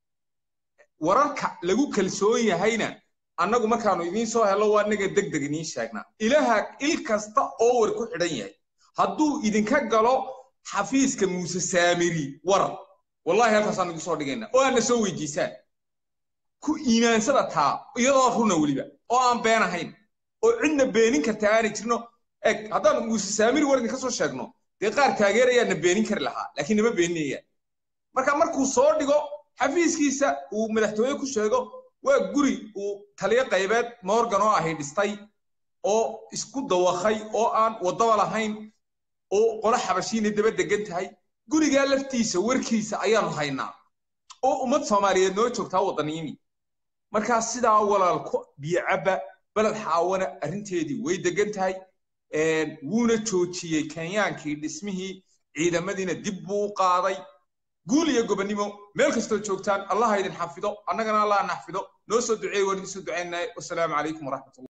wararka lagu kalsoon yahayna annagu markaanu idiin soo hello waa naga deg deg idiin sheegnaa ilaha il kasta oo war ku xidhan yahay hadduu idinka galo xafiiska muuse saamiri war wallahi halkaasaan igu soo dhigayna oo aadna soo weydiisaan ku iimaansada taa iyadoo runa weliba oo aan been ahayn oo cidna beenin karta aanay jirno eg haddaan muuse saamiri war idinka soo sheegno dee qaar taageerayaana beenin kari lahaa laakiin nama beeninayaan marka markuu soo dhigo xafiiskiisa uu madaxtooye ku sheego waa guri uu taliyo qaybeed morgan oo ahay dhistay oo isku dawakhay oo aan waddaba lahayn oo qolo xabashiina daba degan tahay gurigaa laftiisa warkiisa ayaanu haynaa oo ummad soomaaliyeed noo joogtaa waddaniimi markaa sidaa walaalku biyocabba beled xaawana arrinteedii way degan tahay wuuna joojiyey kenyaankii dhismihii ciidamadiina dib buu u qaaday guul iyo gobonnimo meel kastoo joogtaan allah idin xafido annagana allah naxfido noo soo duceey waan idin soo ducaynay wasalaamu calaykum waraxmatullah